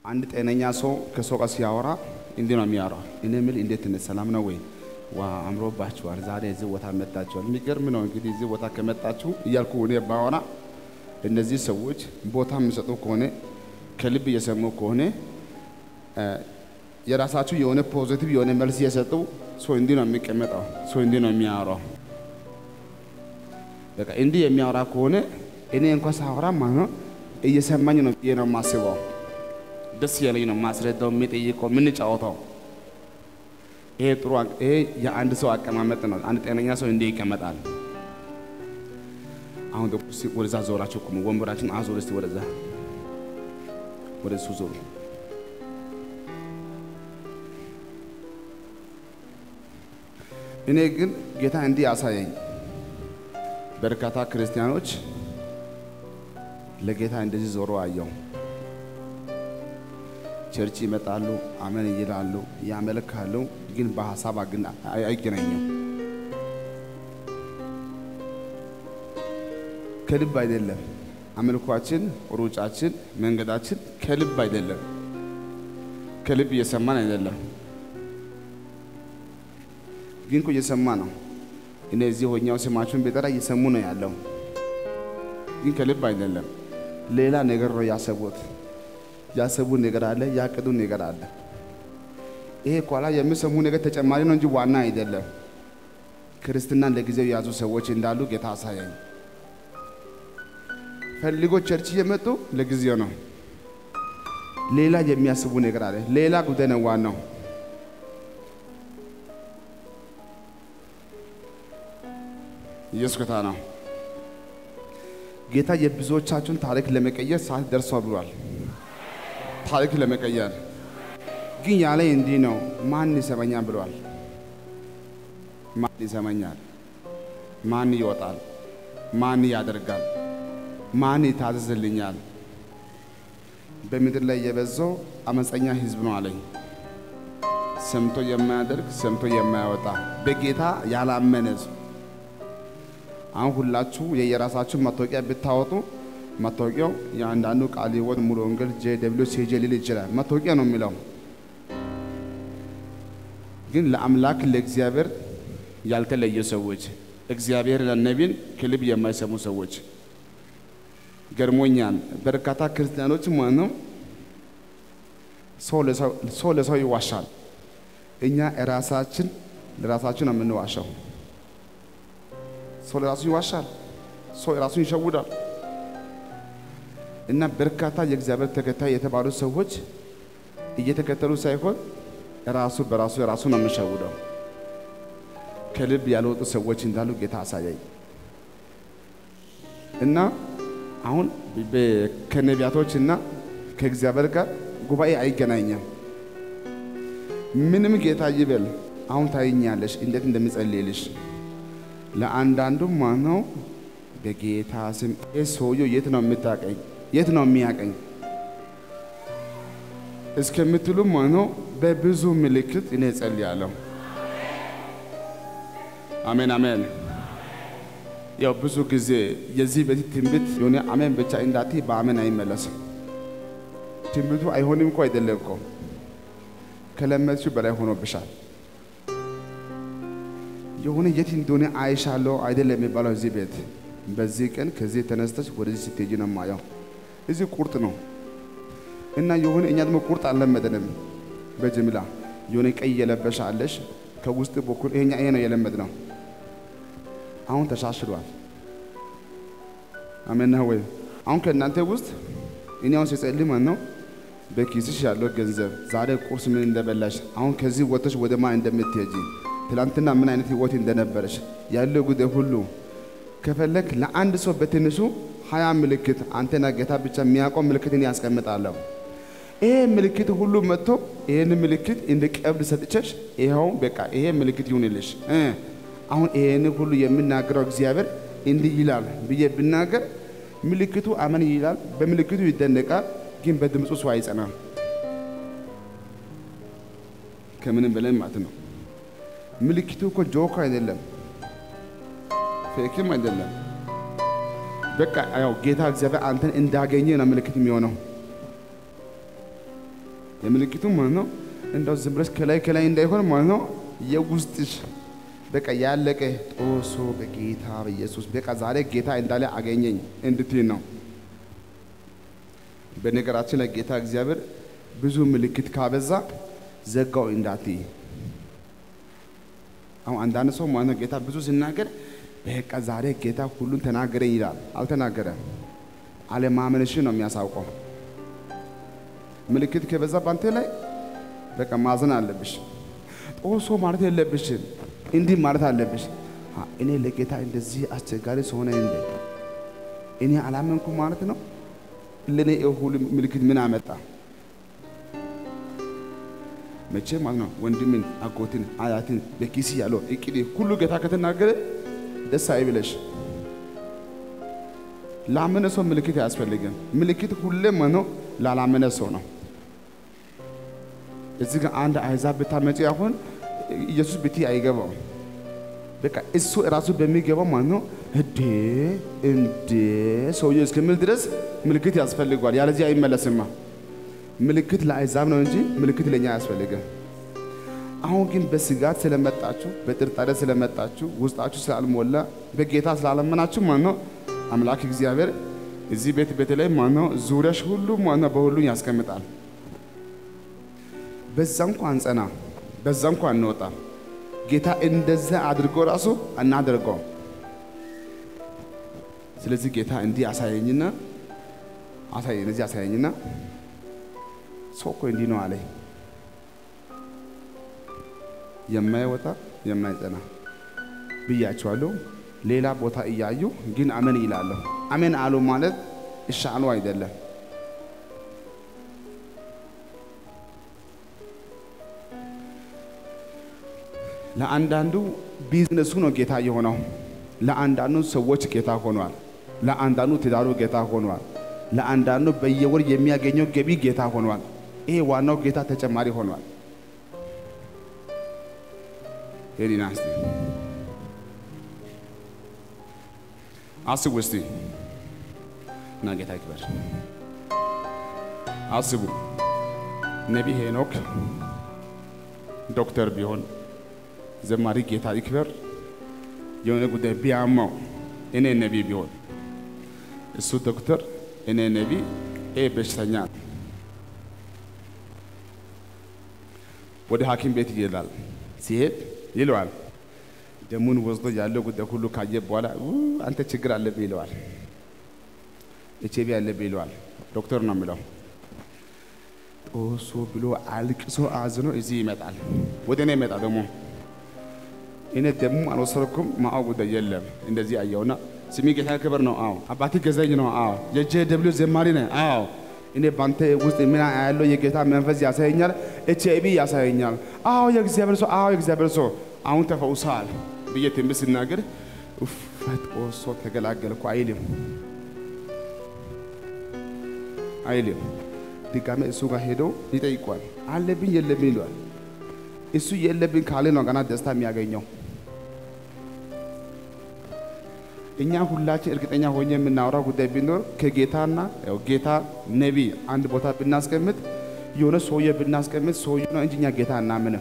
አንድ ጤነኛ ሰው ከሰው ጋር ሲያወራ እንዲህ ነው የሚያወራው። እኔ የምል እንዴት ነህ? ሰላም ነው ወይ? ዋ አምሮባችኋል፣ ዛሬ እዚህ ቦታ መጣችኋል። የሚገርም ነው እንግዲህ እዚህ ቦታ ከመጣችሁ እያልኩ እኔ ባወራ እነዚህ ሰዎች ቦታ የሚሰጡ ከሆነ ከልብ እየሰሙ ከሆነ የራሳችሁ የሆነ ፖዚቲቭ የሆነ መልስ እየሰጡ ሰው እንዲህ ነው የሚቀመጠው፣ ሰው እንዲህ ነው የሚያወራው። በቃ እንዲህ የሚያወራ ከሆነ እኔ እንኳን ሳወራ ማለት ነው እየሰማኝ ነው ብዬ ነው የማስበው። ደስ ያለኝ ነው ማስረዳው፣ የሚጠይቀው፣ የምንጫወተው። ይሄ ጥሩ ይሄ የአንድ ሰው አቀማመጥ ነው። አንድ ጤነኛ ሰው እንዲህ ይቀመጣል። አሁን ደግሞ እስኪ ወደዛ ዞራችሁ ቁሙ። ወንበራችን አዞር እስቲ ወደዛ ወደ እሱ ዞሩ። እኔ ግን ጌታ እንዲህ ያሳየኝ በርካታ ክርስቲያኖች ለጌታ እንደዚህ ዞሮ አየው። ቸርች ይመጣሉ፣ አመን ይላሉ፣ ያመልካሉ፣ ግን በሀሳብ ግን አይገናኙም። ከልብ አይደለም አምልኳችን፣ ሩጫችን፣ መንገዳችን ከልብ አይደለም። ከልብ እየሰማን አይደለም፣ ግን እኮ እየሰማ ነው። እኔ እዚህ ሆኛው ስማችሁን ቢጠራ እየሰሙ ነው ያለው፣ ግን ከልብ አይደለም። ሌላ ነገር ነው ያሰቡት። ያሰቡ ነገር አለ፣ ያቅዱ ነገር አለ። ይሄ ኋላ የሚሰሙ ነገር ተጨማሪ ነው እንጂ ዋና አይደለም። ክርስትናን ለጊዜው የያዙ ሰዎች እንዳሉ ጌታ አሳያኝ። ፈልጎ ቸርች እየመጡ ለጊዜው ነው። ሌላ የሚያስቡ ነገር አለ። ሌላ ጉዳይ ነው ዋናው። ኢየሱስ ጌታ ነው። ጌታ የብዙዎቻችሁን ታሪክ ለመቀየር ሰዓት ደርሷል ብሏል። ታሪክ ለመቀየር ግን ያለ እንዲህ ነው። ማን ይሰማኛል ብሏል። ማን ይሰማኛል? ማን ይወጣል? ማን ያደርጋል? ማን ይታዘዝልኛል? በምድር ላይ የበዛው አመፀኛ ሕዝብ ነው አለኝ። ሰምቶ የማያደርግ ሰምቶ የማያወጣ በጌታ ያላመነ ሕዝብ። አሁን ሁላችሁ የየራሳችሁ መታወቂያ ብታወጡ መታወቂያው የአንዳንዱ ቃለ ሕይወት ሙሉ ወንጌል ጄ ደብሊው ሲጄ ሊል ይችላል። መታወቂያ ነው የሚለው ግን ለአምላክ ለእግዚአብሔር ያልተለየ ሰዎች እግዚአብሔር ለነቢን ከልብ የማይሰሙ ሰዎች ገርሞኛል። በርካታ ክርስቲያኖች ማለት ነው ሰው ለሰው ይዋሻል። እኛ ራሳችን ለራሳችን ነው የምንዋሻው። ሰው ለራሱ ይዋሻል። ሰው ራሱን ይሸውዳል። እና በርካታ የእግዚአብሔር ተከታይ የተባሉ ሰዎች እየተከተሉ ሳይሆን ራሱ በራሱ ራሱ ነው የሚሸውደው። ከልብ ያልወጡ ሰዎች እንዳሉ ጌታ አሳያኝ እና አሁን ከነቢያቶች እና ከእግዚአብሔር ጋር ጉባኤ አይገናኝም። ምንም ጌታ ይበል። አሁን ታይኛለሽ እንዴት እንደሚጸልይልሽ ለአንዳንዱ ማነው በጌታ ስም ሰውየው የት ነው የምታቀኝ? የት ነው የሚያቀኝ እስከምትሉ ማነው በብዙ ምልክት እኔ እጸልያለሁ። አሜን አሜን። ያው ብዙ ጊዜ የዚህ በፊት ትንቢት የሆነ አሜን ብቻ እንዳት በአሜን አይመለስም። ትንቢቱ አይሆንም እኮ አይደለም እኮ ከለመድሽው በላይ ሆኖብሻል። የሆነ የት እንደሆነ አይሻለሁ አይደለም የሚባለው እዚህ ቤት በዚህ ቀን ከዚህ ተነስተሽ ወደዚህ ስትሄጂ ነው የማየው። እዚህ ቁርጥ ነው እና የሆነ እኛ ደግሞ ቁርጥ አልለመደንም። በጅምላ የሆነ ቀይ የለበሽ አለሽ ከውስጥ በኩል ይሄኛ ይሄ ነው የለመድ ነው። አሁን ተሻሽሏል። አሜን ነው ወይ? አሁን ከእናንተ ውስጥ እኔ አሁን ሲጸልይ ማለት ነው በኪስሽ ያለው ገንዘብ ዛሬ ቁርስ ምን እንደበላሽ፣ አሁን ከዚህ ወጥተሽ ወደ ማን እንደምትሄጂ፣ ትላንትና ምን አይነት ህይወት እንደነበረሽ ያለው ጉዳይ ሁሉ ከፈለክ ለአንድ ሰው በትንሹ ሀያ ምልክት አንተና ጌታ ብቻ የሚያውቀው ምልክትን ያስቀምጣለሁ። ይሄ ምልክት ሁሉ መጥቶ ይሄን ምልክት እንደ ቀብድ ሰጥቼሽ ይኸው በቃ ይሄ ምልክት ይሁንልሽ። አሁን ይሄን ሁሉ የምናገረው እግዚአብሔር እንዲህ ይላል ብዬ ብናገር ምልክቱ አመን ይላል፣ በምልክቱ ይደነቃል፣ ግን በድምፁ ሰው አይጸናም። ከምንም በላይ ማለት ነው። ምልክቱ እኮ ጆክ አይደለም፣ ፌክም አይደለም። በቃ ያው ጌታ እግዚአብሔር አንተን እንዳገኘ ነው ምልክት የሚሆነው። የምልክቱ ማለት ነው እንደው ዝም ብለሽ ከላይ ከላይ እንዳይሆን ማለት ነው የውስጥሽ በቃ ያለቀ ጦሶ በጌታ በኢየሱስ በቃ ዛሬ ጌታ እንዳለ አገኘኝ እንድትይ ነው። በነገራችን ላይ ጌታ እግዚአብሔር ብዙ ምልክት ካበዛ ዘጋው እንዳትይ። አሁን አንዳንድ ሰው ማለት ነው ጌታ ብዙ ሲናገር በቃ ዛሬ ጌታ ሁሉን ተናገረኝ ይላል። አልተናገረም። አለማመንሽን ነው የሚያሳውቀው። ምልክት ከበዛ ባንተ ላይ በቃ ማዘን አለብሽ። ጦሶ ማለት የለብሽም። እንዲህ ማለት አለብሽ። አ፣ እኔ ለጌታ እንደዚህ አስቸጋሪ ሰሆነ እንደ እኔ አላመንኩ ማለት ነው። ለእኔ ይህ ሁሉ ምልክት ምን አመጣ? መቼ ማለት ነው ወንድምን፣ አጎትን፣ አያትን በኪስ ያለው እቅድ ሁሉ ጌታ ከተናገረ ደስ አይብለሽ። ላመነ ሰው ምልክት አያስፈልግም። ምልክት ሁሌም ነው ላላመነ ሰው ነው። እዚህ ጋር አንድ አሕዛብ ብታመጪ አሁን ኢየሱስ ብቲ አይገባው። በቃ እሱ እራሱ በሚገባው ማለት ነው እንዴ እንዴ ሰውዬው እስከሚል ድረስ ምልክት ያስፈልገዋል። ያለዚህ አይመለስማ። ምልክት ለአሕዛብ ነው እንጂ ምልክት ለእኛ አያስፈልግም። አሁን ግን በስጋት ስለመጣችሁ በጥርጣሬ ስለመጣችሁ ውስጣችሁ ስላልሞላ በጌታ ስላላመናችሁ ማለት ነው አምላክ እግዚአብሔር እዚህ ቤት በተለይ ማለት ነው ዙሪያሽ ሁሉ ማለት ነው በሁሉም ያስቀምጣል። በዛ እንኳን ጸና፣ በዛ እንኳን እንወጣ። ጌታ እንደዛ አድርጎ ራሱ እናደርገው። ስለዚህ ጌታ እንዲህ አሳየኝና አሳየኝ፣ እዚህ አሳየኝና ሰው እኮ እንዲህ ነው አለኝ። የማይወጣ የማይጸና ብያቸዋለሁ። ሌላ ቦታ እያዩ ግን አሜን ይላለሁ። አሜን አሉ ማለት እሺ አሉ አይደለም። ለአንዳንዱ ቢዝነሱ ነው ጌታ የሆነው። ለአንዳንዱ ሰዎች ጌታ ሆኗል። ለአንዳንዱ ትዳሩ ጌታ ሆኗል። ለአንዳንዱ በየወር የሚያገኘው ገቢ ጌታ ሆኗል። ይሄ ዋናው ጌታ ተጨማሪ ሆኗል። ሄዲና እስቲ አስቡ እስቲ እና ጌታ ይክበር። አስቡ ነቢይ ሄኖክ ዶክተር ቢሆን ዘማሪ ጌታ ይክበር የሆነ ጉዳይ ቢያማው እኔ ነቢይ ቢሆን እሱ ዶክተር እኔ ነቢይ ይሄ በሽተኛ ወደ ሐኪም ቤት ይሄዳል። ሲሄድ ይለዋል ደሙን ወስዶ ያለው ጉዳይ ሁሉ ካየ በኋላ ኡ አንተ ችግር አለብህ ይለዋል። ኤች አይ ቪ አለብህ ይለዋል። ዶክተር ነው የሚለው። ጦሶ ብሎ አልቅሶ አዝኖ እዚህ ይመጣል። ወደ እኔ ይመጣ ደግሞ እኔ ደሙ አልወሰድኩም ማአው ጉዳይ የለም። እንደዚህ አየውና ስሚ ጌታ ክብር ነው። አዎ አባቴ ገዛኝ ነው። አዎ የጄ ደብሊው ዘማሪ ነህ። አዎ እኔ ባንተ ውስጥ ምን ያለው የጌታ መንፈስ ያሳየኛል። ኤች አይ ቪ ያሳየኛል። አዎ የእግዚአብሔር ሰው፣ አዎ የእግዚአብሔር ሰው አሁን ተፈውሰሃል ብዬ ትንቢት ስናገር ኡፍ ጦሶ ተገላገልኩ አይልም አይልም። ድጋሜ እሱ ጋር ሄዶ ይጠይቋል። አለብኝ የለብኝ ይለዋል። እሱ የለብኝ ካለ ነው ገና ደስታ የሚያገኘው። እኛ ሁላችን እርግጠኛ ሆኜ የምናወራው ጉዳይ ቢኖር ከጌታና ያው ጌታ ነቢይ አንድ ቦታ ብናስቀምጥ የሆነ ሰውዬ ብናስቀምጥ ሰውዬ ነው እንጂ እኛ ጌታ እናምንም።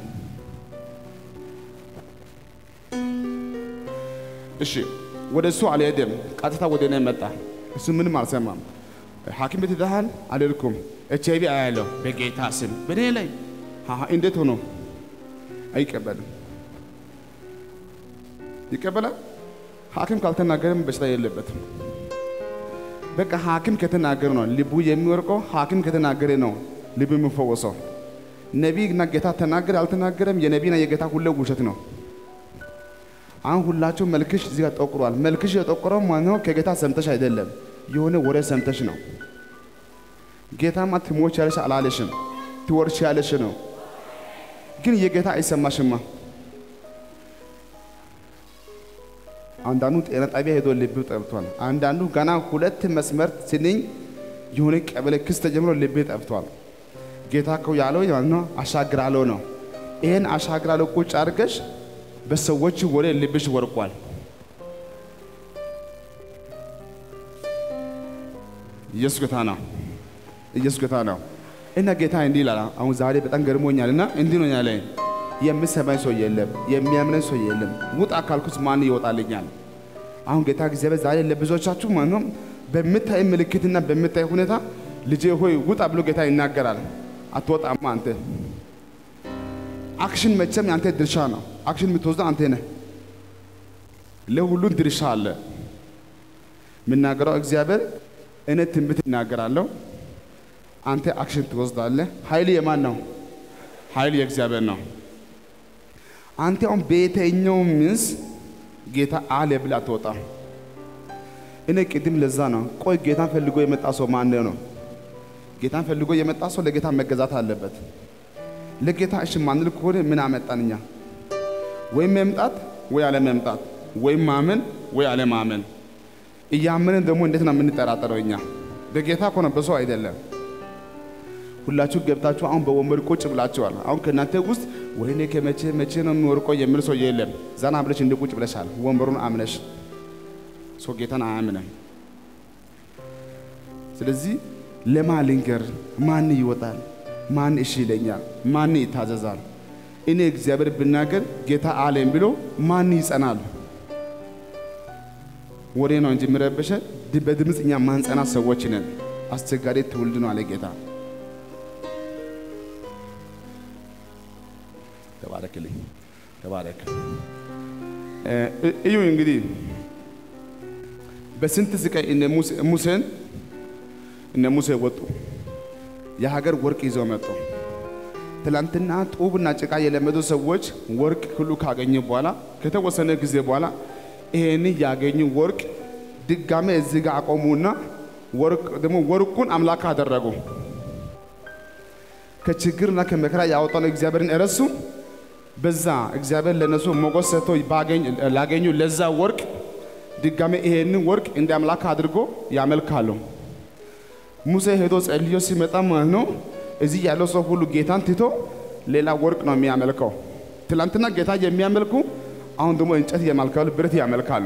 እሺ ወደ እሱ አልሄደም፣ ቀጥታ ወደ እኔ መጣ። እሱ ምንም አልሰማም። ሐኪም ቤት ሄደሃል? አልሄድኩም። ኤች አይ ቪ አያለሁ በጌታ ስም በእኔ ላይ አሃ፣ እንዴት ሆኖ አይቀበልም? ይቀበላል። ሐኪም ካልተናገረም በሽታ የለበትም። በቃ ሐኪም ከተናገረ ነው ልቡ የሚወርቀው። ሐኪም ከተናገረ ነው ልቡ የሚፈወሰው። ነቢይና ጌታ ተናገረ አልተናገረም፣ የነቢይና የጌታ ሁሌ ውሸት ነው። አሁን ሁላችሁ መልክሽ እዚህ ጋር ጠቁሯል። መልክሽ የጠቆረው ማለት ነው ከጌታ ሰምተሽ አይደለም፣ የሆነ ወሬ ሰምተሽ ነው። ጌታማ ትሞች ያለሽ አላለሽም፣ ትወርሽ ያለሽ ነው። ግን የጌታ አይሰማሽማ። አንዳንዱ ጤና ጣቢያ ሄዶ ልብ ጠብቷል። አንዳንዱ ገና ሁለት መስመር ስንኝ የሆነ ቀበሌ ክስ ተጀምሮ ልብ ጠብቷል። ጌታ እኮ ያለው ማለት ነው አሻግራለሁ ነው። ይሄን አሻግራለሁ ቁጭ አድርገሽ በሰዎች ወሬ ልብሽ ወርቋል። ኢየሱስ ጌታ ነው። ኢየሱስ ጌታ ነው። እና ጌታ እንዲህ ይላል። አሁን ዛሬ በጣም ገርሞኛል እና እንዲህ ነው ያለኝ፣ የምሰማኝ ሰው የለም፣ የሚያምነኝ ሰው የለም። ውጣ ካልኩት ማን ይወጣልኛል? አሁን ጌታ እግዚአብሔር ዛሬ ለብዙዎቻችሁ ማለት ነው በምታይ ምልክትና በምታይ ሁኔታ ልጄ ሆይ ውጣ ብሎ ጌታ ይናገራል። አትወጣማ አንተ። አክሽን መቼም ያንተ ድርሻ ነው። አክሽን የምትወስደው አንተ ነህ። ለሁሉም ድርሻ አለ። የምናገረው እግዚአብሔር እኔ ትንቢት እናገራለሁ፣ አንተ አክሽን ትወስዳለህ። ኃይል የማን ነው? ኃይል የእግዚአብሔር ነው። አንተ አሁን በየትኛው ምንስ ጌታ አለ ብለህ አትወጣም። እኔ ቅድም ለዛ ነው ቆይ ጌታን ፈልጎ የመጣ ሰው ማን ነው? ጌታን ፈልጎ የመጣ ሰው ለጌታ መገዛት አለበት። ለጌታ እሺ ማንል ከሆነ ምን አመጣን እኛ? ወይም መምጣት ወይ አለ መምጣት፣ ወይም ማመን ወይ አለ ማመን። እያመንን ደግሞ እንዴት ነው የምንጠራጠረው እኛ? በጌታ እኮ ነው በሰው አይደለም። ሁላችሁ ገብታችሁ አሁን በወንበር ቁጭ ብላችኋል። አሁን ከእናንተ ውስጥ ወይኔ ከመቼ መቼ ነው የሚወርቀው የሚል ሰው የለም። ዘና ብለሽ እንደ ቁጭ ብለሻል፣ ወንበሩን አምነሽ። ሰው ጌታን አያምንም። ስለዚህ ለማን ልንገር? ማን ይወጣል? ማን እሺ ይለኛል? ማን ይታዘዛል? እኔ እግዚአብሔር ብናገር ጌታ አለኝ ብሎ ማን ይጸናል? ወሬ ነው እንጂ የሚረብሸ በድምፅ እኛ ማንጸና ሰዎች ነን። አስቸጋሪ ትውልድ ነው አለ ጌታ። ተባረክልኝ፣ ተባረክ። እዩ እንግዲህ በስንት ስቃይ እነ ሙሴን እነ ሙሴ ወጡ። የሀገር ወርቅ ይዘው መጡ። ትላንትና ጡብና ጭቃ የለመዱ ሰዎች ወርቅ ሁሉ ካገኙ በኋላ ከተወሰነ ጊዜ በኋላ ይሄን ያገኙ ወርቅ ድጋሜ እዚህ ጋር አቆሙና ወርቅ ደግሞ ወርቁን አምላክ አደረጉ። ከችግርና ከመከራ ያወጣውን እግዚአብሔርን እረሱ። በዛ እግዚአብሔር ለነሱ ሞገስ ሰጥቶ ላገኙ ለዛ ወርቅ ድጋሜ ይሄንን ወርቅ እንደ አምላክ አድርጎ ያመልካሉ። ሙሴ ሄዶ ጸልዮ ሲመጣ ማለት ነው እዚህ ያለው ሰው ሁሉ ጌታን ትቶ ሌላ ወርቅ ነው የሚያመልከው። ትላንትና ጌታ የሚያመልኩ አሁን ደግሞ እንጨት ያመልካሉ፣ ብረት ያመልካሉ።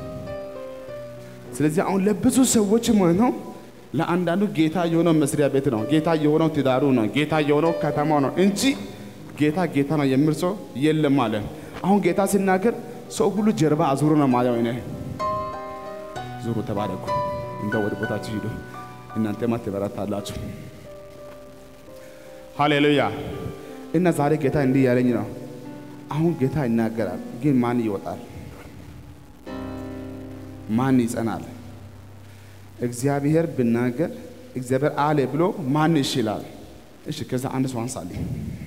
ስለዚህ አሁን ለብዙ ሰዎች ማለት ነው ለአንዳንዱ ጌታ የሆነው መስሪያ ቤት ነው፣ ጌታ የሆነው ትዳሩ ነው፣ ጌታ የሆነው ከተማው ነው እንጂ ጌታ ጌታ ነው የሚል ሰው የለም ማለት አሁን ጌታ ሲናገር ሰው ሁሉ ጀርባ አዙሮ ነው ማለት ነው። ዙሩ፣ ተባረኩ፣ እንደ ወደ ቦታችሁ ሂዱ፣ እናንተማ ትበረታላችሁ። ሃሌሉያ። እና ዛሬ ጌታ እንዲህ ያለኝ ነው። አሁን ጌታ ይናገራል፣ ግን ማን ይወጣል? ማን ይጸናል? እግዚአብሔር ብናገር እግዚአብሔር አለ ብሎ ማን እሺ ይላል? እሺ፣ ከዛ አንድ ሰው አንሳልኝ።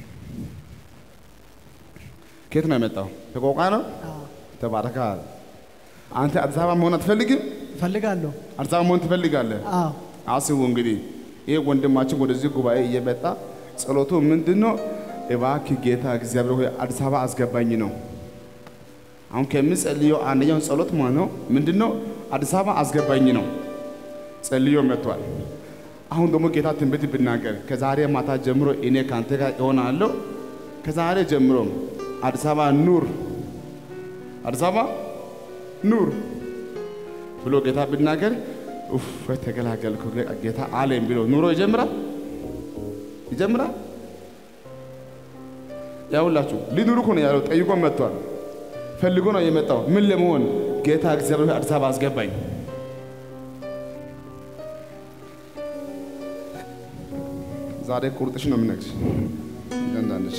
ከየት ነው የመጣው? ከቆቃ ነው። ተባረካል። አንተ አዲስ አበባ መሆን አትፈልግም? እፈልጋለሁ። አዲስ አበባ መሆን ትፈልጋለህ? አዎ አስቡ እንግዲህ ይህ ወንድማችን ወደዚህ ጉባኤ እየመጣ ጸሎቱ ምንድን ነው? እባክህ ጌታ እግዚአብሔር ሆይ አዲስ አበባ አስገባኝ ነው። አሁን ከምጸልየው አንደኛው ጸሎት ማለት ነው ምንድን ነው? አዲስ አበባ አስገባኝ ነው። ጸልዮ መጥቷል። አሁን ደግሞ ጌታ ትንቢት ብናገር ከዛሬ ማታ ጀምሮ እኔ ከአንተ ጋር እሆናለሁ። ከዛሬ ጀምሮ አዲስ አበባ ኑር፣ አዲስ አበባ ኑር ብሎ ጌታ ብናገር ኡፍ ተገላገልኩ ጌታ አለኝ ብሎ ኑሮ ይጀምራል ይጀምራል። ያውላችሁ ሊኑሩ እኮ ነው ያለው። ጠይቆ መጥቷል። ፈልጎ ነው የመጣው። ምን ለመሆን ጌታ እግዚአብሔር አዲስ አበባ አስገባኝ። ዛሬ ቁርጥሽ ነው የምነግርሽ። እንዳንዳንድሽ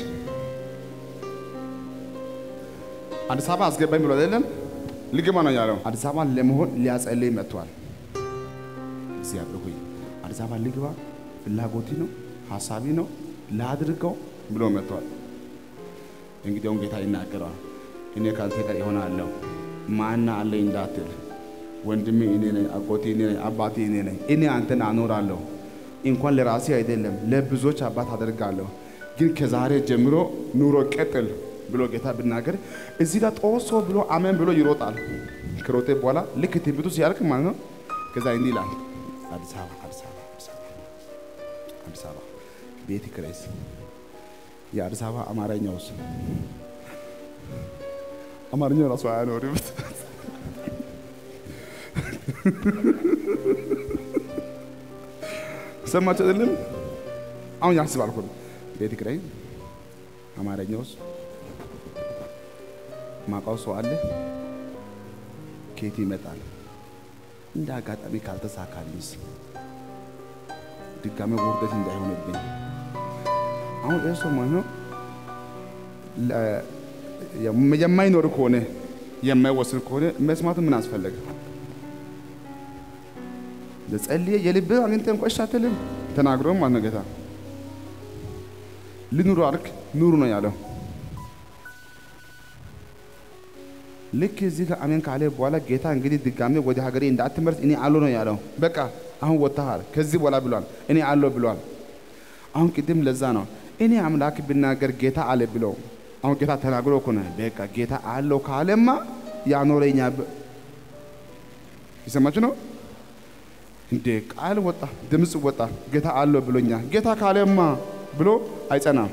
አዲስ አበባ አስገባኝ ብሎ አይደለም ልግባ ነው ያለው። አዲስ አበባ ለመሆን ሊያጸልይ መጥቷል። እግዚአብሔር ሆይ አዲስ አበባ ልግባ፣ ፍላጎቴ ነው፣ ሀሳቢ ነው፣ ላድርገው ብሎ መጥቷል። እንግዲያውም ጌታ ይናገረዋል። እኔ ካንተ ጋር ይሆናለሁ፣ ማና አለኝ እንዳትል፣ ወንድሜ እኔ ነኝ፣ አጎቴ እኔ ነኝ፣ አባቴ እኔ ነኝ። እኔ አንተን አኖራለሁ። እንኳን ለራሴ አይደለም ለብዙዎች አባት አደርጋለሁ። ግን ከዛሬ ጀምሮ ኑሮ ቀጥል ብሎ ጌታ ብናገር እዚህ ጋር ጦሶ ብሎ አሜን ብሎ ይሮጣል። ከሮጤ በኋላ ልክ ትንቢቱ ሲያልቅ ማለት ነው ከዛ እንዲህ ይላል አዲስ አበባ አዲስ አበባ አዲስ አበባ አዲስ አበባ ቤት ክሬስ የአዲስ አበባ አማርኛውስ አማርኛው ራሱ አያኖርም። ሰማችሁ አይደለም? አሁን ያስባል እኮ ቤት ኪራይ፣ አማርኛ ውስጥ ማውቀው ሰው አለ ከየት ይመጣል? እንደ አጋጣሚ ካልተሳካልኝስ ድጋሜ ውርደት እንዳይሆንብኝ። አሁን ይህ ሰው ማለት ነው የማይኖር ከሆነ የማይወስን ከሆነ መስማቱ ምን አስፈለገ? ለጸልየ የልብ አግኝተህ እንኳ እሺ አትልም። ተናግሮ ማለት ነው ጌታ ልኑሩ አልክ ኑሩ ነው ያለው። ልክ እዚህ ጋር አሜን ካለ በኋላ ጌታ እንግዲህ ድጋሜ ወደ ሀገሬ እንዳትመርስ እኔ አሎ ነው ያለው። በቃ አሁን ወጥተሃል ከዚህ በኋላ ብሏል። እኔ አሎ ብሏል። አሁን ቅድም ለዛ ነው እኔ አምላክ ብናገር ጌታ አለ ብለው አሁን ጌታ ተናግሮ እኮ ነው። በቃ ጌታ አለው ካለማ ያኖረኛ ይሰማችሁ ነው እንዴ? ቃል ወጣ፣ ድምፅ ወጣ። ጌታ አለው ብሎኛል። ጌታ ካለማ ብሎ አይጸናም፣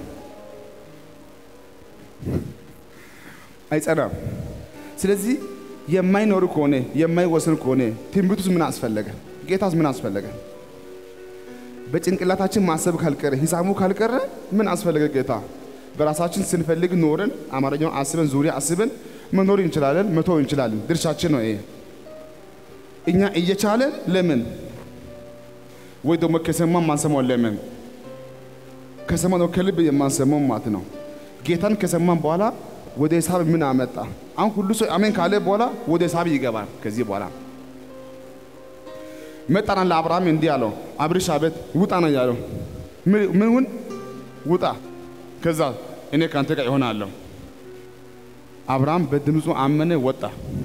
አይጸናም። ስለዚህ የማይኖር ከሆነ የማይወስን ከሆነ ትንቢቱስ ምን አስፈለገ? ጌታስ ምን አስፈለገ? በጭንቅላታችን ማሰብ ካልቀረ ሂሳቡ ካልቀረ ምን አስፈለገ ጌታ? በራሳችን ስንፈልግ ኖረን አማርኛውን አስበን ዙሪያ አስበን መኖር እንችላለን፣ መተው እንችላለን። ድርሻችን ነው ይሄ። እኛ እየቻለን ለምን ወይ ደግሞ ከሰማን ማንሰማው ለምን? ከሰማን ነው ከልብ የማንሰማው ማለት ነው። ጌታን ከሰማን በኋላ ወደ ሂሳብ ምን አመጣ? አሁን ሁሉ ሰው አሜን ካለ በኋላ ወደ ሂሳብ ይገባል። ከዚህ በኋላ መጣና ለአብርሃም እንዲህ አለው፣ አብርሽ አቤት፣ ውጣ ነው ያለው። ምንውን ውጣ፣ ከዛ እኔ ከአንተ ጋር ይሆናለሁ። አብርሃም በድምፁ አመነ፣ ወጣ።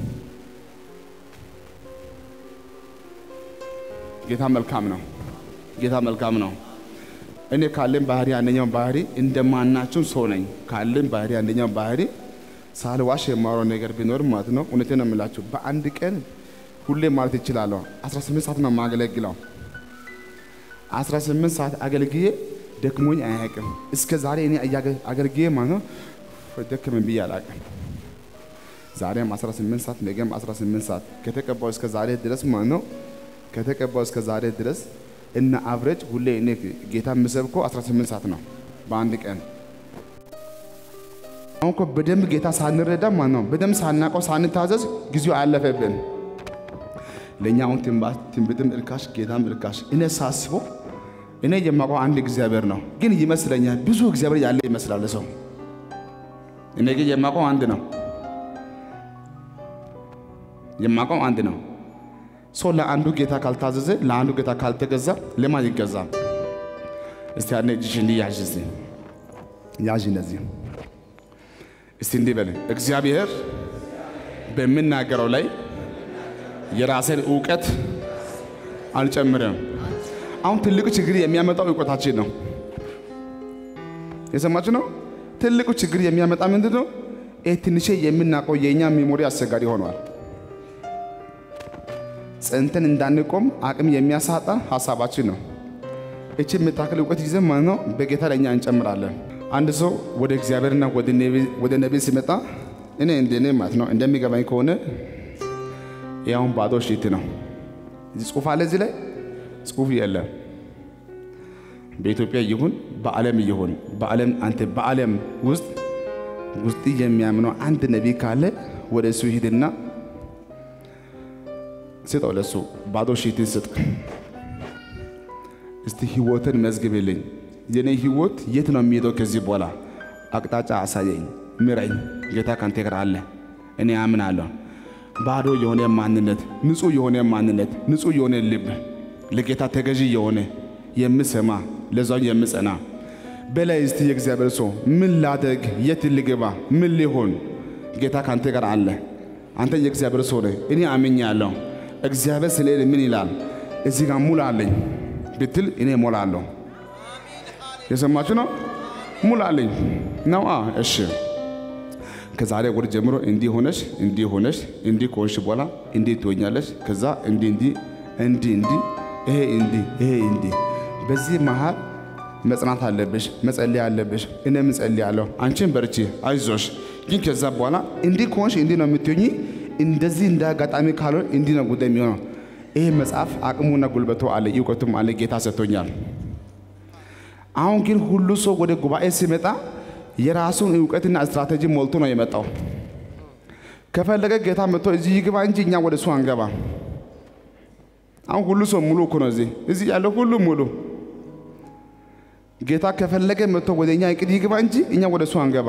ጌታ መልካም ነው። ጌታ መልካም ነው። እኔ ካለን ባህሪ አንደኛው ባህሪ እንደማናቸው ሰው ነኝ። ካለን ባህሪ አንደኛው ባህሪ ሳልዋሽ የማወራው ነገር ቢኖር ማለት ነው እውነቴን ነው የምላችሁ በአንድ ቀን ሁሌ ማለት ይችላለሁ 18 ሰዓት ነው የማገለግለው። 18 ሰዓት አገልግዬ ደክሞኝ አያውቅም። እስከ ዛሬ እኔ አገልግዬ ማለት ነው ደክመኝ ብዬ አላውቅም። ዛሬም 18 ሰዓት ነገም 18 ሰዓት ከተቀባው እስከ ዛሬ ድረስ ማለት ነው ከተቀባው እስከ ዛሬ ድረስ እና አብረጅ ሁሌ እኔ ጌታ የምሰብከው 18 ሰዓት ነው በአንድ ቀን። አሁን እኮ በደንብ ጌታ ሳንረዳ ማለት ነው በደንብ ሳናውቀው ሳንታዘዝ ጊዜው አለፈብን። ለእኛ አሁን ትንቢትም እርካሽ ጌታም እርካሽ። እኔ ሳስበው እኔ የማውቀው አንድ እግዚአብሔር ነው፣ ግን ይመስለኛል ብዙ እግዚአብሔር ያለ ይመስላል ሰው። እኔ ግን የማውቀው አንድ ነው፣ የማውቀው አንድ ነው። ሰው ለአንዱ ጌታ ካልታዘዘ ለአንዱ ጌታ ካልተገዛ ለማን ይገዛል? እስቲ ያኔ እጅሽ እንዲህ ያዥ፣ እስቲ ያዥ፣ እንደዚህ እስቲ እንዲህ በል እግዚአብሔር በምናገረው ላይ የራሴን እውቀት አልጨምርም። አሁን ትልቁ ችግር የሚያመጣው እውቀታችን ነው። የሰማችሁ ነው። ትልቁ ችግር የሚያመጣ ምንድን ነው? ይህ ትንሽ የምናውቀው የእኛ ሜሞሪ አስቸጋሪ ሆኗል። ጸንተን እንዳንቆም አቅም የሚያሳጣ ሀሳባችን ነው። እቺ የምታክል እውቀት ይዘን ማለት ነው በጌታ ለእኛ እንጨምራለን። አንድ ሰው ወደ እግዚአብሔርና ወደ ነቢይ ሲመጣ እኔ እንደኔ ማለት ነው እንደሚገባኝ ከሆነ ያውን ባዶ ሺት ነው። እዚህ ጽሁፍ አለ፣ እዚህ ላይ ጽሁፍ የለም። በኢትዮጵያ ይሁን በዓለም ይሁን በዓለም አንተ በዓለም ውስጥ ውስጥ የሚያምነው አንድ ነቢይ ካለ ወደ እሱ ሂድና ስጠው፣ ለሱ ባዶ ሺትን ስጥ። እስቲ ህይወትን መዝግብልኝ። የኔ ህይወት የት ነው የሚሄደው? ከዚህ በኋላ አቅጣጫ አሳየኝ፣ ምረኝ። ጌታ ካንተ ጋር አለ፣ እኔ አምናለሁ። ባዶ የሆነ ማንነት፣ ንጹህ የሆነ ማንነት፣ ንጹህ የሆነ ልብ፣ ለጌታ ተገዢ የሆነ የምሰማ ለዛው የምጸና በላይ እስቲ የእግዚአብሔር ሰው ምን ላደግ፣ የት ልግባ፣ ምን ሊሆን? ጌታ ካንተ ጋር አለ። አንተ የእግዚአብሔር ሰው ነህ። እኔ አምኛለሁ። እግዚአብሔር ስለ እኔ ምን ይላል? እዚህ ጋር ሙላልኝ ብትል እኔ ሞላለሁ። የሰማችሁ ነው። ሙላልኝ ነው። እሺ ከዛሬ ወር ጀምሮ እንዲህ ሆነሽ እንዲህ ሆነሽ እንዲህ ከሆንሽ በኋላ እንዲህ ትሆኛለሽ። ከዛ እንዲህ እንዲህ እንዲህ እንዲህ ይሄ እንዲህ ይሄ እንዲህ። በዚህ መሃል መጽናት አለብሽ፣ መጸለይ አለብሽ። እኔም እጸልያለሁ። አንቺን በርቺ፣ አይዞሽ። ግን ከዛ በኋላ እንዲህ ከሆንሽ እንዲህ ነው የምትሆኚ። እንደዚህ እንደ አጋጣሚ ካልሆን እንዲህ ነው ጉዳይ የሚሆነው። ይሄ መጽሐፍ አቅሙና ጉልበቱ አለ፣ እውቀቱም አለ። ጌታ ሰጥቶኛል። አሁን ግን ሁሉ ሰው ወደ ጉባኤ ሲመጣ የራሱን እውቀትና ስትራቴጂ ሞልቶ ነው የመጣው። ከፈለገ ጌታ መጥቶ እዚህ ይግባ እንጂ እኛ ወደ እሱ አንገባ። አሁን ሁሉ ሰው ሙሉ እኮ ነው። እዚህ እዚህ ያለው ሁሉ ሙሉ። ጌታ ከፈለገ መጥቶ ወደ እኛ እቅድ ይግባ እንጂ እኛ ወደ እሱ አንገባ።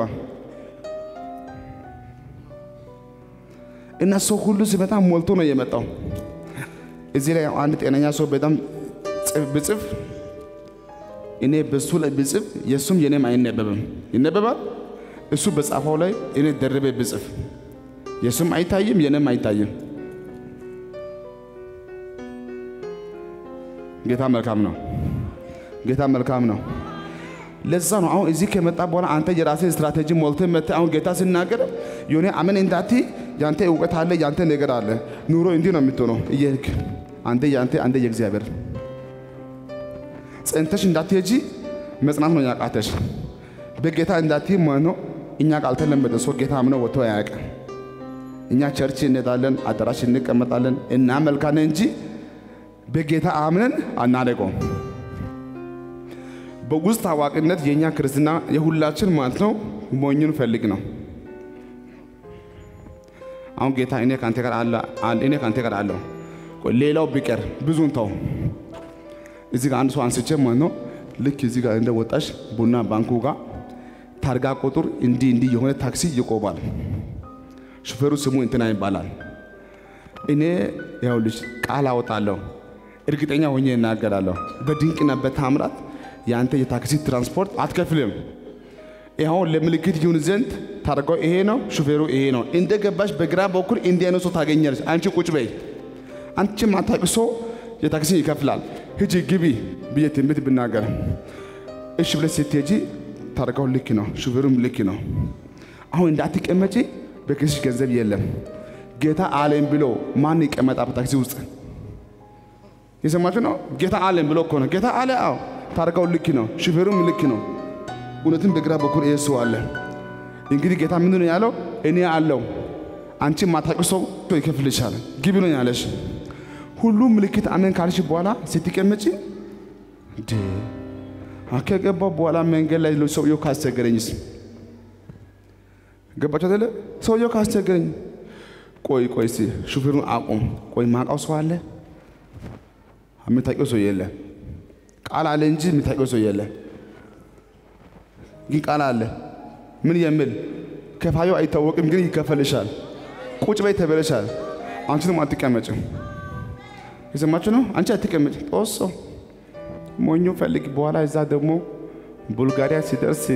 እና ሰው ሁሉ ሲመጣ ሞልቶ ነው የመጣው። እዚህ ላይ አንድ ጤነኛ ሰው በጣም ብጽፍ እኔ በሱ ላይ ብጽፍ የእሱም የኔም አይነበብም። ይነበባል። እሱ በጻፈው ላይ እኔ ደርቤ ብጽፍ የእሱም አይታይም፣ የኔም አይታይም። ጌታ መልካም ነው። ጌታ መልካም ነው። ለዛ ነው አሁን እዚህ ከመጣ በኋላ አንተ የራስህ ስትራቴጂ ሞልተህ መጥተህ አሁን ጌታ ሲናገር የሆነ አመን እንዳቲ ያንተ እውቀት አለ፣ ያንተ ነገር አለ። ኑሮ እንዲህ ነው የምትሆነው እየሄድክ አንተ ያንተ አንተ የእግዚአብሔር ጸንተሽ እንዳትሄጂ መጽናት ነው ያቃተሽ። በጌታ እንዳትይ መኖ እኛ ካልተለመደ ሰው ጌታ አምነው ወጥቶ አያውቅም። እኛ ቸርች እንሄዳለን፣ አዳራሽ እንቀመጣለን፣ እናመልካለን እንጂ በጌታ አምነን አናደቀውም። በውስጥ ታዋቂነት የእኛ ክርስትና የሁላችን ማለት ነው ሞኙን ፈልግ ነው። አሁን ጌታ እኔ ከአንተ ጋር አለ እኔ ከአንተ ጋር አለሁ። ሌላው ቢቀር ብዙን ተው። እዚህ ጋር አንድ ሰው አንስቼ ማለት ነው ልክ እዚህ ጋር እንደ ወጣሽ ቡና ባንኩ ጋር ታርጋ ቁጥር እንዲህ እንዲህ የሆነ ታክሲ ይቆማል። ሹፌሩ ስሙ እንትና ይባላል። እኔ ይኸውልሽ ቃል አወጣለሁ፣ እርግጠኛ ሆኜ እናገራለሁ። በድንቅና በታምራት የአንተ የታክሲ ትራንስፖርት አትከፍልም። ይኸው ለምልክት ይሁን ዘንድ ታርጋው ይሄ ነው፣ ሹፌሩ ይሄ ነው። እንደ ገባሽ በግራ በኩል እንዲህ አይነት ሰው ታገኛለች። አንቺ ቁጭ በይ። አንቺ ማታውቂ ሰው የታክሲ ይከፍላል። ሂጂ ግቢ ብዬ ትንቢት ብናገር እሺ ብለሽ ስትሄጂ ታርጋው ልክ ነው፣ ሹፌሩም ልክ ነው። አሁን እንዳትቀመጪ በኪስሽ ገንዘብ የለም። ጌታ አለኝ ብሎ ማን ይቀመጣ በታክሲ ውስጥ? የሰማችሁ ነው። ጌታ አለኝ ብሎ እኮ ነው። ጌታ አለ። አዎ ታርጋው ልክ ነው፣ ሹፌሩም ልክ ነው። እውነትም በግራ በኩል ይሄ ሰው አለ። እንግዲህ ጌታ ምንድን ነው ያለው? እኔ አለው አንቺ ማታውቂ ሰው ይከፍልሻል፣ ግቢ ነው ያለሽ። ሁሉም ምልክት አመን ካልሽ በኋላ ስትቀመጪ እንዴ ከገባው በኋላ መንገድ ላይ ሰውየው ካስቸገረኝስ? ገባችሁ አይደለ? ሰውየው ካስቸገረኝ ቆይ ቆይ እስቲ ሹፌሩን አቁም። ቆይ ማውቃው ሰው አለ? የምታውቂው ሰው የለ። ቃል አለ እንጂ የምታውቂው ሰው የለ። ግን ቃል አለ። ምን የሚል ከፋዩ አይታወቅም፣ ግን ይከፈልሻል። ቁጭ በይ ተበለሻል። አንቺንም አትቀመጭም። የሰማችሁ ነው። አንቺ አትቀመጭ። ጦሶ ሞኞ ፈልግ። በኋላ እዛ ደግሞ ቡልጋሪያ ሲደርስ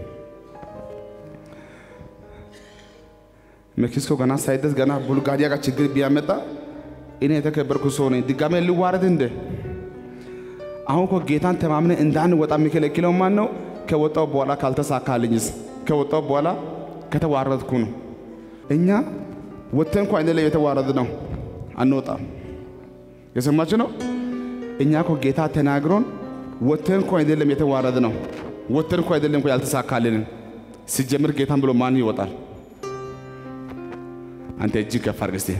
ሜክሲኮ ገና ሳይደርስ ገና ቡልጋሪያ ጋር ችግር ቢያመጣ እኔ የተከበርኩ ሰው ነኝ። ድጋሜ ልዋረድ እንደ አሁን እኮ ጌታን ተማምነ እንዳንወጣ የሚከለክለው ማን ነው? ከወጣው በኋላ ካልተሳካልኝስ? ከወጣው በኋላ ከተዋረድኩ ነው። እኛ ወጥተን እንኳ አይደለም የተዋረድ ነው፣ አንወጣም። የሰማችሁ ነው። እኛ እኮ ጌታ ተናግሮን ወጥተን እንኳ አይደለም የተዋረድ ነው፣ ወጥተን እንኳ አይደለም እኮ ያልተሳካልንን። ሲጀምር ጌታን ብሎ ማን ይወጣል? አንተ እጅግ ከፍ አድርግ እስቲ።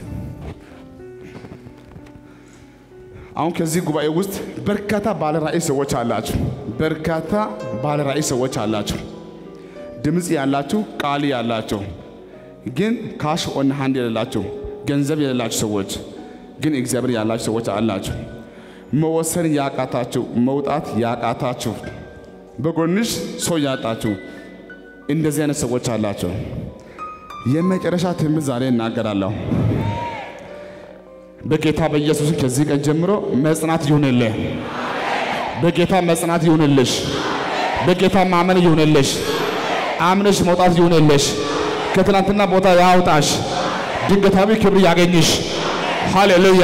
አሁን ከዚህ ጉባኤ ውስጥ በርካታ ባለ ራእይ ሰዎች አላችሁ። በርካታ ባለ ራእይ ሰዎች አላችሁ። ድምፅ ያላችሁ፣ ቃል ያላችሁ፣ ግን ካሽ ኦን ሃንድ የሌላችሁ ገንዘብ የሌላችሁ ሰዎች ግን እግዚአብሔር ያላችሁ ሰዎች አላችሁ። መወሰን ያቃታችሁ፣ መውጣት ያቃታችሁ፣ በጎንሽ ሰው ያጣችሁ እንደዚህ አይነት ሰዎች አላቸው። የመጨረሻ ትምህርት ዛሬ እናገራለሁ። በጌታ በኢየሱስ ከዚህ ቀን ጀምሮ መጽናት ይሁንልህ። በጌታ መጽናት ይሁንልሽ። በጌታ ማመን ይሁንልሽ። አምነሽ መውጣት ይሁንልሽ። ከትናንትና ቦታ ያውጣሽ። ድንገታዊ ክብር ያገኝሽ። ሃሌሉያ።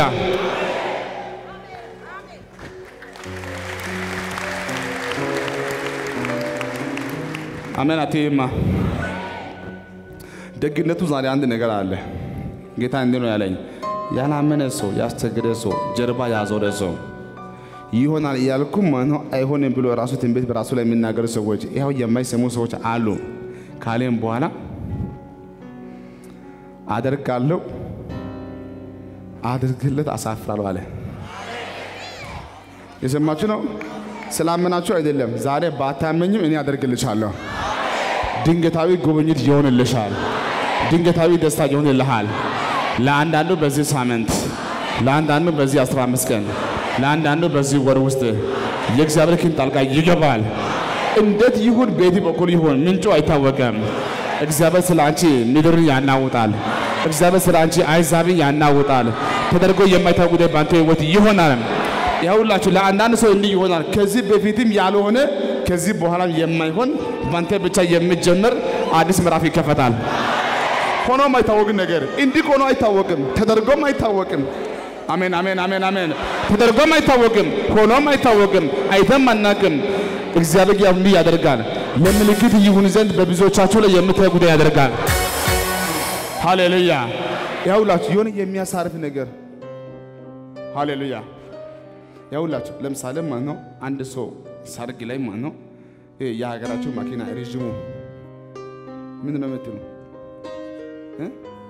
አሜን። አትይማ ደግነቱ ዛሬ አንድ ነገር አለ። ጌታ እንዲህ ነው ያለኝ፣ ያላመነ ሰው፣ ያስቸገረ ሰው፣ ጀርባ ያዞረ ሰው ይሆናል እያልኩም ማነው አይሆንም ብሎ ራሱ ትንቢት በራሱ ላይ የሚናገሩ ሰዎች ይኸው የማይሰሙ ሰዎች አሉ። ካሌም በኋላ አደርጋለሁ አድርግለት አሳፍራለሁ አለ። የሰማችሁ ነው። ስላመናችሁ አይደለም። ዛሬ ባታመኝም እኔ አደርግልሻለሁ። ድንገታዊ ጉብኝት ይሆንልሻል። ድንገታዊ ደስታ ይሆንልሃል። ለአንዳንዱ በዚህ ሳምንት፣ ለአንዳንዱ በዚህ 15 ቀን፣ ለአንዳንዱ በዚህ ወር ውስጥ የእግዚአብሔር ክንድ ጣልቃ ይገባል። እንዴት ይሁን ቤት በኩል ይሁን ምንጩ አይታወቅም። እግዚአብሔር ስለ አንቺ ምድርን ያናውጣል። እግዚአብሔር ስለ አንቺ አይዛብን ያናውጣል። ተደርጎ የማይታወቅ ጉዳይ በአንተ ህይወት ይሆናል። ያውላችሁ ለአንዳንድ ሰው እንዲህ ይሆናል። ከዚህ በፊትም ያልሆነ ከዚህ በኋላም የማይሆን በአንተ ብቻ የሚጀምር አዲስ ምዕራፍ ይከፈታል። ሆኖም አይታወቅም ነገር እንዲህ ሆኖ አይታወቅም፣ ተደርጎም አይታወቅም። አሜን አሜን አሜን አሜን። ተደርጎም አይታወቅም፣ ሆኖም አይታወቅም፣ አይተም አናቅም። እግዚአብሔር ያው እንዲህ ያደርጋል። ለምልክት ይሁን ዘንድ በብዙዎቻችሁ ላይ የምታይ ጉዳይ ያደርጋል። ሃሌሉያ። ያውላችሁ የሆነ የሚያሳርፍ ነገር ሃሌሉያ። ያውላችሁ ለምሳሌ ማለት ነው አንድ ሰው ሰርግ ላይ ማለት ነው ይሄ የሀገራችሁ መኪና ረዥሙ ምን ነው የምትሉ እ?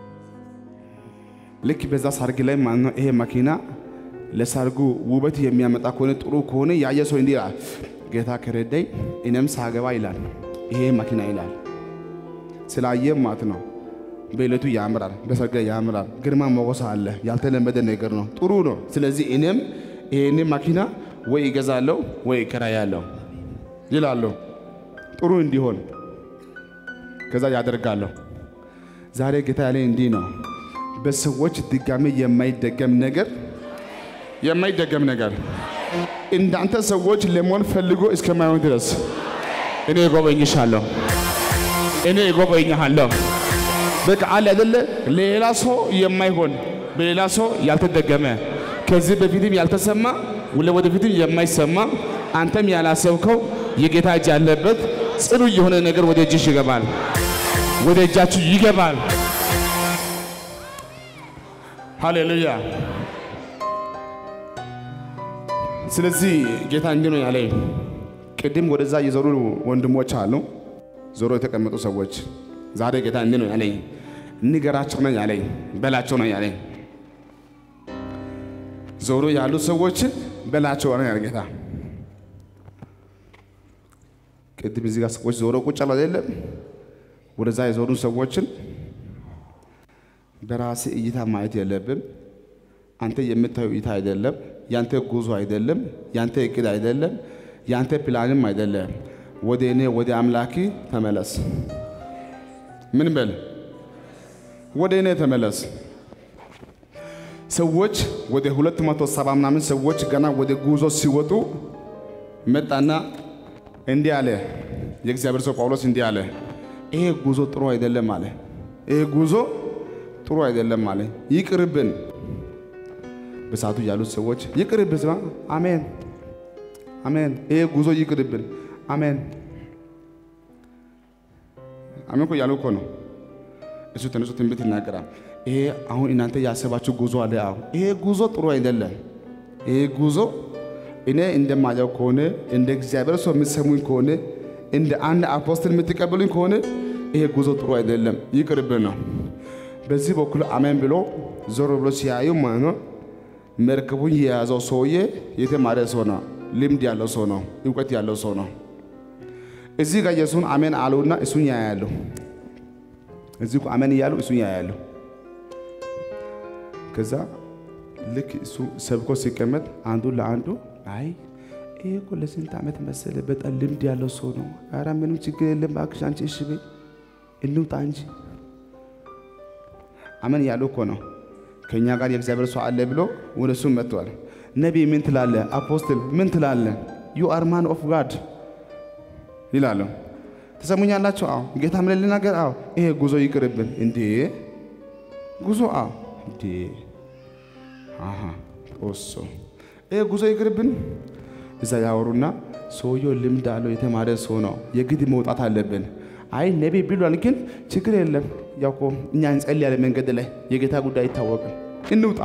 ልክ በዛ ሰርግ ላይ ማለት ነው ይሄ መኪና ለሰርጉ ውበት የሚያመጣ ከሆነ ጥሩ ከሆነ ያየ ሰው እንዲህ ይላል፣ ጌታ ከረዳኝ እኔም ሳገባ ይላል ይሄ መኪና ይላል። ስላየ ማለት ነው በዕለቱ ያምራል፣ በሰርግ ላይ ያምራል፣ ግርማ ሞገስ አለ። ያልተለመደ ነገር ነው፣ ጥሩ ነው። ስለዚህ እኔም ይሄን መኪና ወይ ይገዛለሁ ወይ ይከራያለሁ ይላለሁ፣ ጥሩ እንዲሆን ከዛ ያደርጋለሁ። ዛሬ ጌታ ያለኝ እንዲህ ነው፣ በሰዎች ድጋሜ የማይደገም ነገር የማይደገም ነገር እንዳንተ ሰዎች ለመሆን ፈልጎ እስከማይሆን ድረስ እኔ እጎበኝሻለሁ፣ እኔ እጎበኝሃለሁ። በቃ አለ አይደለ ሌላ ሰው የማይሆን በሌላ ሰው ያልተደገመ ከዚህ በፊትም ያልተሰማ ወደፊትም የማይሰማ አንተም ያላሰብከው የጌታ እጅ ያለበት ጽኑ የሆነ ነገር ወደ እጅሽ ይገባል፣ ወደ እጃችሁ ይገባል። ሃሌሉያ። ስለዚህ ጌታ እንዲህ ነው ያለኝ። ቅድም ወደዛ የዞሩ ወንድሞች አሉ፣ ዞሮ የተቀመጡ ሰዎች ዛሬ ጌታ እንዲህ ነው ያለኝ፣ ንገራቸው ነው ያለኝ፣ በላቸው ነው ያለኝ። ዞሮ ያሉ ሰዎችን በላቸው ነው ያለ ጌታ። ቅድም እዚህ ጋር ሰዎች ዞሮ ቁጭ አሉ አይደለም? ወደዛ የዞሩ ሰዎችን በራሴ እይታ ማየት የለብም። አንተ የምታየው እይታ አይደለም። ያንተ ጉዞ አይደለም። ያንተ እቅድ አይደለም። ያንተ ፕላንም አይደለም። ወደ እኔ ወደ አምላኪ ተመለስ። ምን በል? ወደ እኔ ተመለስ። ሰዎች ወደ ሁለት መቶ ሰባ ምናምን ሰዎች ገና ወደ ጉዞ ሲወጡ መጣና እንዲህ አለ። የእግዚአብሔር ሰው ጳውሎስ እንዲህ አለ፣ ይሄ ጉዞ ጥሩ አይደለም አለ። ይሄ ጉዞ ጥሩ አይደለም አለ። ይቅርብን። በሰዓቱ ያሉት ሰዎች ይቅርብን፣ ስማ፣ አሜን አሜን። ይሄ ጉዞ ይቅርብን፣ አሜን አሜን እኮ ያሉ እኮ ነው። እሱ ተነሱ ትንቢት ይናገራል። ይሄ አሁን እናንተ ያሰባችሁ ጉዞ አለ። አሁን ይሄ ጉዞ ጥሩ አይደለም። ይሄ ጉዞ እኔ እንደማየው ከሆነ እንደ እግዚአብሔር ሰው የምትሰሙኝ ከሆነ እንደ አንድ አፖስትል የምትቀበሉኝ ከሆነ ይሄ ጉዞ ጥሩ አይደለም፣ ይቅርብን ነው። በዚህ በኩል አሜን ብሎ ዞር ብሎ ሲያዩ ማለት ነው መርከቡን የያዘው ሰውዬ የተማረ ሰው ነው፣ ልምድ ያለው ሰው ነው፣ እውቀት ያለው ሰው ነው። እዚህ ጋር የሱን አሜን አሉና እሱን ያያሉ። እዚህ እኮ አሜን እያሉ እሱን ያያሉ። ከዛ ልክ እሱ ሰብኮ ሲቀመጥ አንዱ ለአንዱ አይ ይሄ እኮ ለስንት ዓመት መሰለ በጣም ልምድ ያለው ሰው ነው። ኧረ ምንም ችግር የለም እባክሽ አንቺ እሺ በይ እንውጣ እንጂ አሜን እያሉ እኮ ነው። ከእኛ ጋር የእግዚአብሔር ሰው አለ ብሎ ወደ እሱ መጥቷል። ነቢይ ምን ትላለ? አፖስትል ምን ትላለ? ዩ አር ማን ኦፍ ጋድ ይላሉ። ተሰሙኛላችሁ? አዎ። ጌታ ምን ልናገር? አዎ። ይሄ ጉዞ ይቅርብን። እንዴ ጉዞ? አዎ። እንዴ አሃ ኦሶ ይሄ ጉዞ ይቅርብን። እዛ ያወሩና ሰውየው ልምድ አለው የተማረ ሰው ነው፣ የግድ መውጣት አለብን። አይ ነቢይ ብሏል፣ ግን ችግር የለም ያው እኮ እኛ እንጸልያለን መንገድ ላይ የጌታ ጉዳይ አይታወቅም፣ እንውጣ።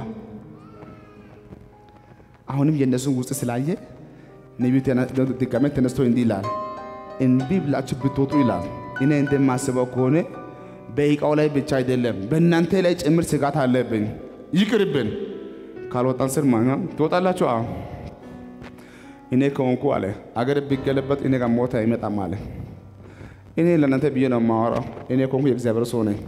አሁንም የእነሱን ውስጥ ስላየ ነቢዩ ድጋሜ ተነስቶ እንዲህ ይላል፣ እንቢ ብላችሁ ብትወጡ ይላል። እኔ እንደማስበው ከሆነ በእቃው ላይ ብቻ አይደለም በእናንተ ላይ ጭምር ስጋት አለብኝ። ይቅርብን። ካልወጣን ስር ማኛ ትወጣላችሁ። አዎ እኔ ከሆንኩ አለ አገር ቢገለበጥ እኔ ጋር ሞት አይመጣም አለ። እኔ ለእናንተ ብዬ ነው የማወራው። እኔ ከሆንኩ የእግዚአብሔር ሰው ነኝ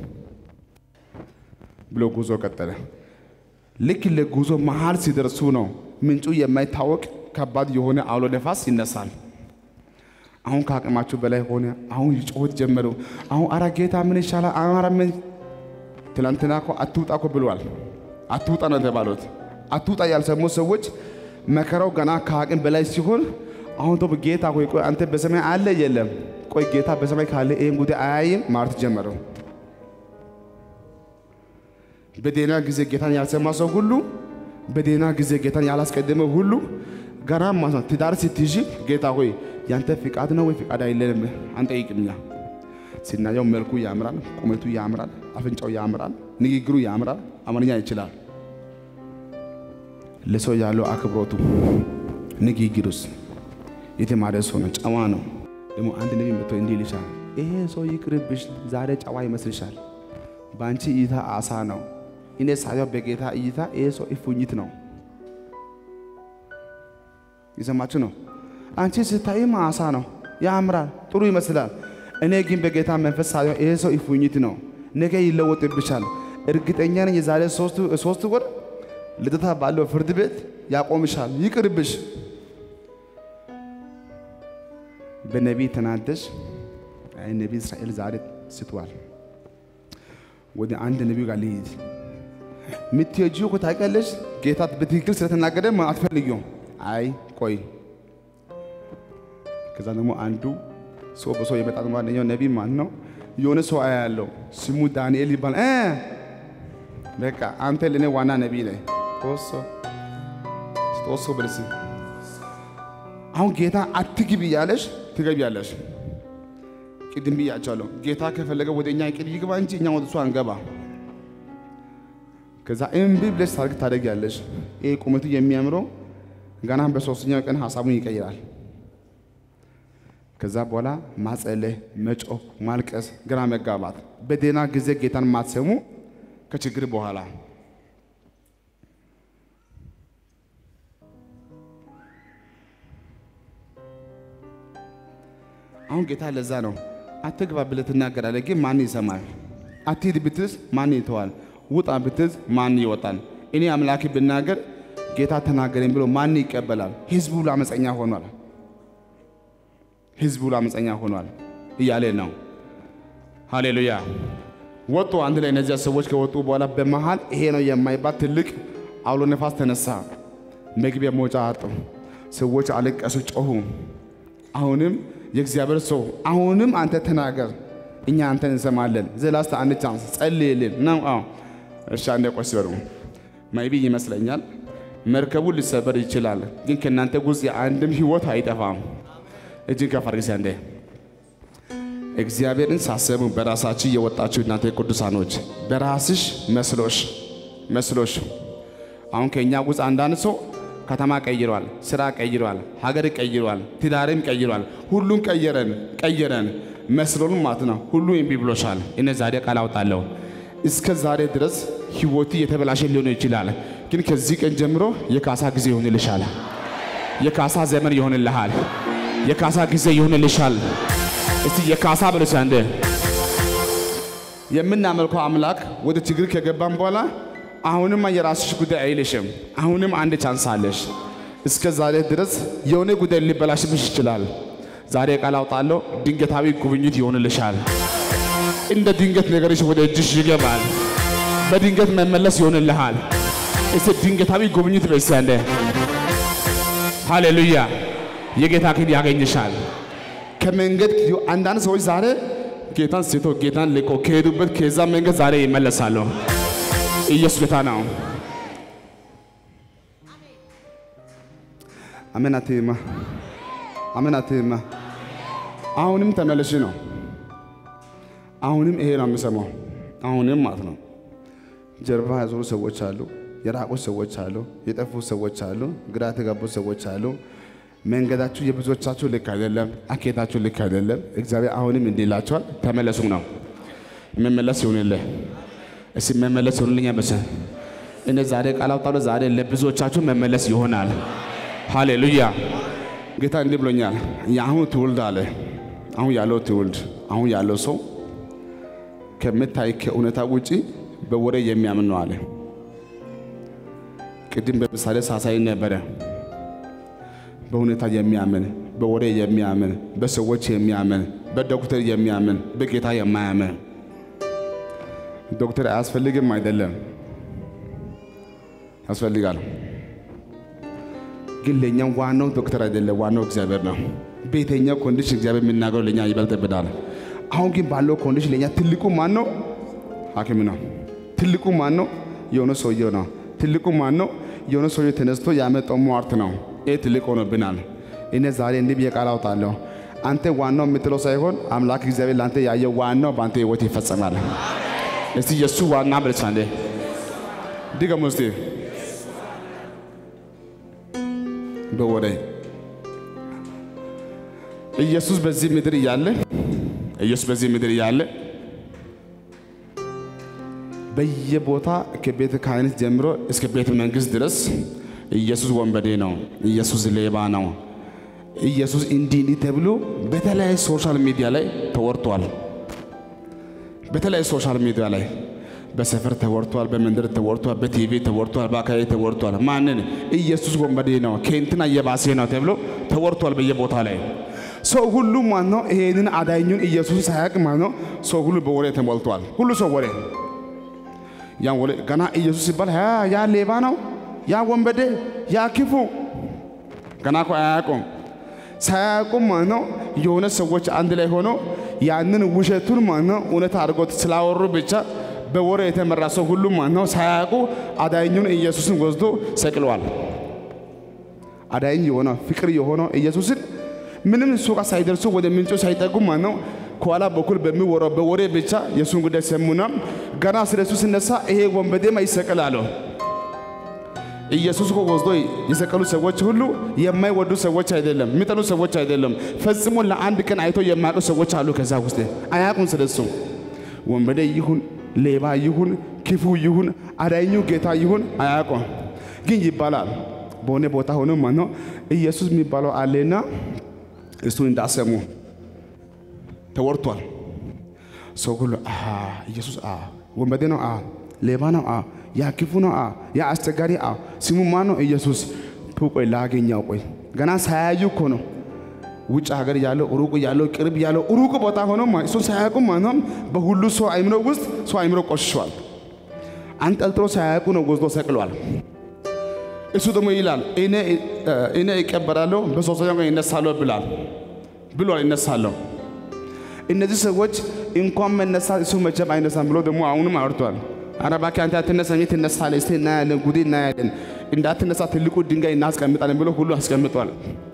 ብሎ ጉዞ ቀጠለ። ልክ ለጉዞ መሀል ሲደርሱ ነው ምንጩ የማይታወቅ ከባድ የሆነ አውሎ ነፋስ ይነሳል። አሁን ከአቅማችሁ በላይ ሆነ። አሁን ይጮት ጀመሩ። አሁን አረ ጌታ ምን ይሻላል? አረ ምን ትላንትና እኮ አትውጣ እኮ ብሏል። አትውጣ ነው የተባሉት። አትውጣ ያልሰሙ ሰዎች መከራው ገና ከአቅም በላይ ሲሆን አሁን ቶ ጌታ ሆይ ቆይ አንተ በሰማይ አለ የለም? ቆይ ጌታ በሰማይ ካለ ይህን ጉዳይ አያይም ማለት ጀመረው። በደህና ጊዜ ጌታን ያልሰማ ሰው ሁሉ በደህና ጊዜ ጌታን ያላስቀደመ ሁሉ ገና ማለት ነው ትዳር ስትይዥ ጌታ ሆይ ያንተ ፍቃድ ነው ወይ ፍቃድ አይለንም አንጠይቅምኛ። ሲናየው መልኩ ያምራል፣ ቁመቱ ያምራል፣ አፍንጫው ያምራል፣ ንግግሩ ያምራል፣ አማርኛ ይችላል። ለሰው ያለው አክብሮቱ ንግግሩስ የተማረ ሰው ነው፣ ጨዋ ነው። ደግሞ አንድ ነቢይ መጥቶ እንዲህ ይልሻል፣ ይሄ ሰው ይቅርብሽ፣ ዛሬ ጨዋ ይመስልሻል። በአንቺ እይታ አሳ ነው። እኔ ሳየው በጌታ እይታ ይሄ ሰው እፉኝት ነው። የሰማችሁ ነው። አንቺ ስታይም አሳ ነው፣ ያምራል፣ ጥሩ ይመስላል። እኔ ግን በጌታ መንፈስ ሳየው ይሄ ሰው እፉኝት ነው። ነገ ይለወጥብሻል። እርግጠኛ ነኝ የዛሬ ሶስት ወር ልደታ ባለው ፍርድ ቤት ያቆምሻል። ይቅርብሽ። በነቢይ ተናደሽ፣ አይ ነቢይ እስራኤል ዛሬ ስቷል። ወደ አንድ ነቢዩ ጋር ልሂድ። የምትሄጂው እኮ ታውቂያለሽ፣ ጌታ በትክክል ስለተናገረ አትፈልጊውም። አይ ቆይ። ከዛ ደግሞ አንዱ ሰው በሰው የመጣ ደግሞ አንደኛው ነቢይ ማን ነው? የሆነ ሰው አያለው ስሙ ዳንኤል ይባል። በቃ አንተ ለእኔ ዋና ነቢይ ነህ። ጦሶ ጦሶ ብልስ አሁን ጌታ አትግቢ እያለሽ ትገቢያለሽ። ቅድም ብያቸዋለሁ። ጌታ ከፈለገ ወደ እኛ ይቅር ይግባ እንጂ እኛ ወደ እሱ አንገባ። ከዛ እምቢ ብለሽ ታርግ ታደርጊያለሽ። ይህ ቁመቱ የሚያምረው ገና በሶስተኛው ቀን ሀሳቡን ይቀይራል። ከዛ በኋላ ማጸለህ፣ መጮህ፣ ማልቀስ፣ ግራ መጋባት፣ በደህና ጊዜ ጌታን ማትሰሙ ከችግር በኋላ አሁን ጌታ ለዛ ነው አትግባ ብለህ ትናገራለህ፣ ግን ማን ይሰማል? አትሂድ ብትዝ ማን ይተዋል? ውጣ ብትዝ ማን ይወጣል? እኔ አምላክ ብናገር ጌታ ተናገረኝ ብሎ ማን ይቀበላል? ህዝቡ ለአመፀኛ ሆኗል። ህዝቡ ለአመፀኛ ሆኗል እያለ ነው። ሃሌሉያ። ወጡ አንድ ላይ እነዚያ ሰዎች ከወጡ በኋላ በመሃል ይሄ ነው የማይባል ትልቅ አውሎ ነፋስ ተነሳ። መግቢያ መውጫ አጡ። ሰዎች አለቀሱ፣ ጮሁ። አሁንም የእግዚአብሔር ሰው አሁንም አንተ ተናገር፣ እኛ አንተን እንሰማለን። ዘላስተ አንድ ቻንስ ጸልይልን ነው። አዎ እሺ፣ አንዴ ቆይ ሲበሩ ማይቢ ይመስለኛል መርከቡ ሊሰበር ይችላል፣ ግን ከእናንተ ውስጥ የአንድም ህይወት አይጠፋም። እጅን ከፍ አድርጊ አንዴ። እግዚአብሔርን ሳሰቡ በራሳችሁ የወጣችሁ እናንተ ቅዱሳኖች በራስሽ መስሎሽ መስሎሽ አሁን ከእኛ ውስጥ አንዳንድ ሰው ከተማ ቀይሯል፣ ስራ ቀይሯል፣ ሀገር ቀይሯል፣ ትዳርም ቀይሯል። ሁሉን ቀየረን ቀየረን መስሎን ማለት ነው። ሁሉ እምቢ ብሎሻል። እኔ ዛሬ ቃል አውጣለሁ። እስከ ዛሬ ድረስ ህይወት የተበላሸ ሊሆን ይችላል፣ ግን ከዚህ ቀን ጀምሮ የካሳ ጊዜ ይሆንልሻል። የካሳ ዘመን ይሆንልሃል። የካሳ ጊዜ ይሆንልሻል። እስቲ የካሳ ብለሽ አንዴ የምናመልከው አምላክ ወደ ችግር ከገባን በኋላ አሁንም የራስሽ ጉዳይ አይልሽም። አሁንም አንድ ቻንስ አለሽ። እስከ ዛሬ ድረስ የሆነ ጉዳይ ሊበላሽብሽ ይችላል። ዛሬ ቃል አውጣለሁ፣ ድንገታዊ ጉብኝት ይሆንልሻል። እንደ ድንገት ነገርሽ ወደ እጅሽ ይገባል። በድንገት መመለስ ይሆንልሃል። እስቲ ድንገታዊ ጉብኝት በይስ አንዴ። ሃሌሉያ! የጌታ ክንድ ያገኝሻል። ከመንገድ አንዳንድ ሰዎች ዛሬ ጌታን ስቶ ጌታን ልቆ ከሄዱበት ከዛ መንገድ ዛሬ ይመለሳሉ። ኢየሱስ ጌታ ነው። አሜን አትይማ፣ አሜን አትይማ። አሁንም ተመለሽ ነው። አሁንም ይሄ ነው የምሰማው። አሁንም ማለት ነው። ጀርባ ያዞሩ ሰዎች አሉ፣ የራቁ ሰዎች አሉ፣ የጠፉ ሰዎች አሉ፣ ግራ የተጋቡ ሰዎች አሉ። መንገዳችሁ የብዙዎቻችሁ ልክ አይደለም፣ አኬታችሁ ልክ አይደለም። እግዚአብሔር አሁንም እንዲህ ይላችኋል፣ ተመለሱ ነው። መመለስ ይሁንልህ። እስቲ መመለስ ይሁንልኝ። በሰ እኔ ዛሬ ቃል አውጣለሁ። ዛሬ ለብዙዎቻችሁ መመለስ ይሆናል። ሃሌሉያ። ጌታ እንዲህ ብሎኛል። የአሁኑ ትውልድ አለ አሁን ያለው ትውልድ አሁን ያለው ሰው ከምታይ ከእውነታ ውጪ በወሬ የሚያምን ነው አለ። ቅድም በምሳሌ ሳሳይ ነበረ። በሁኔታ የሚያምን በወሬ የሚያምን በሰዎች የሚያምን በዶክተር የሚያምን በጌታ የማያምን ዶክተር አያስፈልግም አይደለም፣ ያስፈልጋል። ግን ለእኛ ዋናው ዶክተር አይደለም፣ ዋናው እግዚአብሔር ነው። በየትኛው ኮንዲሽን እግዚአብሔር የሚናገረው ለእኛ ይበልጥብናል። አሁን ግን ባለው ኮንዲሽን ለእኛ ትልቁ ማን ነው? ሐኪም ነው። ትልቁ ማን ነው? የሆነ ሰውየው ነው። ትልቁ ማን ነው? የሆነ ሰውየው ተነስቶ ያመጣው ሟርት ነው። ይህ ትልቅ ሆኖብናል። እኔ ዛሬ እንዲህ ብዬ ቃል አውጣለሁ። አንተ ዋናው የምትለው ሳይሆን አምላክ እግዚአብሔር ለአንተ ያየው ዋናው በአንተ ህይወት ይፈጸማል። እስቲ የእሱ ዋና ብለች አንዴ ድገሙ እስቲ በወሬ ኢየሱስ በዚህ ምድር እያለ ኢየሱስ በዚህ ምድር እያለ በየቦታ ከቤተ ክህነት ጀምሮ እስከ ቤተ መንግስት ድረስ ኢየሱስ ወንበዴ ነው፣ ኢየሱስ ሌባ ነው፣ ኢየሱስ እንዲህ እንዲህ ተብሎ በተለያዩ ሶሻል ሚዲያ ላይ ተወርቷል። በተለያዩ ሶሻል ሚዲያ ላይ በሰፈር ተወርቷል፣ በመንደር ተወርቷል፣ በቲቪ ተወርቷል፣ በአካባቢ ተወርቷል። ማንን? ኢየሱስ ወንበዴ ነው፣ ከእንትና እየባሴ ነው ተብሎ ተወርቷል በየቦታ ላይ ሰው ሁሉ ማን ነው? ይሄንን አዳኙን ኢየሱስን ሳያውቅ ማን ነው? ሰው ሁሉ በወሬ ተሞልቷል። ሁሉ ሰው ወሬ ያን ወሬ ገና ኢየሱስ ሲባል ያ ሌባ ነው፣ ያ ወንበዴ፣ ያ ክፉ ገና እኮ አያውቁም። ሳያውቁም ማን ነው የሆነ ሰዎች አንድ ላይ ሆነው ያንን ውሸቱን ማን ነው እውነት አድርጎት ስላወሩ ብቻ በወሬ የተመራ ሰው ሁሉ ማን ነው ሳያውቁ አዳኙን ኢየሱስን ወስዶ ሰቅለዋል። አዳኝ የሆነው ፍቅር የሆነው ኢየሱስን ምንም እሱ ጋር ሳይደርሱ ወደ ምንጩ ሳይጠጉ ማን ነው ከኋላ በኩል በሚወራው በወሬ ብቻ የእሱን ጉዳይ ሰሙና ገና ስለ እሱ ሲነሳ ይሄ ወንበዴማ ይሰቀላሉ። ኢየሱስ እኮ ወስዶ የሰቀሉ ሰዎች ሁሉ የማይወዱ ሰዎች አይደለም፣ የሚጠሉ ሰዎች አይደለም። ፈጽሞ ለአንድ ቀን አይቶ የማያውቁ ሰዎች አሉ። ከዛ ውስጥ አያውቁም ስለሱ ወንበዴ ይሁን ሌባ ይሁን ክፉ ይሁን አዳኙ ጌታ ይሁን አያውቁም። ግን ይባላል በሆነ ቦታ ሆኖ ማነው ኢየሱስ የሚባለው አለና እሱ እንዳሰሙ ተወርቷል። ሰው ሁሉ ኢየሱስ ወንበዴ ነው፣ ሌባ ነው፣ ያ ክፉ ነው፣ ያ አስቸጋሪ ስሙ ማን ነው? ኢየሱስ። ቆይ ላገኛው፣ ቆይ ገና ሳያዩ እኮ ነው ውጭ ሀገር ያለው ሩቅ ያለው ቅርብ ያለው ሩቅ ቦታ ሆኖ እሱን ሳያውቁ ማነው በሁሉ ሰው አይምሮ ውስጥ ሰው አይምሮ ቆሽሿል። አንጠልጥሎ ሳያውቁ ነው ወስዶ ሰቅሏል። እሱ ደግሞ ይላል እኔ እቀበራለሁ በሶስተኛው ቀን ይነሳለሁ ብላል ብሏል። ይነሳለሁ። እነዚህ ሰዎች እንኳን መነሳት እሱ መቼም አይነሳም ብሎ ደግሞ አሁንም አውርቷል። ኧረ እባክህ አንተ አትነሳም፣ ትነሳለህ፣ እስቲ እናያለን፣ ጉዴ እናያለን፣ እንዳትነሳ ትልቁ ድንጋይ እናስቀምጣለን ብሎ ሁሉ አስቀምጧል።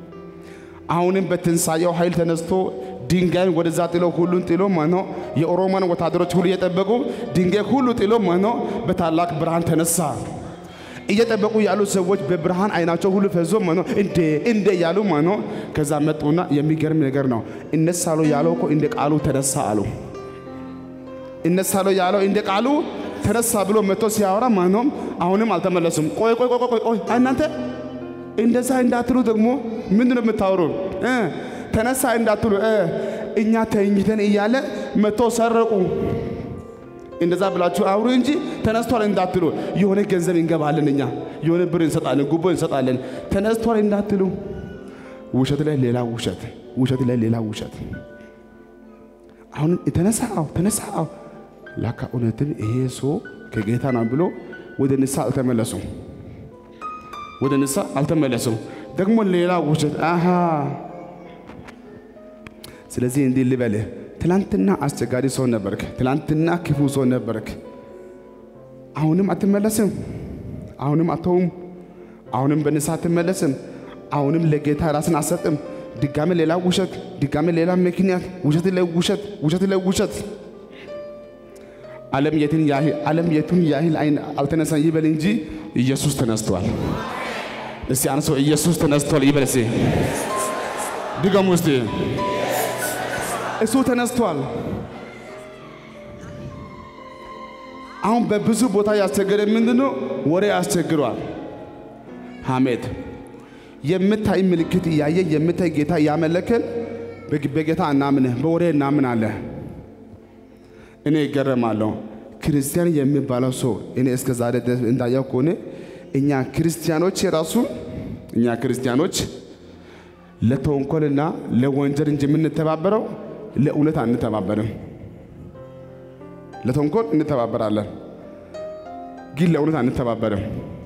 አሁንም በትንሳኤው ኃይል ተነስቶ ድንጋይን ወደዛ ጥሎ ሁሉን ጥሎ ማኖ የኦሮሞን ወታደሮች ሁሉ እየጠበቁ ድንጋይ ሁሉ ጥሎ ማኖ በታላቅ ብርሃን ተነሳ። እየጠበቁ ያሉ ሰዎች በብርሃን አይናቸው ሁሉ ፈዞ ማኖ እንዴ እንዴ ያሉ ማኖ ከዛ መጡና የሚገርም ነገር ነው። እነሳለሁ ያለው እኮ እንደ ቃሉ ተነሳ አሉ። እነሳለሁ ያለው እንደ ቃሉ ተነሳ ብሎ መጥቶ ሲያወራ ማኖ አሁንም አልተመለሱም። ቆይ ቆይ ቆይ ቆይ ቆይ እናንተ እንደዛ እንዳትሉ ደግሞ ምንድን ነው የምታወሩ? ተነሳ እንዳትሉ እኛ ተኝተን እያለ መጥቶ ሰረቁ። እንደዛ ብላችሁ አውሩ እንጂ ተነስቷል እንዳትሉ። የሆነ ገንዘብ እንገባለን እኛ የሆነ ብር እንሰጣለን፣ ጉቦ እንሰጣለን። ተነስቷል እንዳትሉ። ውሸት ላይ ሌላ ውሸት፣ ውሸት ላይ ሌላ ውሸት። አሁን ተነሳ፣ አዎ ተነሳ፣ አዎ ላካ እውነትም ይሄ ሰው ከጌታ ነው ብሎ ወደ ንስሐ አልተመለሱም። ወደ ንስሐ አልተመለሱም። ደግሞ ሌላ ውሸት አሃ። ስለዚህ እንዲህ ልበልህ፣ ትላንትና አስቸጋሪ ሰው ነበርክ፣ ትላንትና ክፉ ሰው ነበርክ። አሁንም አትመለስም፣ አሁንም አተውም፣ አሁንም በንስሐ አትመለስም፣ አሁንም ለጌታ ራስን አሰጥም። ድጋሜ ሌላ ውሸት፣ ድጋሜ ሌላ ምክንያት፣ ውሸት ላይ ውሸት፣ ውሸት ላይ ውሸት። ዓለም የትን ያህል ዓለም የቱን ያህል አይን አልተነሳም ይበል እንጂ ኢየሱስ ተነስቷል። እስቲ አንሶ ኢየሱስ ተነስቷል ይበል እስቲ ድገሙ እስቲ እሱ ተነስቷል። አሁን በብዙ ቦታ ያስቸገረ ምንድነው? ወሬ ያስቸግሯል። ሐሜት የምታይ ምልክት እያየ የምታይ ጌታ እያመለክን በጌታ እናምንህ በወሬ እናምናለን። እኔ ይገረማለሁ። ክርስቲያን የሚባለው ሰው እኔ እስከ ዛሬ ድረስ እንዳየው ከሆነ እኛ ክርስቲያኖች የራሱ እኛ ክርስቲያኖች ለተንኮልና ለወንጀል እንጂ የምንተባበረው ለእውነት አንተባበርም። ለተንኮል እንተባበራለን፣ ግን ለእውነት አንተባበርም።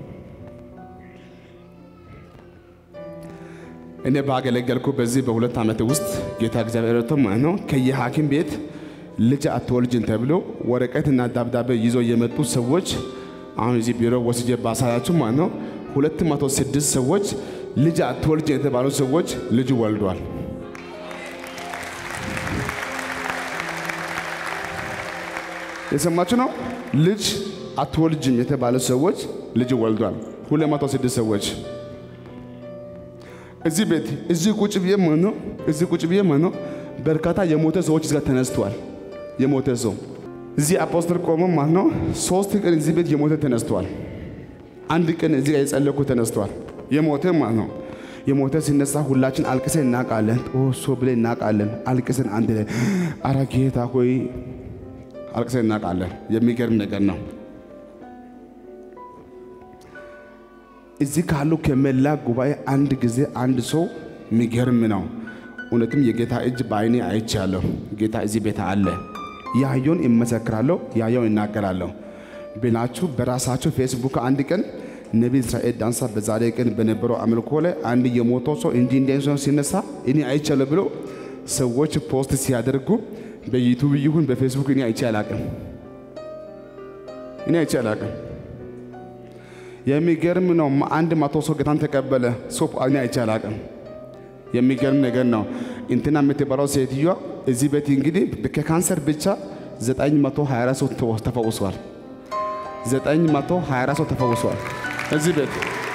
እኔ ባገለገልኩ በዚህ በሁለት ዓመት ውስጥ ጌታ እግዚአብሔር ረድቶ ማለት ነው ከየሐኪም ቤት ልጅ አትወልጅን ተብሎ ወረቀትና ደብዳቤ ይዞ የመጡ ሰዎች አሁን እዚህ ቢሮ ወስጄ ባሳያችሁ ማለት ነው ሁለት መቶ ስድስት ሰዎች ልጅ አትወልጅን የተባሉ ሰዎች ልጅ ወልዷል። የሰማችሁ ነው። ልጅ አትወልጅም የተባሉ ሰዎች ልጅ ወልዷል። ሁለት መቶ ስድስት ሰዎች እዚህ ቤት እዚህ ቁጭ ብዬ ማለት ነው እዚህ ቁጭ ብዬ ማለት ነው በርካታ የሞተ ሰዎች እዚህ ጋር ተነስተዋል። የሞተ ሰው እዚህ አፖስትል ቆሞ ማለት ነው ሶስት ቀን እዚህ ቤት የሞተ ተነስተዋል። አንድ ቀን እዚህ ጋር የጸለኩ ተነስተዋል። የሞተ ማለት ነው የሞተ ሲነሳ ሁላችን አልቅሰን እናውቃለን። ጦሶ ብለን እናውቃለን። አልቅሰን አንድ ላይ አረ ጌታ ሆይ አልቅሰን እናውቃለን። የሚገርም ነገር ነው። እዚህ ካሉ ከመላ ጉባኤ አንድ ጊዜ አንድ ሰው የሚገርም ነው። እውነትም የጌታ እጅ በአይኔ አይቻለሁ። ጌታ እዚህ ቤት አለ። ያየውን እመሰክራለሁ፣ ያየውን እናገራለሁ ብላችሁ በራሳቸው ፌስቡክ አንድ ቀን ነቢይ እስራኤል ዳንሳ በዛሬ ቀን በነበረው አምልኮ ላይ አንድ የሞተው ሰው እንዲህ እንዲህ ሰው ሲነሳ እኔ አይቻለሁ ብሎ ሰዎች ፖስት ሲያደርጉ በዩቱብ ይሁን በፌስቡክ እኔ አይቼ አላቅም። እኔ አይቼ አላቅም። የሚገርም ነው። አንድ መቶ ሰው ጌታን ተቀበለ። ሰው እኔ አይቼ አላቅም። የሚገርም ነገር ነው። እንትና የምትባለው ሴትዮዋ እዚህ ቤት እንግዲህ ከካንሰር ብቻ 924 ሰው ተፈውሷል። 924 ሰው ተፈውሷል እዚህ ቤት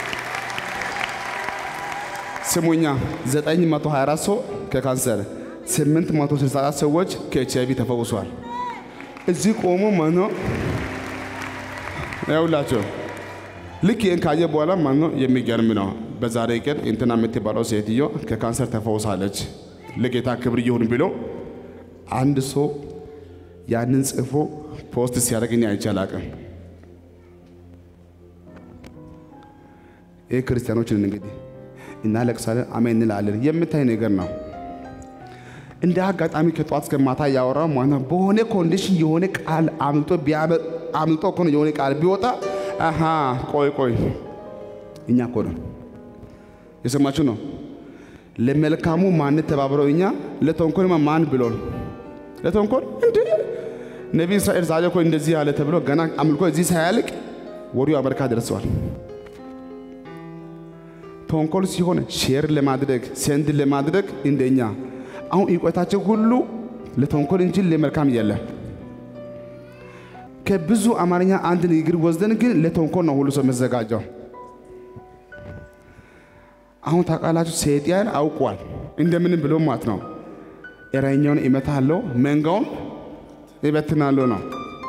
ስሙኛ፣ 924 ሰው ከካንሰር 864 ሰዎች ከኤች አይቪ ተፈውሷል። እዚህ ቆሞ መኖ ያውላቸው ልክ ይህን ካየ በኋላ ማን ነው የሚገርም ነው። በዛሬ ቀን እንትና የምትባለው ሴትዮ ከካንሰር ተፈውሳለች። ለጌታ ክብር ይሁን ብሎ አንድ ሰው ያንን ጽፎ ፖስት ሲያደርግኝ አይቼ አላቅም። ይህ ክርስቲያኖችን እንግዲህ እናለቅሳለን፣ አሜን እንላለን። የምታይ ነገር ነው። እንደ አጋጣሚ ከጠዋት እስከ ማታ ያወራው ማለት ነው። በሆነ ኮንዲሽን የሆነ ቃል አምልጦ አምልጦ እኮ ነው የሆነ ቃል ቢወጣ አሃ ቆይ ቆይ እኛ እኮ ነው የሰማችሁ ነው። ለመልካሙ ማን ተባብረው እኛ ለተንኮል ማን ብሎን ለተንኮል እንደ ነቢይ እስራኤል ዛሬ እኮ እንደዚህ ያለ ተብሎ ገና አምልኮ እዚህ ሳያልቅ ወዲያው አሜሪካ ደርሰዋል። ተንኮል ሲሆን ሼር ለማድረግ ሴንድ ለማድረግ እንደኛ አሁን እውቀታቸው ሁሉ ለተንኮል እንጂ ለመልካም የለም። ከብዙ አማርኛ አንድ ንግግር ወስደን ግን ለተንኮል ነው ሁሉ ሰው መዘጋጀው። አሁን ታውቃላችሁ፣ ሰይጣን አውቋል እንደምንም ብሎ ማለት ነው እረኛውን እመታለሁ መንጋውን ይበትናለሁ ነው።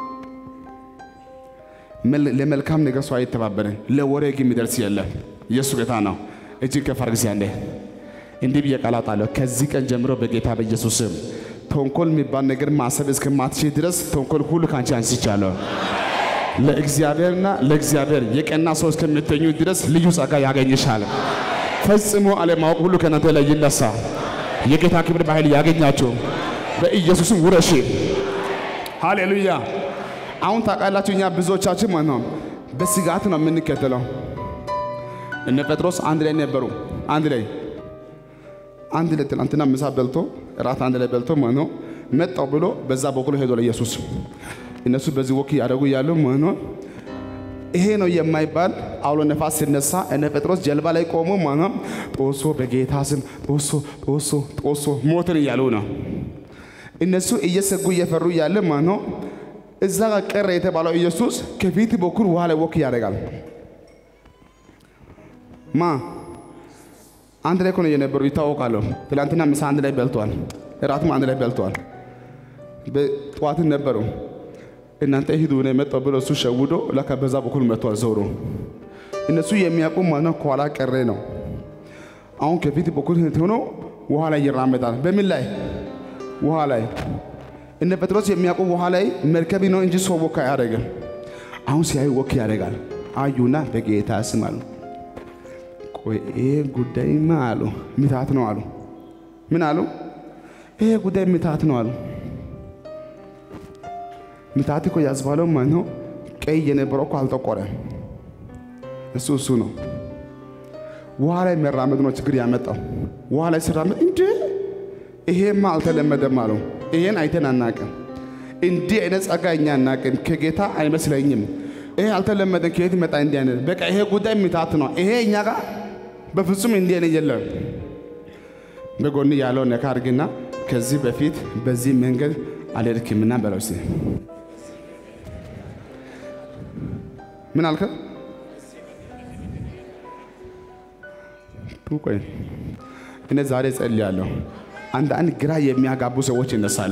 ለመልካም ነገር ሰው አይተባበርን፣ ለወሬ ግን የሚደርስ የለም። ኢየሱስ ጌታ ነው። እጅግ ከፍ አድርግ እስኪ አንዴ እንዲህ ብዬ ቃል አወጣለሁ። ከዚህ ቀን ጀምሮ በጌታ በኢየሱስ ስም ተንኮል የሚባል ነገር ማሰብ እስከማትችል ድረስ ተንኮል ሁሉ ከአንቺ አንስቻለሁ። ለእግዚአብሔርና ለእግዚአብሔር የቀና ሰው እስከምትኙ ድረስ ልዩ ጸጋ ያገኝሻል። ፈጽሞ አለማወቅ ሁሉ ከእናንተ ላይ ይነሳ። የጌታ ክብር በኃይል ያገኛችሁ በኢየሱስም ውረሺ። ሃሌሉያ። አሁን ታውቃላችሁ፣ እኛ ብዙዎቻችን ማለት ነው በስጋት ነው የምንከተለው። እነ ጴጥሮስ አንድ ላይ ነበሩ። አንድ ላይ አንድ ላይ ትናንትና ምሳ በልቶ እራት አንድ ላይ በልቶ ማለት ነው መጣው ብሎ በዛ በኩል ሄዶ ለኢየሱስ እነሱ በዚህ ወክ ያደረጉ ያሉ ማለት ነው ይሄ ነው የማይባል አውሎ ነፋስ ሲነሳ እነ ጴጥሮስ ጀልባ ላይ ቆሞ ማለት ነው ጦሶ በጌታ ስም ጦሶ ጦሶ ጦሶ ሞትን እያሉ ነው። እነሱ እየሰጉ እየፈሩ እያለ ማለት ነው እዛ ጋር ቀረ የተባለው ኢየሱስ ከፊት በኩል ውሃ ላይ ወክ ያደርጋል። ማ አንድ ላይ እኮ ነው የነበሩ ይታወቃሉ። ትላንትና ምሳ አንድ ላይ በልተዋል፣ እራትም አንድ ላይ በልተዋል። በጠዋትን ነበሩ። እናንተ ሂዱ ነው የመጣው ብሎ እሱ ሸውዶ ለካ በዛ በኩል መጥቷል ዞሮ። እነሱ የሚያውቁ ማነው ከኋላ ቀረ ነው። አሁን ከፊት በኩል ሆኖ ውሃ ላይ ይራመዳል። በምን ላይ? ውሃ ላይ። እነ ጴጥሮስ የሚያውቁ ውሃ ላይ መርከብ ነው እንጂ ሰው ወክ አያደርግም። አሁን ሲያዩ ወክ ያደርጋል። አዩና በጌታ ስም አሉ። ቆይ ይሄ ጉዳይማ አሉ ምታት ነው አሉ። ምን አሉ? ይሄ ጉዳይ ምታት ነው አሉ። ምታት እኮ ያስባለው ማለት ነው። ቀይ የነበረው እኮ አልጠቆረም። እሱ እሱ ነው። ውሃ ላይ መራመድ ነው ችግር ያመጣው። ውሃ ላይ ሲራመድ እንዴ ይሄማ አልተለመደም አሉ። ይሄን አይተን አናቅም። እንዲህ አይነት ጸጋ እኛ አናቅም። ከጌታ አይመስለኝም። ይሄ አልተለመደም። ከየት መጣ? እንዲህ አይነት በቃ ይሄ ጉዳይ ምታት ነው። ይሄ እኛ ጋር በፍጹም እንዲህ አይነት የለም። በጎን ያለው ነካ አድርግና ከዚህ በፊት በዚህ መንገድ አልሄድክምና በለው እስኪ። ምን አልከ? ቆይ እኔ ዛሬ ጸልያለሁ። አንዳንድ ግራ የሚያጋቡ ሰዎች ይነሳሉ።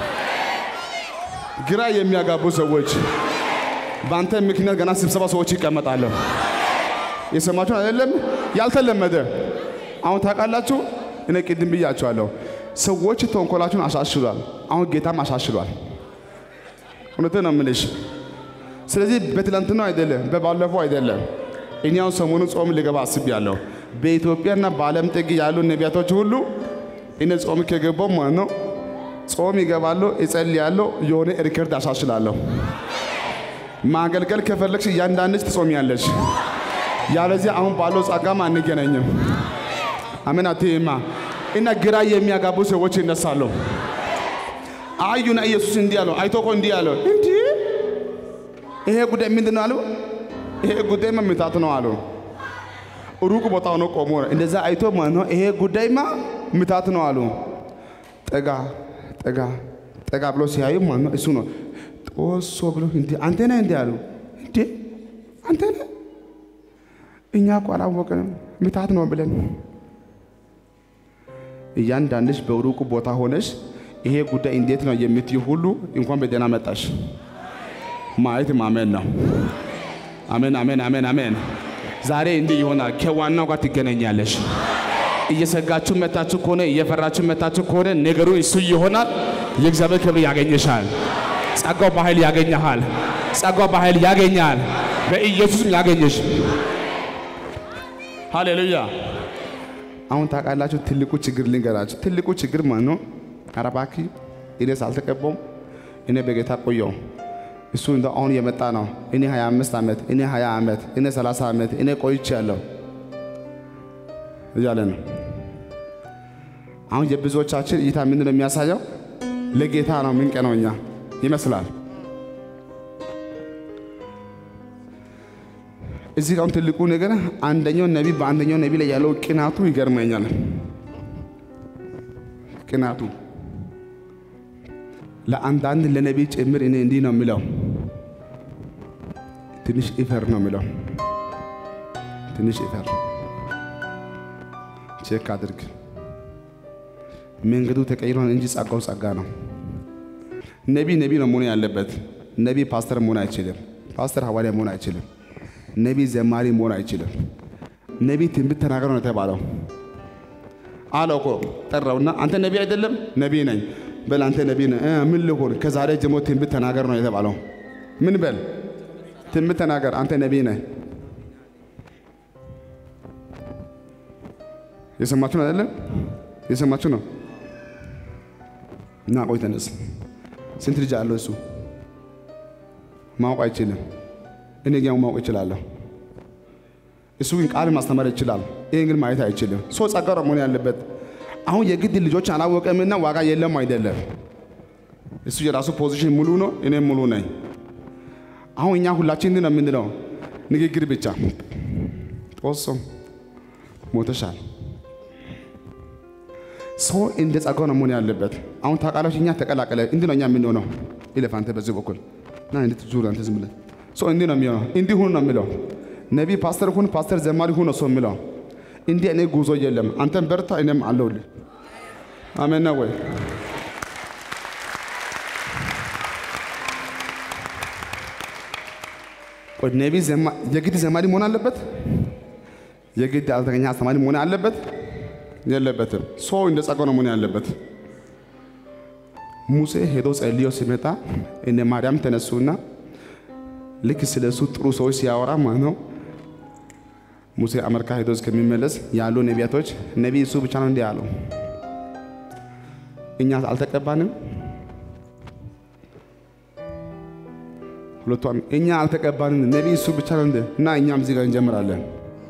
ግራ የሚያጋቡ ሰዎች በአንተ ምክንያት ገና ስብሰባ ሰዎች ይቀመጣሉ። የሰማችሁ አይደለም? ያልተለመደ አሁን ታውቃላችሁ። እኔ ቅድም ብያችኋለሁ። ሰዎች ተንኮላችሁን አሻሽሏል። አሁን ጌታም አሻሽሏል። እውነቴን ነው የምልሽ። ስለዚህ በትላንትናው አይደለም፣ በባለፈው አይደለም። እኔ አሁን ሰሞኑን ጾም ልገባ አስቤያለሁ። በኢትዮጵያና በዓለም ጥግ ያሉ ነቢያቶች ሁሉ እኔ ጾም ከገባው ማለት ነው ጾም ይገባለሁ፣ እጸልያለሁ፣ የሆነ ሪከርድ አሻሽላለሁ። ማገልገል ከፈለግሽ እያንዳንድሽ ትጾሚያለሽ። ያለዚህ አሁን ባለው ጸጋም አንገናኝም። አሜን አትይማ እና ግራ የሚያጋቡ ሰዎች ይነሳሉ። አዩና ኢየሱስ እንዲህ አለው፣ አይቶ እኮ እንዲህ አለው፣ እንዲህ ይሄ ጉዳይ ምንድን ነው አሉ። ይሄ ጉዳይማ ምታት ነው አሉ። ሩቅ ቦታ ሆኖ ቆሞ እንደዛ አይቶ ማለት ነው ይሄ ጉዳይማ ምታት ነው አሉ። ጠጋ ጠጋ ጠጋ ብሎ ሲያዩ ማለት ነው እሱ ነው ጦሶ ብሎ እንዴ አንተ ነህ እንዴ አሉ። እንዴ አንተ ነህ? እኛ እኮ አላወቅንም ምታት ነው ብለን እያንዳንድሽ በሩቁ ቦታ ሆነሽ ይሄ ጉዳይ እንዴት ነው የምትይ ሁሉ እንኳን በደህና መጣሽ። ማየት ማመን ነው። አሜን አሜን አሜን አሜን። ዛሬ እንዲህ ይሆናል። ከዋናው ጋር ትገናኛለሽ። እየሰጋችሁ መታችሁ ከሆነ እየፈራችሁ መታችሁ ከሆነ ነገሩ እሱ ይሆናል። የእግዚአብሔር ክብር ያገኘሻል። ጸጋው በኃይል ያገኘሃል። ጸጋው በኃይል ያገኛል። በኢየሱስም ያገኘሽ። ሃሌሉያ። አሁን ታውቃላችሁ፣ ትልቁ ችግር ልንገራችሁ። ትልቁ ችግር ማለት ነው። ኧረ እባክህ እኔ ሳልተቀባውም እኔ በጌታ ቆየው እሱ እንደ አሁን የመጣ ነው። እኔ 25 ዓመት እኔ 20 ዓመት እኔ 30 ዓመት እኔ ቆይቻለሁ እያለ ነው። አሁን የብዙዎቻችን እይታ ምንድን ነው የሚያሳየው? ለጌታ ነው ምንቀነው እኛ ይመስላል። እዚህ ጋር ትልቁ ነገር አንደኛው ነቢ በአንደኛው ነቢ ላይ ያለው ቅናቱ ይገርመኛል። ቅናቱ ለአንዳንድ ለነቢ ጭምር እኔ እንዲህ ነው የሚለው፣ ትንሽ ኢፈር ነው የሚለው። ትንሽ ኢፈር ቼክ አድርግ። መንገዱ ተቀይሯል እንጂ ጸጋው ጸጋ ነው። ነቢ ነቢ ነው መሆን ያለበት። ነቢ ፓስተር መሆን አይችልም። ፓስተር ሐዋርያ መሆን አይችልም። ነቢ ዘማሪ መሆን አይችልም። ነቢ ትንቢት ተናገር ነው የተባለው። አለው እኮ ጠራውና፣ አንተ ነቢ አይደለም? ነቢ ነኝ በል አንተ ነቢ ነህ። ምን ልሆን? ከዛሬ ጀምሮ ትንቢት ተናገር ነው የተባለው። ምን በል? ትንቢት ተናገር። አንተ ነቢ ነህ። የሰማችሁ ነው አይደለም? የሰማችሁ ነው። እና ቆይ ተነስ። ስንት ልጅ አለው እሱ? ማወቅ አይችልም። እኔ ግን ማወቅ እችላለሁ። እሱ ግን ቃል ማስተማር ይችላል። ይህን ግን ማየት አይችልም። ሰው ጸጋ ነው መሆን ያለበት። አሁን የግድ ልጆች አላወቀምና ዋጋ የለም አይደለም። እሱ የራሱ ፖዚሽን ሙሉ ነው፣ እኔም ሙሉ ነኝ። አሁን እኛ ሁላችን እንዲህ ነው የምንለው፣ ንግግር ብቻ ጦሶ ሞተሻል። ሰው እንደ ጸጋው ነው መሆን ያለበት። አሁን ታውቃላችሁ፣ እኛ ተቀላቀለ እንዲህ ነው እኛ የምንሆነው። ይለፍ አንተ በዚህ በኩል ና እንዴት ዙር አንተ ዝም ብለህ ሰው እንዲህ ነው የሚሆነው። እንዲህ ሁኑ ነው የሚለው። ነቢ ፓስተር ሁን፣ ፓስተር ዘማሪ ሁን ነው ሰው የሚለው። እንዲህ እኔ ጉዞ የለም። አንተም በርታ፣ እኔም አለሁልህ። አሜን ነው ወይ? ቆይ ነቢ የግድ ዘማሪ መሆን አለበት? የግድ አልተገኛ አስተማሪ መሆን አለበት? የለበትም። ሰው እንደ ጸጋው ነው መሆን ያለበት። ሙሴ ሄዶ ጸልዮ ሲመጣ እነ ማርያም ተነሱና ልክ ስለ እሱ ጥሩ ሰዎች ሲያወራ ማለት ነው ሙሴ አሜሪካ ሄዶ እስከሚመለስ ያሉ ነቢያቶች ነቢይ እሱ ብቻ ነው እንዲህ አለው። እኛ አልተቀባንም። ሁለቷን እኛ አልተቀባንም፣ ነቢይ እሱ ብቻ ነው እንደ እና እኛም እዚህ ጋር እንጀምራለን።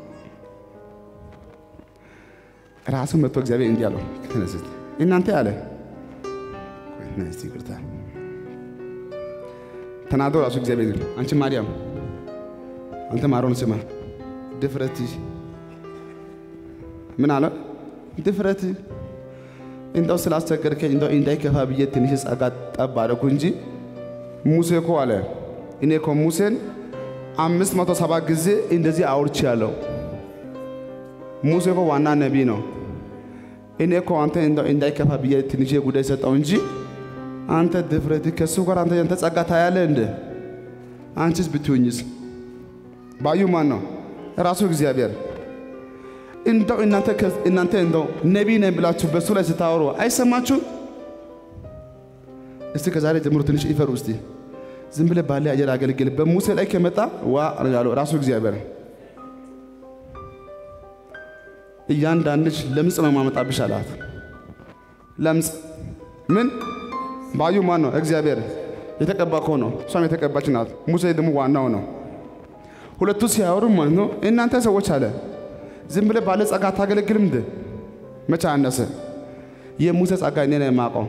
ራሱ መጥቶ እግዚአብሔር እንዲህ አለው፣ ተነስት እናንተ አለ ይቅርታ ተናዶ ራሱ እግዚአብሔር አንቺ ማርያም አንተ ማሮን ስማ ድፍረት ምን አለ ድፍረት እንደው ስላስቸገርከኝ እንደው እንዳይከፋ ብዬ ትንሽ ጸጋ ጠብ አደረኩ እንጂ ሙሴ እኮ አለ እኔ እኮ ሙሴን አምስት መቶ ሰባ ጊዜ እንደዚህ አውርቼ ያለው ሙሴ እኮ ዋና ነቢይ ነው። እኔ እኮ አንተ እንደው እንዳይከፋ ብዬ ትንሽ ጉዳይ ሰጠው እንጂ አንተ ድፍረት ከሱ ጋር አንተ ያንተ ጸጋ ታያለህ እንደ አንቺስ ብትሆኝስ ባዩ ማን ነው? ራሱ እግዚአብሔር። እንደው እናንተ እናንተ እንደው ነቢይ ነኝ ብላችሁ በሱ ላይ ስታወሩ አይሰማችሁም? እስቲ ከዛሬ ጀምሮ ትንሽ ይፈሩ። እስቲ ዝም ብለህ ባለ አየር አገልግል። በሙሴ ላይ ከመጣ ዋ ያለው ራሱ እግዚአብሔር። እያንዳንድሽ ለምጽ ነው ማመጣብሽ አላት። ለምጽ ምን ባዩ ማን ነው? እግዚአብሔር የተቀባ እኮ ነው። እሷም የተቀባች ናት። ሙሴ ደግሞ ዋናው ነው። ሁለቱ ሲያወሩ ማለት ነው እናንተ ሰዎች አለ ዝም ብለህ ባለ ጸጋ አታገለግልም እንደ መቼ አነሰ? የሙሴ ጸጋ እኔ ነው የማውቀው።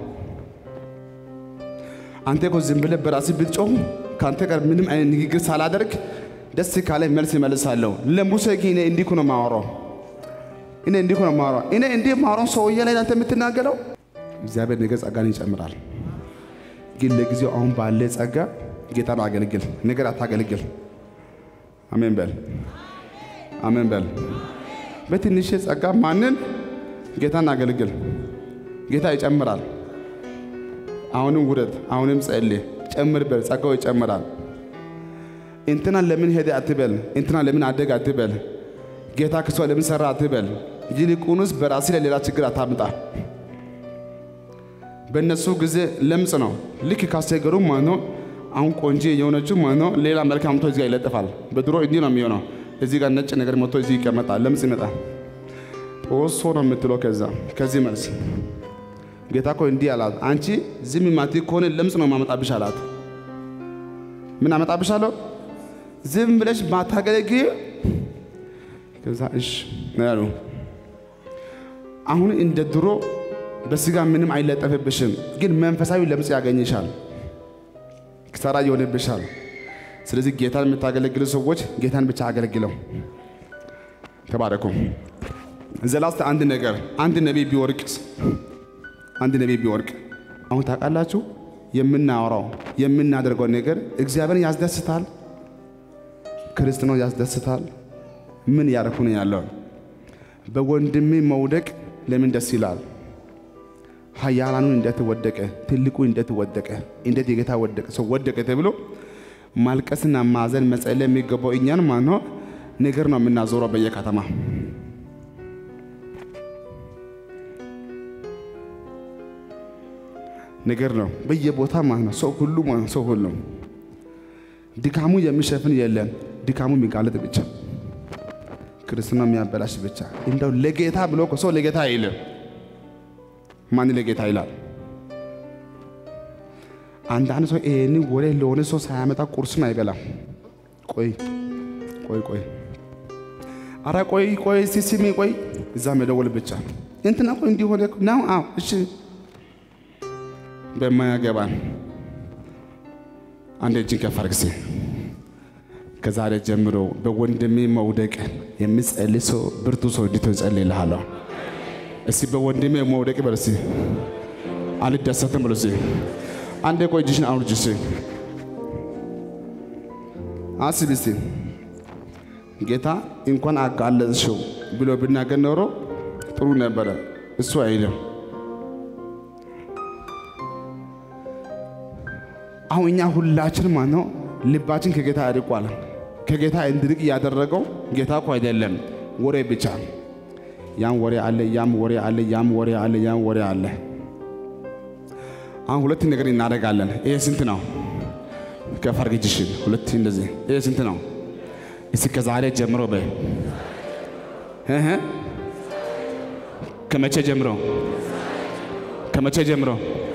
አንተ እኮ ዝም ብለህ በራስህ ብትጮህ ከአንተ ጋር ምንም አይነት ንግግር ሳላደርግ ደስ ካለ መልስ ይመልሳለሁ። ለሙሴ ግን እኔ እንዲህ እኮ ነው የማወራው። እኔ እንዲህ እኮ ነው የማወራው። እኔ እንዲህ የማወራው ሰውዬ ላይ አንተ የምትናገረው እግዚአብሔር ነገ ጸጋን ይጨምራል። ግን ለጊዜው አሁን ባለ ጸጋ ጌታን አገልግል፣ ነገር አታገልግል። አሜን በል፣ አሜን በል። በትንሽ ጸጋ ማንን ጌታን አገልግል። ጌታ ይጨምራል። አሁንም ውረድ፣ አሁንም ጸልይ፣ ጨምር በል፣ ጸጋው ይጨምራል። እንትና ለምን ሄደ አትበል፣ እንትና ለምን አደግ አትበል፣ ጌታ ክሷ ለምን ሰራ አትበል። ይልቁንስ በራሲ ላይ ሌላ ችግር አታምጣ። በእነሱ ጊዜ ለምጽ ነው። ልክ ካስቸገሩ ማለት ነው። አሁን ቆንጆ የሆነችው ማለት ነው ሌላ መልክ አምጥቶ እዚህ ጋር ይለጥፋል። በድሮ እንዲህ ነው የሚሆነው። እዚህ ጋር ነጭ ነገር መጥቶ እዚህ ይቀመጣል። ለምጽ ይመጣል። ጦሶ ነው የምትለው። ከዛ ከዚህ መልስ ጌታ እኮ እንዲህ አላት፣ አንቺ ዝም ማቲ ከሆነ ለምጽ ነው ማመጣብሽ አላት። ምን አመጣብሻለሁ? ዝም ብለሽ ማታገለግ ከዛ እሺ ነው ያሉ። አሁን እንደ ድሮ በስጋ ምንም አይለጠፍብሽም፣ ግን መንፈሳዊ ለምጽ ያገኝሻል፣ ክሳራ ይሆንብሻል። ስለዚህ ጌታን የምታገለግሉ ሰዎች ጌታን ብቻ አገልግለው። ተባረኩ። ዘላስተ አንድ ነገር አንድ ነቢይ ቢወርቅስ አንድ ነቢይ ቢወርቅ አሁን ታውቃላችሁ፣ የምናወራው የምናደርገው ነገር እግዚአብሔርን ያስደስታል፣ ክርስትናው ያስደስታል። ምን ያደረኩ ነው ያለው? በወንድሜ መውደቅ ለምን ደስ ይላል? ኃያላኑ እንዴት ወደቀ፣ ትልቁ እንዴት ወደቀ፣ እንዴት የጌታ ወደቀ ሰው ወደቀ ተብሎ ማልቀስና ማዘን መጸለይ የሚገባው እኛን ማለት ነው ነገር ነው የምናዞረው በየከተማ ነገር ነው በየቦታ ማለት ነው። ሰው ሁሉ ማለት ነው ሰው ሁሉ ድካሙ የሚሸፍን የለም። ድካሙ የሚጋለጥ ብቻ ክርስትና የሚያበላሽ ብቻ እንደው ለጌታ ብሎ እኮ ሰው ለጌታ አይልም። ማን ለጌታ ይላል? አንዳንድ ሰው ይሄን ወሬ ለሆነ ሰው ሳያመጣ ቁርስም አይበላም። ቆይ ቆይ ቆይ አረ ቆይ ቆይ እስቲ ስሚ ቆይ እዛ መደወል ብቻ እንትና ቆይ እንዲሆነ ነው። አዎ እሺ በማያገባን አንድ እጅን ከፍ አድርግ እስቲ። ከዛሬ ጀምሮ በወንድሜ መውደቅ የሚጸልይ ሰው ብርቱ ሰው እንዲትሆን ጸልይልሃለሁ። እስቲ በወንድሜ መውደቅ በል እስቲ። አልደሰትም በል እስቲ። አንዴ ቆይ እጅሽን አውርጅ እስቲ። አስቢ እስቲ ጌታ እንኳን አጋለጥሽው ብሎ ብናገር ኖሮ ጥሩ ነበረ። እሱ አይልም። አሁን እኛ ሁላችን ማለት ነው ልባችን ከጌታ ያርቋል። ከጌታ እንድርቅ ያደረገው ጌታ እኮ አይደለም፣ ወሬ ብቻ ያም ወሬ አለ፣ ያም ወሬ አለ፣ ያም ወሬ አለ፣ ያም ወሬ አለ። አሁን ሁለት ነገር እናደርጋለን። ይሄ ስንት ነው? ከፍ አድርጊ እጅሽን። ሁለት እንደዚህ። ይሄ ስንት ነው? እስኪ ከዛሬ ጀምሮ በይ እህ ከመቼ ጀምሮ? ከመቼ ጀምሮ?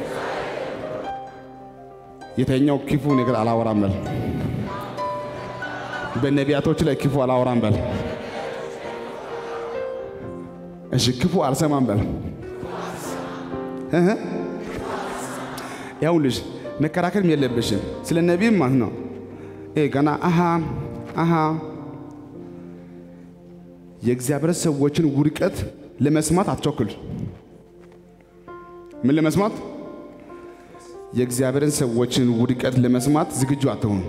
የተኛው ክፉ ነገር አላወራም በል። በነቢያቶች ላይ ክፉ አላወራም በል። እሺ ክፉ አልሰማም በል። እህ ይኸውልሽ መከራከርም የለብሽም ስለ ነቢይም ማለት ነው። ይሄ ገና አሃ አሃ የእግዚአብሔር ሰዎችን ውድቀት ለመስማት አትቸኩል። ምን ለመስማት? የእግዚአብሔርን ሰዎችን ውድቀት ለመስማት ዝግጁ አትሆኑ።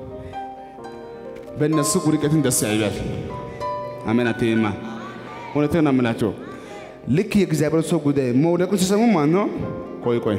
በእነሱ ውድቀትን ደስ ያይበል። አሜን አትይማ። እውነቴን ነው የምላቸው። ልክ የእግዚአብሔር ሰው ጉዳይ መውደቁን ሲሰሙ ማለት ነው። ቆይ ቆይ፣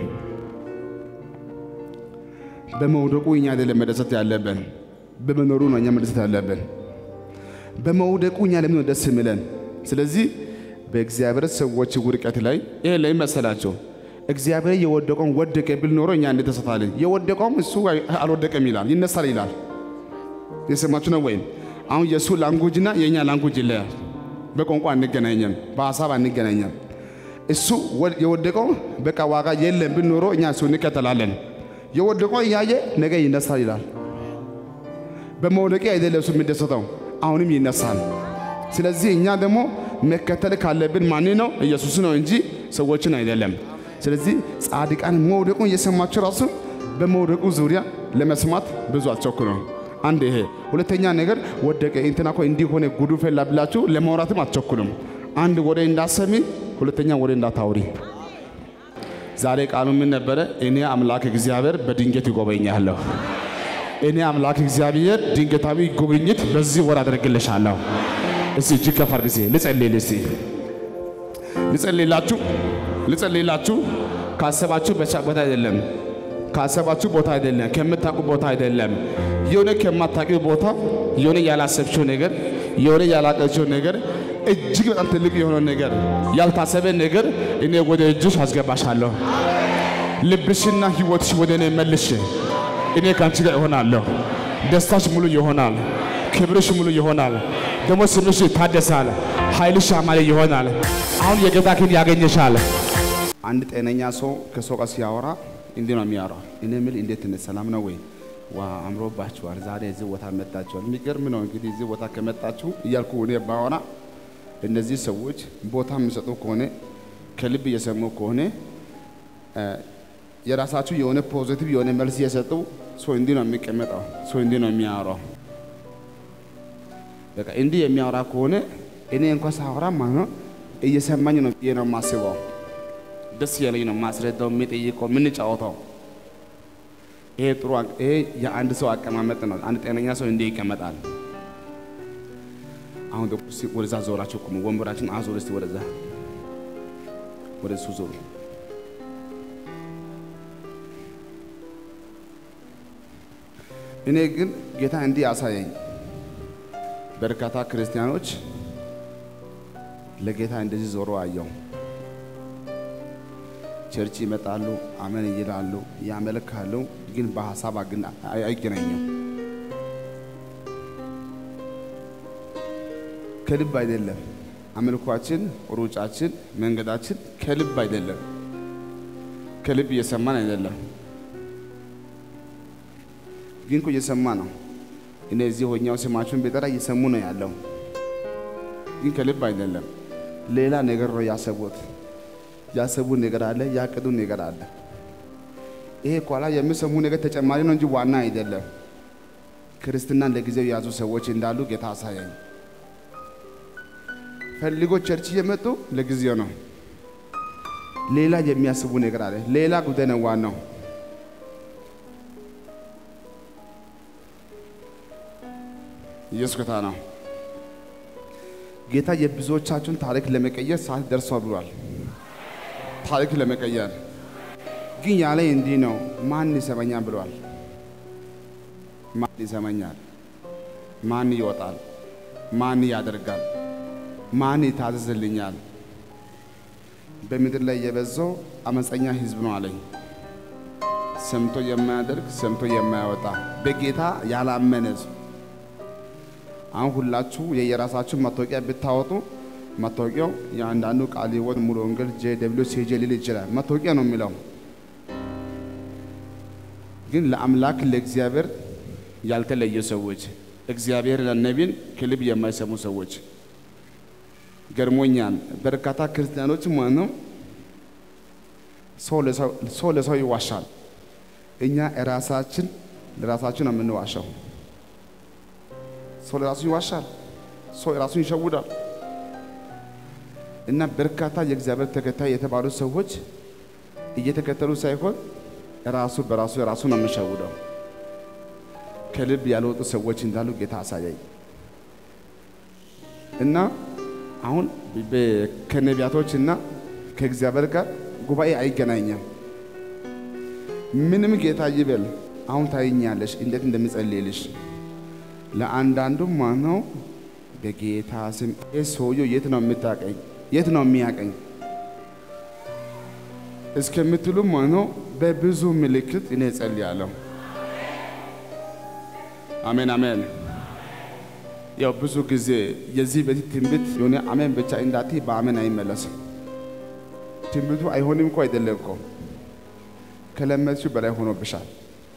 በመውደቁ እኛ አይደለም መደሰት ያለብን፣ በመኖሩ ነው እኛ መደሰት ያለብን። በመውደቁ እኛ ለምን ነው ደስ የሚለን? ስለዚህ በእግዚአብሔር ሰዎች ውድቀት ላይ ይሄ ላይ መሰላቸው እግዚአብሔር የወደቀውን ወደቀ ብል ኖሮ እኛ እንደተሰታለን። የወደቀውም እሱ አልወደቀም ይላል፣ ይነሳል ይላል። የሰማችሁ ነው ወይም? አሁን የእሱ ላንጉጅና የእኛ ላንጉጅ ይለያል። በቋንቋ አንገናኘም፣ በሀሳብ አንገናኘም። እሱ የወደቀው በቃ ዋጋ የለም ብል ኖሮ እኛ እሱ እንከተላለን። የወደቀው እያየ ነገ ይነሳል ይላል። በመውደቄ አይደለም እሱ የሚደሰተው አሁንም ይነሳል። ስለዚህ እኛ ደግሞ መከተል ካለብን ማን ነው? ኢየሱስ ነው እንጂ ሰዎችን አይደለም። ስለዚህ ጻድቃን መውደቁን እየሰማችሁ ራሱ በመውደቁ ዙሪያ ለመስማት ብዙ አትቸኩሉ። አንድ ይሄ። ሁለተኛ ነገር ወደቀ እንትና እኮ እንዲህ ሆነ ጉዱ ፈላ ብላችሁ ለማውራትም አትቸኩሉም። አንድ ወሬ እንዳሰሚ፣ ሁለተኛ ወሬ እንዳታውሪ። ዛሬ ቃሉ ምን ነበረ? እኔ አምላክ እግዚአብሔር በድንገት ይጎበኛለሁ። እኔ አምላክ እግዚአብሔር ድንገታዊ ጉብኝት በዚህ ወር አደርግልሻለሁ። እስቲ እጅግ ከፍ አድርግ። እስቲ ልጸልይል። እስቲ ልጸልይላችሁ ልጸልይላችሁ። ካሰባችሁ ቦታ አይደለም፣ ካሰባችሁ ቦታ አይደለም፣ ከምታውቁ ቦታ አይደለም። የሆነ ከማታውቂው ቦታ የሆነ ያላሰብችው ነገር የሆነ ያላቀችው ነገር እጅግ በጣም ትልቅ የሆነ ነገር ያልታሰበ ነገር እኔ ወደ እጅሽ አስገባሻለሁ። ልብሽና ሕይወትሽ ወደ እኔ መልሽ። እኔ ከአንቺ ጋር እሆናለሁ። ደስታሽ ሙሉ ይሆናል። ክብርሽ ሙሉ ይሆናል። ደግሞ ስምሽ ይታደሳል። ኃይልሽ ያማረ ይሆናል። አሁን የጌታ ክንድ ያገኘሻል። አንድ ጤነኛ ሰው ከሰው ጋር ሲያወራ እንዲህ ነው የሚያወራው። እኔ የምል እንዴት ነህ? ሰላም ነው ወይ? ዋ አምሮባችኋል፣ ዛሬ እዚህ ቦታ መጣችኋል። የሚገርም ነው እንግዲህ እዚህ ቦታ ከመጣችሁ እያልኩ እኔ ባወራ እነዚህ ሰዎች ቦታ የሚሰጡ ከሆነ ከልብ እየሰሙ ከሆነ የራሳችሁ የሆነ ፖዚቲቭ የሆነ መልስ እየሰጡ ሰው እንዲህ ነው የሚቀመጠው። ሰው እንዲህ ነው የሚያወራው። በቃ እንዲህ የሚያወራ ከሆነ እኔ እንኳን ሳወራ ማለት ነው እየሰማኝ ነው ብዬ ነው የማስበው። ደስ እያለኝ ነው የማስረዳው፣ የሚጠይቀው፣ የምንጫወተው። ይሄ ጥሩ ይሄ የአንድ ሰው አቀማመጥ ነው። አንድ ጤነኛ ሰው እንዲህ ይቀመጣል። አሁን ደግሞ እስኪ ወደዛ ዞራችሁ ቁሙ። ወንበራችን አዞር እስቲ ወደዛ ወደ እሱ ዞሩ። እኔ ግን ጌታ እንዲህ ያሳየኝ በርካታ ክርስቲያኖች ለጌታ እንደዚህ ዞሮ አየው። ቸርች ይመጣሉ፣ አመን ይላሉ፣ ያመልካሉ፣ ግን በሀሳብ ግን አይገናኙም። ከልብ አይደለም አምልኳችን፣ ሩጫችን፣ መንገዳችን ከልብ አይደለም። ከልብ እየሰማን አይደለም፣ ግን እኮ እየሰማ ነው። እኔ እዚህ ሆኛው ስማችሁን ቢጠራ እየሰሙ ነው ያለው፣ ግን ከልብ አይደለም። ሌላ ነገር ነው ያሰቡት። ያሰቡ ነገር አለ፣ ያቅዱ ነገር አለ። ይሄ ኋላ የሚሰሙ ነገር ተጨማሪ ነው እንጂ ዋና አይደለም። ክርስትናን ለጊዜው የያዙ ሰዎች እንዳሉ ጌታ አሳያኝ። ፈልጎ ቸርች እየመጡ ለጊዜው ነው። ሌላ የሚያስቡ ነገር አለ። ሌላ ጉዳይ ነው ዋናው። ኢየሱስ ጌታ ነው። ጌታ የብዙዎቻችሁን ታሪክ ለመቀየር ሰዓት ደርሷል ብሏል። ታሪክ ለመቀየር ግን ያለ እንዲህ ነው። ማን ይሰማኛል ብሏል። ማን ይሰማኛል? ማን ይወጣል? ማን ያደርጋል? ማን ይታዘዝልኛል? በምድር ላይ የበዛው አመፀኛ ሕዝብ ነው አለኝ። ሰምቶ የማያደርግ ሰምቶ የማያወጣ በጌታ ያላመነ ሕዝብ። አሁን ሁላችሁ የየራሳችሁ መታወቂያ ብታወጡ መታወቂያው የአንዳንዱ ቃለ ሕይወት ሙሉ ወንጌል ጄ ደብሊው ሲጄ ሊል ይችላል። መታወቂያ ነው የሚለው ግን ለአምላክ ለእግዚአብሔር ያልተለየ ሰዎች እግዚአብሔር ለነቢን ከልብ የማይሰሙ ሰዎች ገርሞኛል። በርካታ ክርስቲያኖች ማለት ነው ሰው ለሰው ይዋሻል። እኛ ራሳችን ለራሳችን ነው የምንዋሻው። ሰው ለራሱ ይዋሻል። ሰው ራሱን ይሸውዳል። እና በርካታ የእግዚአብሔር ተከታይ የተባሉ ሰዎች እየተከተሉ ሳይሆን ራሱ በራሱ ራሱ ነው የሚሸውደው። ከልብ ያልወጡ ሰዎች እንዳሉ ጌታ አሳያኝ እና አሁን ከነቢያቶች እና ከእግዚአብሔር ጋር ጉባኤ አይገናኝም። ምንም ጌታ ይበል። አሁን ታይኛለሽ እንዴት እንደሚጸልይልሽ ለአንዳንዱ ማነው በጌታ ስም ሰውየው የት ነው የምታቀኝ? የት ነው የሚያቀኝ እስከምትሉ ማነው በብዙ ምልክት እኔ እጸልያለሁ። አሜን አሜን። ያው ብዙ ጊዜ የዚህ በፊት ትንቢት የሆነ አሜን ብቻ እንዳት በአሜን አይመለስም። ትንቢቱ አይሆንም እኮ አይደለም እኮ ከለመድሽው በላይ ሆኖብሻል።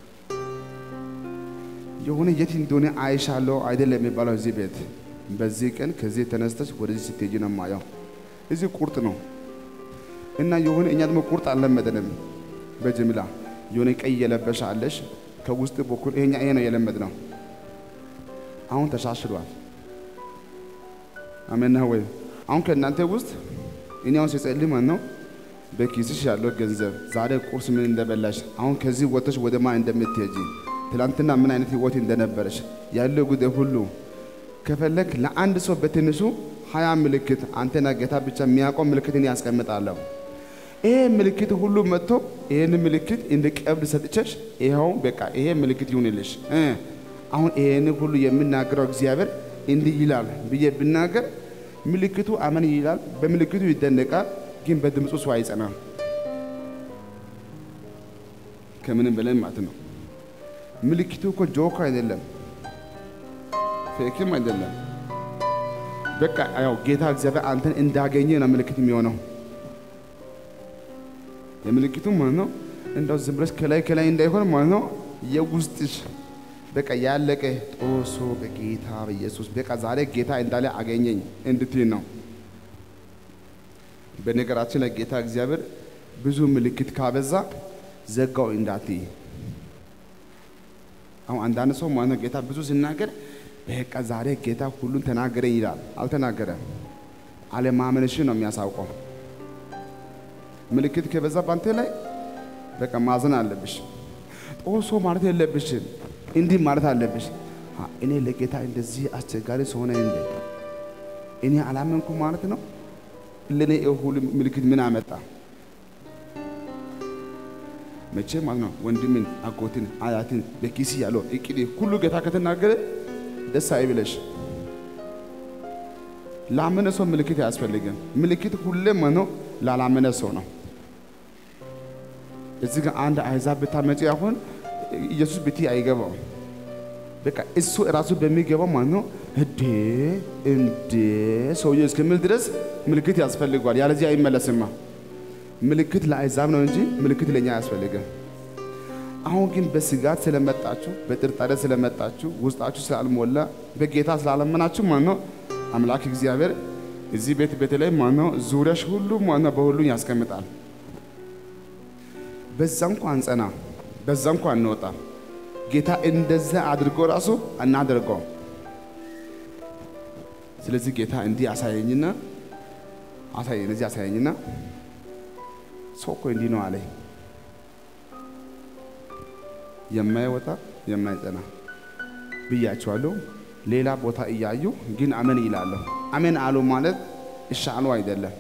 የሆነ የት እንደሆነ አይሻለሁ አይደለም የሚባለው እዚህ ቤት በዚህ ቀን ከዚህ ተነስተሽ ወደዚህ ስትሄጂ ነው የማየው። እዚህ ቁርጥ ነው እና የሆነ እኛ ደግሞ ቁርጥ አልለመደንም። በጅምላ የሆነ ቀይ የለበሽ አለሽ ከውስጥ በኩል ይሄኛ ይሄ ነው የለመድ ነው። አሁን ተሻሽሏል። አሜን ነው ወይ? አሁን ከእናንተ ውስጥ እኔ አሁን ሲጸልይ ማለት ነው በኪስሽ ያለው ገንዘብ ዛሬ ቁርስ ምን እንደበላሽ፣ አሁን ከዚህ ወጥተሽ ወደ ማን እንደምትሄጂ፣ ትላንትና ምን አይነት ህይወት እንደነበረሽ ያለው ጉዳይ ሁሉ ከፈለግ ለአንድ ሰው በትንሹ ሀያ ምልክት አንተና ጌታ ብቻ የሚያውቀው ምልክትን ያስቀምጣለሁ። ይሄ ምልክት ሁሉ መጥቶ ይሄን ምልክት እንደ ቀብድ ሰጥቼሽ ይኸው በቃ ይሄ ምልክት ይሁንልሽ። አሁን ይሄን ሁሉ የምናገረው እግዚአብሔር እንዲህ ይላል ብዬ ብናገር ምልክቱ አመን ይላል፣ በምልክቱ ይደነቃል፣ ግን በድምፁ ሰው አይጸናም። ከምንም በላይ ማለት ነው። ምልክቱ እኮ ጆክ አይደለም፣ ፌክም አይደለም። በቃ ያው ጌታ እግዚአብሔር አንተን እንዳገኘ ነው ምልክት የሚሆነው። የምልክቱ ማለት ነው እንደው ዝም ብለሽ ከላይ ከላይ እንዳይሆን ማለት ነው የውስጥሽ በቃ ያለቀ ጦሶ በጌታ በኢየሱስ በቃ ዛሬ ጌታ እንዳለ አገኘኝ እንድትይ ነው። በነገራችን ላይ ጌታ እግዚአብሔር ብዙ ምልክት ካበዛ ዘጋው እንዳትይ። አሁን አንዳንድ ሰው ማለት ነው ጌታ ብዙ ሲናገር በቃ ዛሬ ጌታ ሁሉን ተናገረኝ ይላል። አልተናገረም። አለማመንሽን ነው የሚያሳውቀው። ምልክት ከበዛ ባንተ ላይ በቃ ማዘን አለብሽ። ጦሶ ማለት የለብሽም። እንዲህ ማለት አለብሽ። እኔ ለጌታ እንደዚህ አስቸጋሪ ሰሆነ እንደ እኔ አላመንኩ ማለት ነው። ለእኔ ሁሉ ምልክት ምን አመጣ? መቼ ማለት ነው ወንድምን፣ አጎትን፣ አያትን በኪስ ያለው እቅድ ሁሉ ጌታ ከተናገረ ደስ አይብለሽ። ላመነ ሰው ምልክት አያስፈልግም። ምልክት ሁሌም ነው ላላመነ ሰው ነው። እዚህ ጋር አንድ አሕዛብ ብታመጪ አሁን ኢየሱስ ብቲ አይገባው። በቃ እሱ እራሱ በሚገባው ማለት ነው እንዴ እንዴ ሰውዬው እስከሚል ድረስ ምልክት ያስፈልገዋል። ያለዚህ አይመለስማ። ምልክት ለአሕዛብ ነው እንጂ ምልክት ለእኛ አያስፈልግም። አሁን ግን በስጋት ስለመጣችሁ በጥርጣሬ ስለመጣችሁ ውስጣችሁ ስላልሞላ በጌታ ስላላመናችሁ ማለት ነው አምላክ እግዚአብሔር እዚህ ቤት በተለይ ማለት ነው ዙሪያሽ ሁሉ ማለት ነው በሁሉ ያስቀምጣል። በዛ እንኳን ጸና፣ በዛ እንኳን እንወጣ። ጌታ እንደዛ አድርጎ ራሱ እናደርገው። ስለዚህ ጌታ እንዲህ አሳየኝና አሳየኝ፣ እዚህ አሳየኝና ሰው እኮ እንዲህ ነው አለኝ። የማይወጣ የማይጸና ብያቸዋለሁ። ሌላ ቦታ እያዩ ግን አሜን ይላለሁ። አሜን አሉ ማለት እሺ አሉ አይደለም።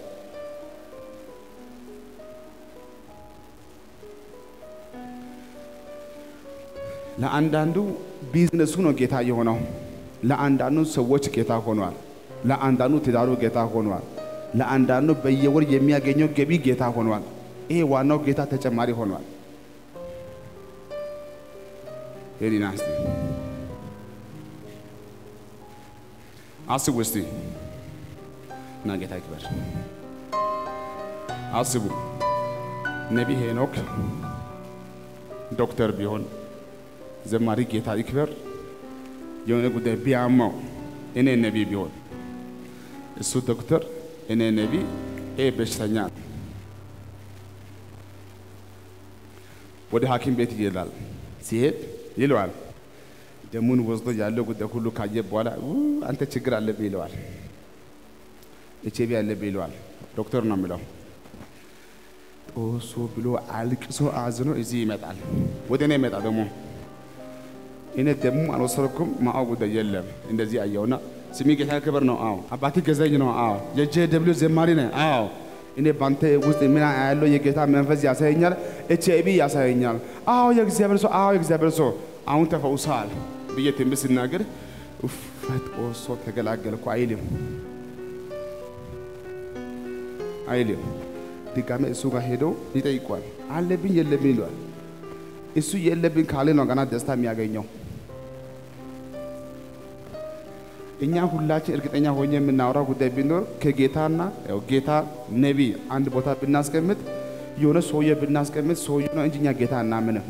ለአንዳንዱ ቢዝነሱ ነው ጌታ የሆነው፣ ለአንዳንዱ ሰዎች ጌታ ሆኗል። ለአንዳንዱ ትዳሩ ጌታ ሆኗል። ለአንዳንዱ በየወር የሚያገኘው ገቢ ጌታ ሆኗል። ይሄ ዋናው ጌታ ተጨማሪ ሆኗል። ሄዲና እስቲ አስቡ እስቲ እና ጌታ ይክበር። አስቡ ነቢይ ሄኖክ ዶክተር ቢሆን ዘማሪ ጌታ ይክበር የሆነ ጉዳይ ቢያማው እኔ ነቢይ ቢሆን እሱ ዶክተር እኔ ነቢይ ይሄ በሽተኛ ወደ ሐኪም ቤት ይሄዳል። ሲሄድ ይለዋል ደሙን ወስዶ ያለው ጉዳይ ሁሉ ካየ በኋላ ኡ አንተ ችግር አለብህ ይለዋል። ኤች አይ ቪ አለብህ ይለዋል። ዶክተር ነው የሚለው። ጦሶ ብሎ አልቅሶ አዝኖ እዚህ ይመጣል። ወደ እኔ ይመጣ ደግሞ እኔ ደሙ አልወሰድኩም ማአው ጉዳይ የለም። እንደዚህ አየውና ስሚ ጌታ ክብር ነው። አዎ አባቴ ገዛኝ ነው። አዎ የጄ ደብሊው ዘማሪ ነህ። አዎ እኔ ባንተ ውስጥ ምን ያለው የጌታ መንፈስ ያሳየኛል። ኤች አይ ቪ ያሳየኛል። አዎ የእግዚአብሔር ሰው፣ አዎ የእግዚአብሔር ሰው አሁን ተፈውሰሃል ብዬ ትንቢት ስናገር ኡፍ ጦሶ ተገላገልኩ አይልም አይልም። ድጋሜ እሱ ጋር ሄዶ ይጠይቋል። አለብኝ የለብኝ ይለዋል። እሱ የለብኝ ካለ ነው ገና ደስታ የሚያገኘው። እኛ ሁላችን እርግጠኛ ሆኜ የምናወራው ጉዳይ ቢኖር ከጌታና ያው ጌታ ነቢይ አንድ ቦታ ብናስቀምጥ የሆነ ሰውዬ ብናስቀምጥ ሰውዬ ነው እንጂ እኛ ጌታ እናምንም።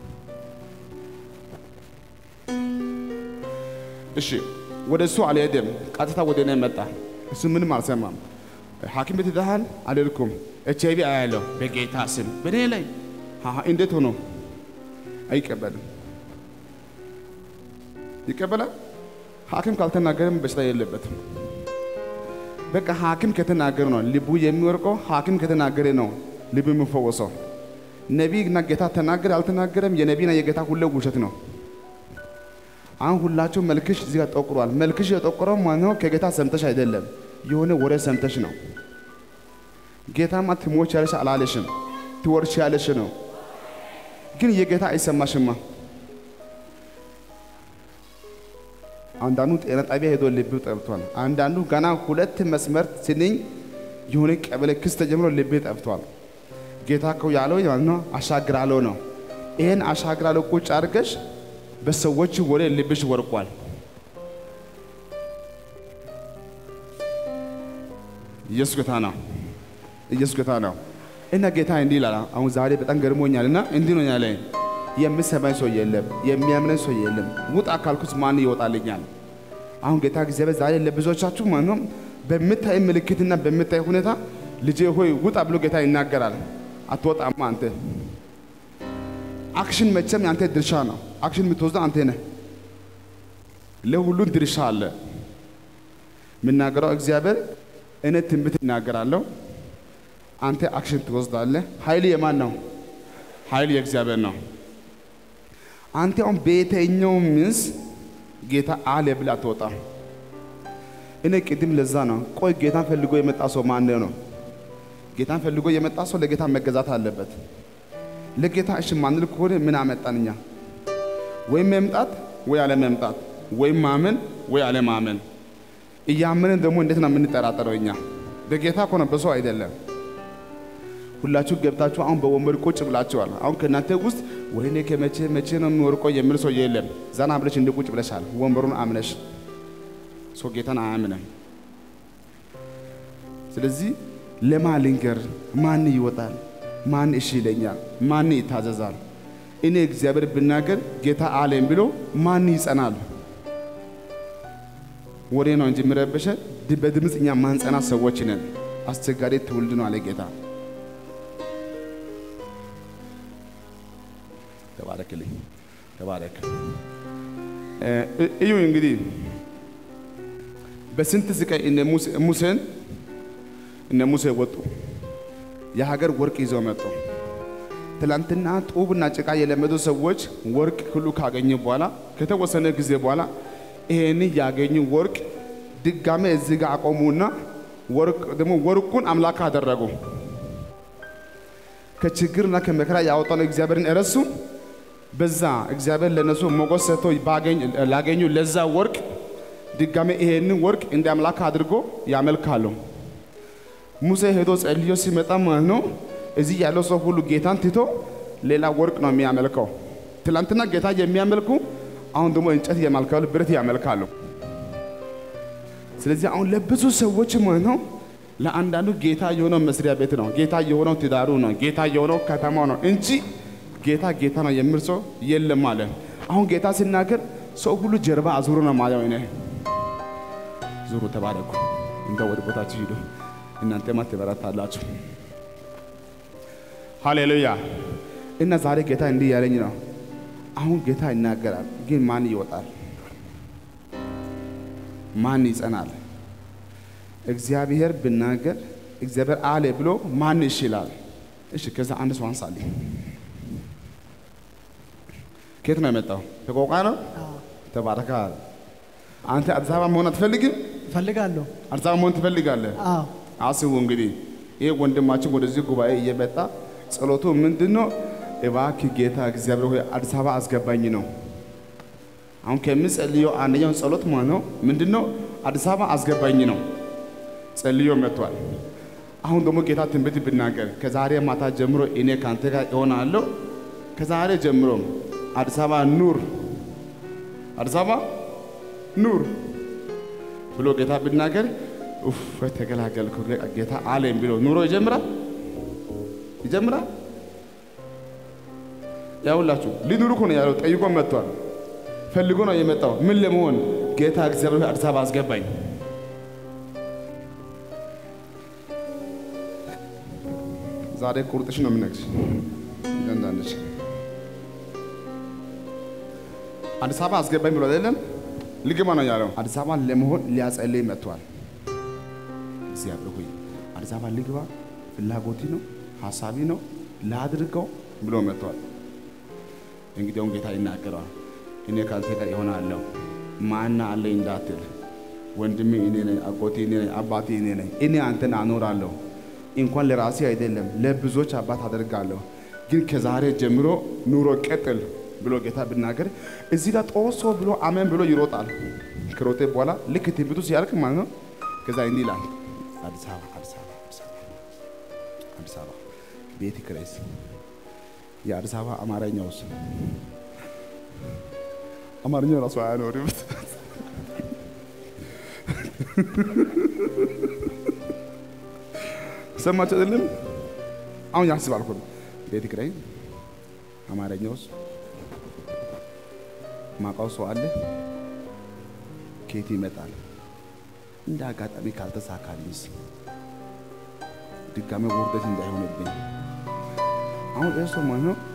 እሺ ወደ እሱ አልሄደም፣ ቀጥታ ወደ እኔ መጣ። እሱ ምንም አልሰማም። ሐኪም ቤት ሄደሃል? አልሄድኩም። ኤች አይ ቪ አያለሁ በጌታ ስም በእኔ ላይ አሃ፣ እንዴት ሆኖ አይቀበልም? ይቀበላል። ሐኪም ካልተናገረም በሽታ የለበትም። በቃ ሐኪም ከተናገረ ነው ልቡ የሚወርቀው። ሐኪም ከተናገረ ነው ልቡ የሚፈወሰው። ነቢይና ጌታ ተናገረ አልተናገረም፣ የነቢይና የጌታ ሁሌ ውሸት ነው። አሁን ሁላችሁ መልክሽ እዚህ ጋር ጠቁሯል። መልክሽ የጠቆረው ማነው? ከጌታ ሰምተሽ አይደለም፣ የሆነ ወሬ ሰምተሽ ነው። ጌታማ ትሞች ያለሽ አላለሽም፣ ትወርሽ ያለሽ ነው። ግን የጌታ አይሰማሽማ። አንዳንዱ ጤና ጣቢያ ሄዶ ልብ ጠብቷል። አንዳንዱ ገና ሁለት መስመር ስንኝ የሆነ ቀበሌ ክስ ተጀምሮ ልብ ጠብቷል። ጌታ እኮ ያለው ነው አሻግራለሁ ነው። ይሄን አሻግራለሁ ቁጭ አድርገሽ በሰዎች ወሬ ልብሽ ወርቋል። ኢየሱስ ጌታ ነው። ኢየሱስ ጌታ ነው። እና ጌታ እንዲህ ይላል። አሁን ዛሬ በጣም ገርሞኛል እና እንዲህ ነው ያለኝ የምሰማኝ ሰው የለም፣ የሚያምነኝ ሰው የለም። ውጣ ካልኩት ማን ይወጣልኛል? አሁን ጌታ እግዚአብሔር ዛሬ ለብዙዎቻችሁ ማለት ነው በምታይ ምልክትና በምታይ ሁኔታ ልጄ ሆይ ውጣ ብሎ ጌታ ይናገራል። አትወጣማ አንተ። አክሽን መቼም የአንተ ድርሻ ነው። አክሽን የምትወስደው አንተ ነህ። ለሁሉም ድርሻ አለ። የምናገረው እግዚአብሔር እኔ ትንቢት እናገራለሁ፣ አንተ አክሽን ትወስዳለህ። ኃይል የማን ነው? ኃይል የእግዚአብሔር ነው። አንተ አሁን በየትኛው ምስ ጌታ አለ ብለህ አትወጣም። እኔ ቅድም ለዛ ነው ቆይ ጌታን ፈልጎ የመጣ ሰው ማን ነው? ጌታን ፈልጎ የመጣ ሰው ለጌታ መገዛት አለበት። ለጌታ እሺ ማንል ከሆነ ምን አመጣን እኛ? ወይም መምጣት ወይ አለ መምጣት፣ ወይም ማመን ወይ አለ ማመን። እያመንን ደግሞ እንዴት ነው የምንጠራጠረው እኛ? በጌታ እኮ ነው በሰው አይደለም። ሁላችሁ ገብታችሁ አሁን በወንበር ቁጭ ብላችኋል። አሁን ከእናንተ ውስጥ ወይኔ ከመቼ መቼ ነው የሚወርቀው የሚል ሰው የለም። ዘና ብለሽ እንደ ቁጭ ብለሻል፣ ወንበሩን አምነሽ። ሰው ጌታን አያምንም። ስለዚህ ለማን ልንገር? ማን ይወጣል? ማን እሺ ይለኛል? ማን ይታዘዛል? እኔ እግዚአብሔር ብናገር ጌታ አለኝ ብሎ ማን ይጸናል? ወሬ ነው እንጂ የሚረብሸ በድምፅ እኛ ማንጸና ሰዎች ነን። አስቸጋሪ ትውልድ ነው አለ ጌታ። ተባረክልኝ፣ ተባረክ። እዩ እንግዲህ በስንት ስቃይ እነ ሙሴን እነ ሙሴ ወጡ። የሀገር ወርቅ ይዘው መጡ። ትላንትና ጡብና ጭቃ የለመዱ ሰዎች ወርቅ ሁሉ ካገኙ በኋላ ከተወሰነ ጊዜ በኋላ ይሄን ያገኙ ወርቅ ድጋሜ እዚህ ጋር አቆሙና ወርቅ ደግሞ ወርቁን አምላክ አደረጉ። ከችግርና ከመከራ ያወጣነው እግዚአብሔርን እረሱ። በዛ እግዚአብሔር ለነሱ ሞገስ ሰጥቶ ላገኙ ለዛ ወርቅ ድጋሜ ይሄንን ወርቅ እንደ አምላክ አድርጎ ያመልካሉ። ሙሴ ሄዶ ጸልዮ ሲመጣ ማለት ነው እዚህ ያለው ሰው ሁሉ ጌታን ትቶ ሌላ ወርቅ ነው የሚያመልከው። ትላንትና ጌታ የሚያመልኩ አሁን ደግሞ እንጨት ያመልካሉ፣ ብረት ያመልካሉ። ስለዚህ አሁን ለብዙ ሰዎች ማለት ነው ለአንዳንዱ ጌታ የሆነው መስሪያ ቤት ነው፣ ጌታ የሆነው ትዳሩ ነው፣ ጌታ የሆነው ከተማው ነው እንጂ ጌታ ጌታ ነው የሚል ሰው የለም ማለት አሁን ጌታ ሲናገር ሰው ሁሉ ጀርባ አዙሮ ነው ማለት ነው። ዙሩ፣ ተባረኩ፣ እንደ ወደ ቦታችሁ ሂዱ፣ እናንተማ ትበረታላችሁ። ሃሌሉያ። እና ዛሬ ጌታ እንዲህ ያለኝ ነው። አሁን ጌታ ይናገራል፣ ግን ማን ይወጣል? ማን ይጸናል? እግዚአብሔር ብናገር እግዚአብሔር አለ ብሎ ማን ይችላል? እሺ፣ ከዛ አንድ ሰው አንሳልኝ። ከየት ነው የመጣው? ከቆቃ ነው። ተባረካል። አንተ አዲስ አበባ መሆን አትፈልግም? እፈልጋለሁ። አዲስ አበባ መሆን ትፈልጋለህ? አዎ አስቡ እንግዲህ ይህ ወንድማችን ወደዚህ ጉባኤ እየመጣ ጸሎቱ ምንድን ነው? እባክህ ጌታ እግዚአብሔር ሆይ አዲስ አበባ አስገባኝ ነው። አሁን ከምጸልየው አንደኛው ጸሎት ማለት ነው ምንድን ነው? አዲስ አበባ አስገባኝ ነው። ጸልዮ መጥቷል። አሁን ደግሞ ጌታ ትንቢት ብናገር ከዛሬ ማታ ጀምሮ እኔ ከአንተ ጋር እሆናለሁ። ከዛሬ ጀምሮ አዲስ አበባ ኑር፣ አዲስ አበባ ኑር ብሎ ጌታ ብናገር ኡፍ ተገላገልኩ ጌታ አለኝ ብሎ ኑሮ ይጀምራል ይጀምራል። ያውላችሁ ሊኑሩ እኮ ነው ያለው። ጠይቆ መጥቷል። ፈልጎ ነው የመጣው። ምን ለመሆን ጌታ እግዚአብሔር አዲስ አበባ አስገባኝ። ዛሬ ቁርጥሽ ነው የምነግርሽ። እንዳንዳንድሽ አዲስ አበባ አስገባኝ ብሎ አይደለም ልግባ ነው ያለው። አዲስ አበባ ለመሆን ሊያጸልይ መጥቷል። እግዚአብሔር ሆይ አዲስ አበባ ልግባ፣ ፍላጎቴ ነው፣ ሀሳቢ ነው፣ ላድርገው ብሎ መጥቷል። እንግዲያውም ጌታ ይናገረዋል። እኔ ካንተ ጋር ይሆናለሁ፣ ማና አለኝ እንዳትል፣ ወንድሜ እኔ ነኝ፣ አጎቴ እኔ ነኝ፣ አባቴ እኔ ነኝ። እኔ አንተን አኖራለሁ። እንኳን ለራሴ አይደለም ለብዙዎች አባት አደርጋለሁ። ግን ከዛሬ ጀምሮ ኑሮ ቀጥል ብሎ ጌታ ብናገር እዚህ ጋር ጦሶ ብሎ አሜን ብሎ ይሮጣል። ከሮጤ በኋላ ልክ ትንቢቱ ሲያልቅ ማለት ነው ከዛ እንዲህ ይላል አዲስ አበባ አዲስ አበባ አዲስ አበባ አዲስ አበባ ቤት ክሬስ የአዲስ አበባ አማርኛ ውስጥ አማርኛው ራሱ አያኖርም። ሰማችሁ አይደለም? አሁን ያስባል እኮ ቤት ኪራይ አማርኛ ውስጥ ማውቃው ሰው አለ። ከየት ይመጣል? እንደ አጋጣሚ ካልተሳካልኝስ ድጋሜ ውርደት እንዳይሆንብኝ። አሁን ይህ ሰው ማለት ነው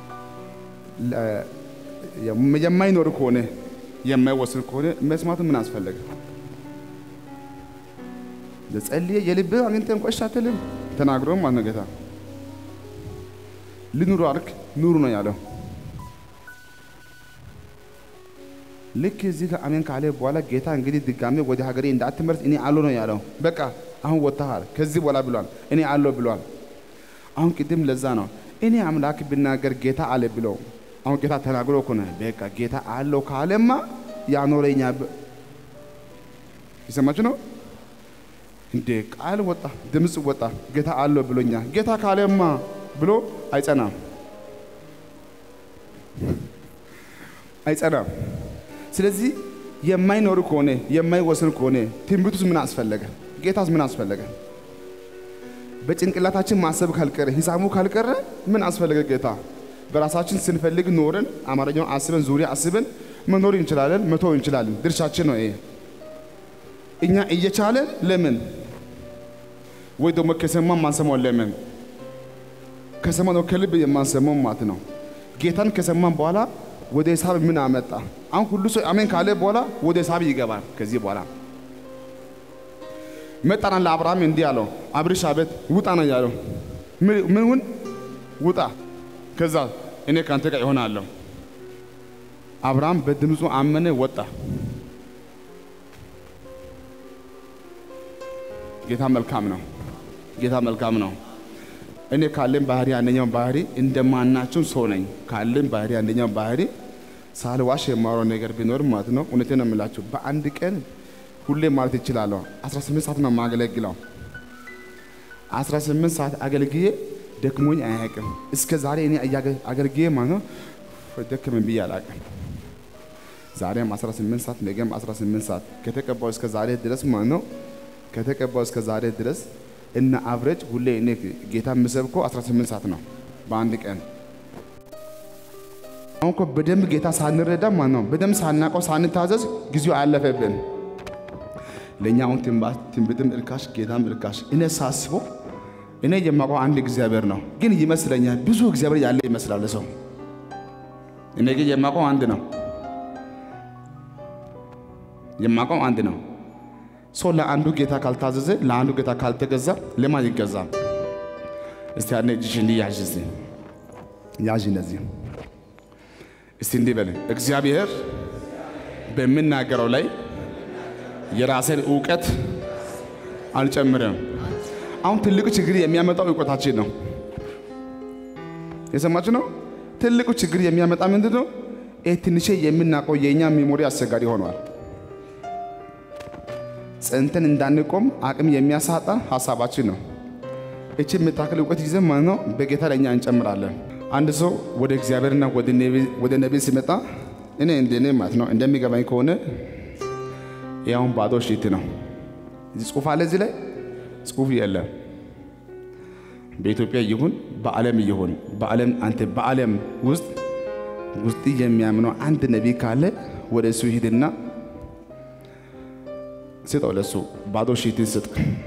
የማይኖር ከሆነ የማይወስን ከሆነ መስማቱ ምን አስፈለገ? ለጸልየ የልብህ አግኝተህ እንኳ እሺ አትልም? ተናግሮ ማለት ነው ጌታ ልኑሩ አልክ፣ ኑሩ ነው ያለው። ልክ እዚህ ጋር አሜን ካለ በኋላ ጌታ እንግዲህ ድጋሜ ወደ ሀገሬ እንዳትመርስ እኔ አሎ ነው ያለው። በቃ አሁን ወጥተሃል ከዚህ በኋላ ብሏል። እኔ አሎ ብሏል። አሁን ቅድም ለዛ ነው እኔ አምላክ ብናገር ጌታ አለ ብለው አሁን ጌታ ተናግሮ እኮ ነው። በቃ ጌታ አለው ካለማ ያኖረኛ ይሰማችሁ ነው እንዴ? ቃል ወጣ፣ ድምፅ ወጣ። ጌታ አለው ብሎኛ ጌታ ካለማ ብሎ አይጸናም፣ አይጸናም። ስለዚህ የማይኖር ከሆነ የማይወስን ከሆነ ትንቢቱስ ምን አስፈለገ? ጌታስ ምን አስፈለገ? በጭንቅላታችን ማሰብ ካልቀረ ሂሳቡ ካልቀረ ምን አስፈለገ ጌታ? በራሳችን ስንፈልግ ኖረን አማርኛውን አስበን ዙሪያ አስበን መኖር እንችላለን፣ መተው እንችላለን። ድርሻችን ነው ይሄ። እኛ እየቻለን ለምን ወይ ደግሞ ከሰማን ማንሰማው ለምን? ከሰማን ነው ከልብ የማንሰማው ማለት ነው። ጌታን ከሰማን በኋላ ወደ ሂሳብ ምን አመጣ? አሁን ሁሉ ሰው አሜን ካለ በኋላ ወደ ሂሳብ ይገባል። ከዚህ በኋላ መጣና ለአብርሃም እንዲህ አለው፣ አብርሽ አቤት፣ ውጣ ነው ያለው። ምንውን ውጣ፣ ከዛ እኔ ከአንተ ጋር ይሆናለሁ። አብርሃም በድምፁ አመነ፣ ወጣ። ጌታ መልካም ነው። ጌታ መልካም ነው። እኔ ካለን ባህሪ አንደኛው ባህሪ እንደማናቸው ሰው ነኝ። ካለን ባህሪ አንደኛው ባህሪ ሳልዋሽ የማወራው ነገር ቢኖር ማለት ነው እውነቴን ነው የምላችሁ በአንድ ቀን ሁሌ ማለት ይችላለሁ 18 ሰዓት ነው የማገለግለው 18 ሰዓት አገልግዬ ደክሞኝ አያውቅም እስከ ዛሬ እኔ አገልግዬ ማለት ነው ደከመኝ ብዬ አላውቅም ዛሬም 18 ሰዓት ነገም 18 ሰዓት ከተቀባው እስከ ዛሬ ድረስ ማለት ነው ከተቀባው እስከ ዛሬ ድረስ እና አብረጅ ሁሌ እኔ ጌታ የምሰብከው 18 ሰዓት ነው በአንድ ቀን አሁን እኮ በደንብ ጌታ ሳንረዳ ማለት ነው በደንብ ሳናውቀው ሳንታዘዝ ጊዜው አለፈብን። ለእኛ አሁን ትንቢትም እርካሽ ጌታም እርካሽ። እኔ ሳስበው እኔ የማውቀው አንድ እግዚአብሔር ነው፣ ግን ይመስለኛል ብዙ እግዚአብሔር ያለ ይመስላል ሰው። እኔ ግን የማውቀው አንድ ነው፣ የማውቀው አንድ ነው። ሰው ለአንዱ ጌታ ካልታዘዘ ለአንዱ ጌታ ካልተገዛ ለማን ይገዛል? እስቲ ያኔ እጅሽ እንዲህ ያዥ፣ እስቲ ያዥ እንደዚህ እስቲ እንዲህ በል፣ እግዚአብሔር በምናገረው ላይ የራሴን እውቀት አልጨምርም። አሁን ትልቁ ችግር የሚያመጣው እውቀታችን ነው። የሰማችሁ ነው። ትልቁ ችግር የሚያመጣ ምንድን ነው? ይህ ትንሽ የምናውቀው የእኛ ሜሞሪ አስቸጋሪ ሆኗል። ጸንተን እንዳንቆም አቅም የሚያሳጣ ሀሳባችን ነው። እቺ የምታክል እውቀት ይዘን ማለት ነው በጌታ ለእኛ እንጨምራለን። አንድ ሰው ወደ እግዚአብሔርና ወደ ነቢይ ሲመጣ እኔ እንደኔ ማለት ነው እንደሚገባኝ ከሆነ ያውን ባዶ ሽት ነው። እዚህ ጽሁፍ አለ፣ እዚህ ላይ ጽሁፍ የለም። በኢትዮጵያ ይሁን በዓለም ይሁን በዓለም አንተ በዓለም ውስጥ ውስጥ የሚያምነው አንድ ነቢይ ካለ ወደ እሱ ሂድና ስጠው፣ ለሱ ባዶ ሽትን ስጥ።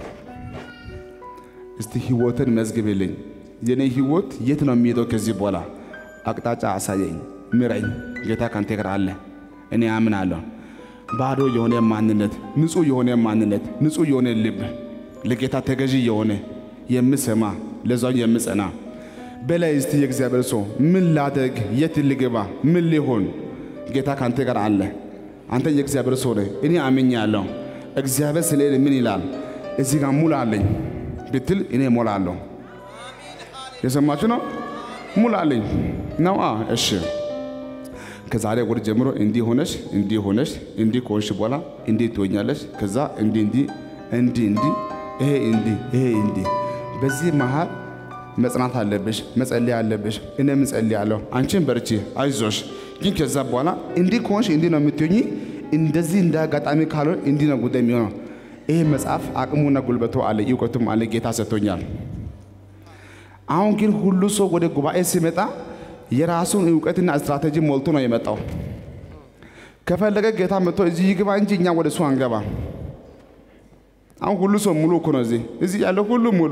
እስቲ ህይወትን መዝግብልኝ የኔ ህይወት የት ነው የሚሄደው? ከዚህ በኋላ አቅጣጫ አሳየኝ፣ ምረኝ። ጌታ ካንተ ጋር አለ፣ እኔ አምናለሁ። ባዶ የሆነ ማንነት፣ ንጹህ የሆነ ማንነት፣ ንጹህ የሆነ ልብ፣ ለጌታ ተገዢ የሆነ የምሰማ ለዛው የምጸና በላይ እስቲ የእግዚአብሔር ሰው ምን ላደግ፣ የት ልግባ፣ ምን ሊሆን? ጌታ ካንተ ጋር አለ። አንተ የእግዚአብሔር ሰው ነህ፣ እኔ አምኛለሁ። እግዚአብሔር ስለ ምን ይላል? እዚህ ጋር ሙላልኝ ብትል እኔ እሞላለሁ። የሰማችሁ ነው። ሙላልኝ ነው። እሺ ከዛሬ ወር ጀምሮ እንዲህ ሆነሽ እንዲህ ሆነሽ እንዲህ ከሆንሽ በኋላ እንዲህ ትሆኛለሽ። ከዛ እንዲህ እንዲህ እንዲህ እንዲህ ይሄ እንዲህ ይሄ እንዲህ። በዚህ መሃል መጽናት አለብሽ፣ መጸለይ አለብሽ። እኔም እጸልያለሁ፣ አንቺን በርቺ፣ አይዞሽ። ግን ከዛ በኋላ እንዲህ ከሆንሽ እንዲህ ነው የምትሆኚ። እንደዚህ እንደ አጋጣሚ ካልሆን እንዲህ ነው ጉዳይ የሚሆነው። ይሄ መጽሐፍ አቅሙና ጉልበቱ አለ፣ እውቀቱም አለ፣ ጌታ ሰጥቶኛል። አሁን ግን ሁሉ ሰው ወደ ጉባኤ ሲመጣ የራሱን እውቀትና ስትራቴጂ ሞልቶ ነው የመጣው። ከፈለገ ጌታ መጥቶ እዚህ ይግባ እንጂ እኛ ወደ እሱ አንገባ። አሁን ሁሉ ሰው ሙሉ እኮ ነው። እዚህ እዚህ ያለው ሁሉ ሙሉ።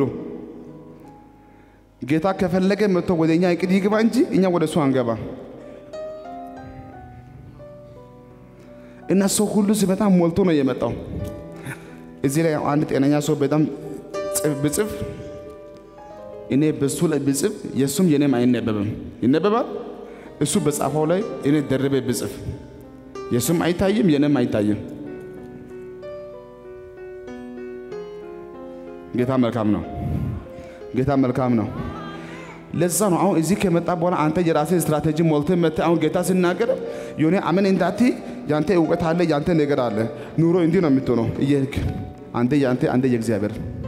ጌታ ከፈለገ መጥቶ ወደ እኛ እቅድ ይግባ እንጂ እኛ ወደ እሱ አንገባ። እና ሰው ሁሉ ሲመጣ ሞልቶ ነው የመጣው። እዚህ ላይ አንድ ጤነኛ ሰው በጣም ብጽፍ እኔ በሱ ላይ ብጽፍ የእሱም የኔም አይነበብም። ይነበባል። እሱ በጻፈው ላይ እኔ ደርቤ ብጽፍ የእሱም አይታይም፣ የኔም አይታይም። ጌታ መልካም ነው። ጌታ መልካም ነው። ለዛ ነው አሁን እዚህ ከመጣ በኋላ አንተ የራስህ ስትራቴጂ ሞልተህ መጥተህ አሁን ጌታ ሲናገር የሆነ አመን እንዳት ያንተ እውቀት አለ፣ ያንተ ነገር አለ። ኑሮ እንዲህ ነው የምትሆነው እየሄድክ አንተ ያንተ አንተ የእግዚአብሔር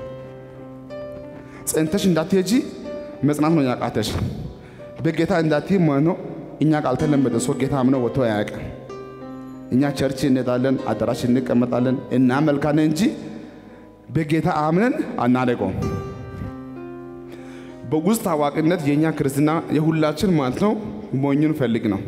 ጸንተሽ እንዳትሄጂ መጽናት ነው ያቃተሽ። በጌታ እንዳትይ መኖ እኛ ካልተለመደ ሰው ጌታ አምነው ወጥቶ አያውቅም። እኛ ቸርች እንሄዳለን፣ አዳራሽ እንቀመጣለን፣ እናመልካለን እንጂ በጌታ አምነን አናደቀውም። በውስጥ አዋቂነት የእኛ ክርስትና የሁላችን ማለት ነው ሞኙን ፈልግ ነው።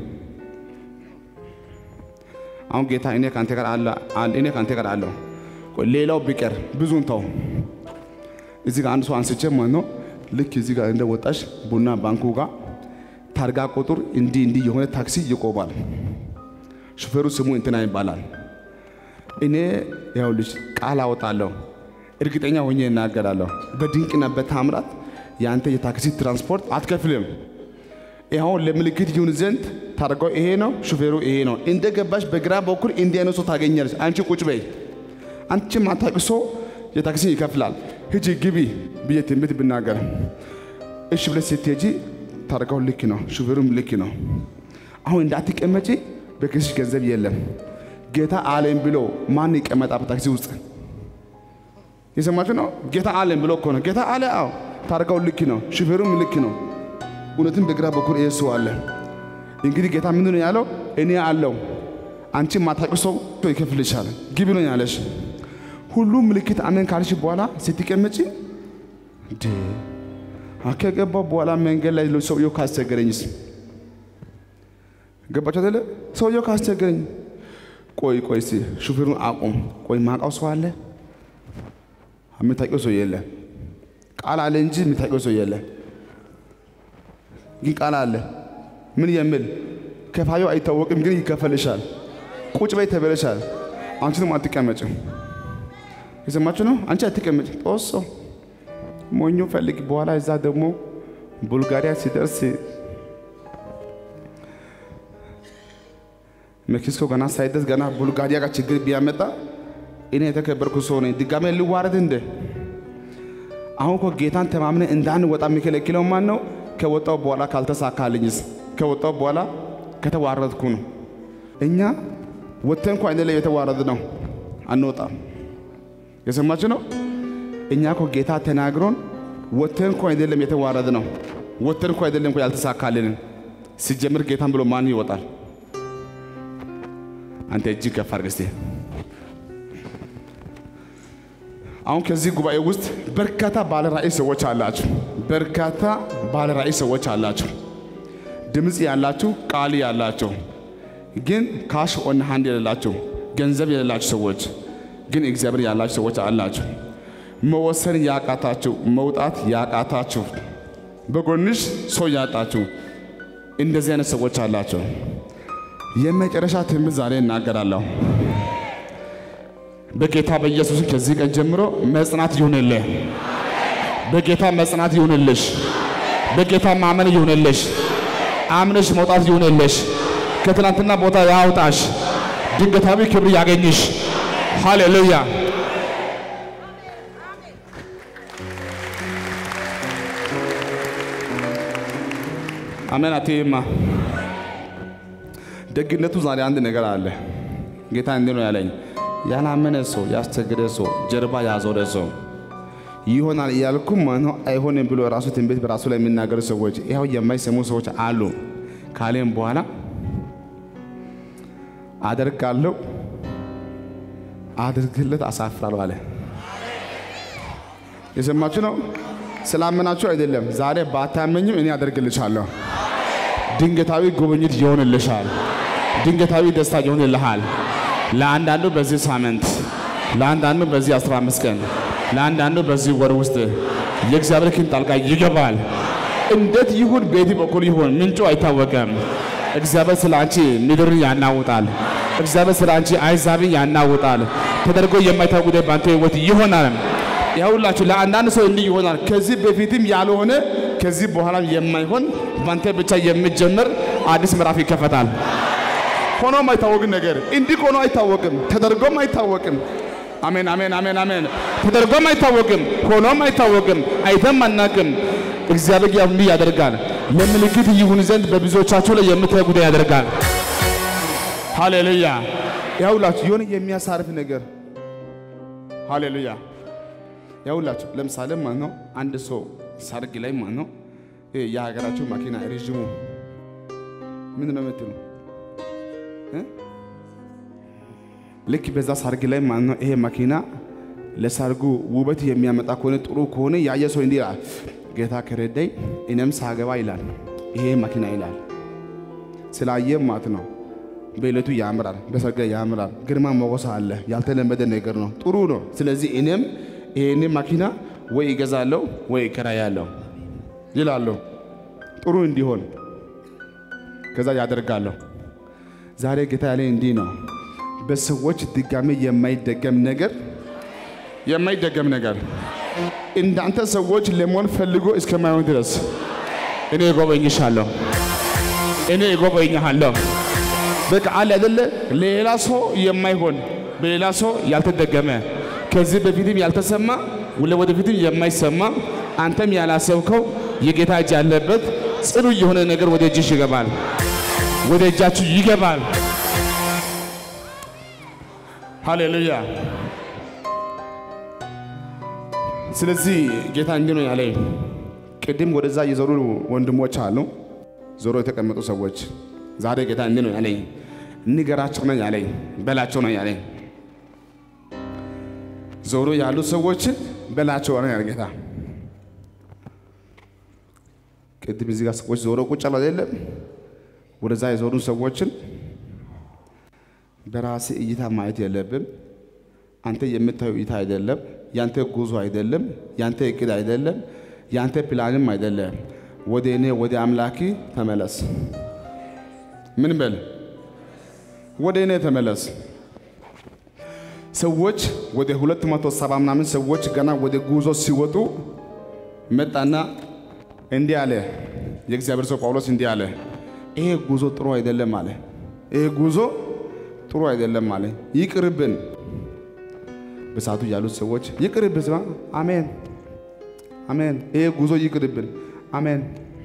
አሁን ጌታ እኔ ከአንተ ጋር አለ እኔ ከአንተ ጋር አለሁ። ሌላው ቢቀር ብዙን ተው። እዚህ ጋር አንድ ሰው አንስቼ ማለት ነው ልክ እዚህ ጋር እንደ ወጣሽ ቡና ባንኩ ጋር ታርጋ ቁጥር እንዲህ እንዲህ የሆነ ታክሲ ይቆማል። ሹፌሩ ስሙ እንትና ይባላል። እኔ ያው ልጅ ቃል አወጣለሁ፣ እርግጠኛ ሆኜ እናገራለሁ። በድንቅና በታምራት የአንተ የታክሲ ትራንስፖርት አትከፍልም። ይኸው ለምልክት ይሁን ዘንድ ታርጋው ይሄ ነው፣ ሹፌሩ ይሄ ነው። እንደ ገባሽ በግራ በኩል እንዲህ አይነት ሰው ታገኛለች። አንቺ ቁጭ በይ። አንቺ ማታውቂ ሰው የታክሲ ይከፍላል። ሂጂ ግቢ ብዬ ትንቢት ብናገር እሺ ብለሽ ስትሄጂ ታርጋው ልክ ነው፣ ሹፌሩም ልክ ነው። አሁን እንዳትቀመጪ በኪስሽ ገንዘብ የለም። ጌታ አለኝ ብሎ ማን ይቀመጣ በታክሲ ውስጥ? የሰማችሁ ነው። ጌታ አለኝ ብሎ እኮ ነው። ጌታ አለ። አዎ ታርጋው ልክ ነው። ሹፌሩም ልክ ነው። እውነትም በግራ በኩል ይሄ ሰው አለ። እንግዲህ ጌታ ምንድን ነው ያለው? እኔ አለው አንቺ ማታውቂ ሰው ይከፍልሻል። ግቢ ነው ያለሽ። ሁሉም ምልክት አሜን ካልሽ በኋላ ስትቀመጪ እንዴ ከገባው በኋላ መንገድ ላይ ሰውየው ካስቸገረኝስ? ገባችሁ አይደለ? ሰውየው ካስቸገረኝ ቆይ ቆይ እስቲ ሹፌሩን አቁም። ቆይ ማውቃው ሰው አለ? የምታውቂው ሰው የለ። ቃል አለ እንጂ የምታውቂው ሰው የለ። ግን ቃል አለ። ምን የሚል ከፋዩ አይታወቅም፣ ግን ይከፈልሻል። ቁጭ በይ ተበለሻል። አንቺ ደግሞ አትቀመጭም። የሰማችሁ ነው። አንቺ አትቀመጭ። ጦሶ ሞኞ ፈልግ። በኋላ እዛ ደግሞ ቡልጋሪያ ሲደርስ ሜክሲኮ ገና ሳይደርስ ገና ቡልጋሪያ ጋር ችግር ቢያመጣ እኔ የተከበርኩ ሰው ነኝ። ድጋሜ ልዋረድ እንደ አሁን እኮ ጌታን ተማምነ እንዳንወጣ የሚከለክለው ማን ነው? ከወጣው በኋላ ካልተሳካልኝስ? ከወጣው በኋላ ከተዋረድኩ ነው። እኛ ወጥተን እንኳ አይደለም የተዋረድ ነው፣ አንወጣም። የሰማችሁ ነው። እኛ እኮ ጌታ ተናግሮን ወጥተን እንኳ አይደለም የተዋረድ ነው፣ ወጥተን እንኳ አይደለም እኮ ያልተሳካልንን። ሲጀምር ጌታን ብሎ ማን ይወጣል? አንተ እጅግ ከፍ አድርግ እስቲ። አሁን ከዚህ ጉባኤ ውስጥ በርካታ ባለ ራእይ ሰዎች አላችሁ። በርካታ ባለ ራእይ ሰዎች አላችሁ። ድምፅ ያላችሁ፣ ቃል ያላችሁ፣ ግን ካሽ ኦን ሃንድ የሌላችሁ ገንዘብ የሌላችሁ ሰዎች ግን እግዚአብሔር ያላችሁ ሰዎች አላችሁ። መወሰን ያቃታችሁ፣ መውጣት ያቃታችሁ፣ በጎንሽ ሰው ያጣችሁ እንደዚህ አይነት ሰዎች አላቸው። የመጨረሻ ትምህርት ዛሬ እናገራለሁ። በጌታ በኢየሱስ ከዚህ ቀን ጀምሮ መጽናት ይሁንልህ። በጌታ መጽናት ይሁንልሽ። በጌታ ማመን ይሁንልሽ። አምነሽ መውጣት ይሁንልሽ። ከትናንትና ቦታ ያውጣሽ። ድንገታዊ ክብር ያገኝሽ። ሃሌሉያ። አሜን። አትይማ ደግነቱ ዛሬ አንድ ነገር አለ። ጌታ እንዲህ ነው ያለኝ፣ ያላመነ ሰው፣ ያስቸገረ ሰው፣ ጀርባ ያዞረ ሰው ይሆናል እያልኩም ማነው አይሆንም ብሎ ራሱ ትንቢት በራሱ ላይ የሚናገሩ ሰዎች ይኸው የማይሰሙ ሰዎች አሉ። ካሌም በኋላ አደርጋለሁ አድርግለት አሳፍራለሁ አለ። የሰማችሁ ነው። ስላመናችሁ አይደለም። ዛሬ ባታመኝም እኔ አደርግልሻለሁ። ድንገታዊ ጉብኝት ይሆንልሻል። ድንገታዊ ደስታ ይሆንልሃል። ለአንዳንዱ በዚህ ሳምንት፣ ለአንዳንዱ በዚህ 15 ቀን፣ ለአንዳንዱ በዚህ ወር ውስጥ የእግዚአብሔር ክንድ ጣልቃ ይገባል። እንዴት ይሁን፣ ቤት በኩል ይሁን፣ ምንጩ አይታወቅም። እግዚአብሔር ስለ አንቺ ምድርን ያናውጣል። እግዚአብሔር ስለ አንቺ አይዛብን ያናውጣል። ተደርጎ የማይታወቅ ጉዳይ በአንተ ህይወት ይሆናል። ያውላችሁ ለአንዳንድ ሰው እንዲህ ይሆናል። ከዚህ በፊትም ያልሆነ ከዚህ በኋላም የማይሆን ባንተ ብቻ የሚጀምር አዲስ ምዕራፍ ይከፈታል። ሆኖም አይታወቅም ነገር እንዲህ ሆኖ አይታወቅም፣ ተደርጎም አይታወቅም። አሜን አሜን አሜን አሜን። ተደርጎም አይታወቅም፣ ሆኖም አይታወቅም፣ አይተም አናቅም። እግዚአብሔር ያው እንዲህ ያደርጋል። ለምልክት ይሁን ዘንድ በብዙዎቻችሁ ላይ የምታይ ጉዳይ ያደርጋል። ሃሌሉያ። ያውላችሁ የሆነ የሚያሳርፍ ነገር ሃሌሉያ። ያውላችሁ ለምሳሌ ማለት ነው አንድ ሰው ሰርግ ላይ ማለት ነው የሀገራችሁ መኪና ረዥሙ ምን ነው የምትሉ ልክ በዛ ሰርግ ላይ ማለት ነው ይሄ መኪና ለሰርጉ ውበት የሚያመጣ ከሆነ ጥሩ ከሆነ ያየ ሰው እንዲህ ይላል፣ ጌታ ከረዳኝ እኔም ሳገባ ይላል ይሄ መኪና ይላል። ስላየ ማለት ነው በዕለቱ ያምራል፣ በሰርግ ላይ ያምራል፣ ግርማ ሞገስ አለ። ያልተለመደ ነገር ነው፣ ጥሩ ነው። ስለዚህ እኔም ይሄን መኪና ወይ ይገዛለሁ ወይ ይከራያለሁ ይላለሁ፣ ጥሩ እንዲሆን ከዛ ያደርጋለሁ። ዛሬ ጌታ ያለኝ እንዲህ ነው፣ በሰዎች ድጋሜ የማይደገም ነገር የማይደገም ነገር እንዳንተ ሰዎች ለመሆን ፈልጎ እስከማይሆን ድረስ እኔ እጎበኝሻለሁ፣ እኔ እጎበኝሃለሁ። በቃ አለ አይደለ ሌላ ሰው የማይሆን በሌላ ሰው ያልተደገመ ከዚህ በፊትም ያልተሰማ ወደፊትም የማይሰማ አንተም ያላሰብከው የጌታ እጅ ያለበት ጽኑ የሆነ ነገር ወደ እጅሽ ይገባል። ወደ እጃችሁ ይገባል። ሃሌሉያ። ስለዚህ ጌታ እንዲህ ነው ያለኝ። ቅድም ወደዛ የዞሩ ወንድሞች አሉ፣ ዞሮ የተቀመጡ ሰዎች። ዛሬ ጌታ እንዲህ ነው ያለኝ፣ ንገራቸው ነው ያለኝ፣ በላቸው ነው ያለኝ። ዞሮ ያሉ ሰዎችን በላቸው ነው ያለ ጌታ። ቅድም እዚህ ጋር ሰዎች ዞሮ ቁጭ አሉ አይደለም? ወደዛ የዞሩ ሰዎችን በራሴ እይታ ማየት የለብም። አንተ የምታየው እይታ አይደለም። ያንተ ጉዞ አይደለም። ያንተ እቅድ አይደለም። ያንተ ፕላንም አይደለም። ወደ እኔ ወደ አምላኪ ተመለስ። ምን በል? ወደ እኔ ተመለስ። ሰዎች ወደ ሁለት መቶ ሰባ ምናምን ሰዎች ገና ወደ ጉዞ ሲወጡ መጣና እንዲህ አለ። የእግዚአብሔር ሰው ጳውሎስ እንዲህ አለ፣ ይሄ ጉዞ ጥሩ አይደለም አለ። ይሄ ጉዞ ጥሩ አይደለም አለ። ይቅርብን። በሰዓቱ ያሉት ሰዎች ይቅርብን፣ ስማ፣ አሜን አሜን። ይሄ ጉዞ ይቅርብን፣ አሜን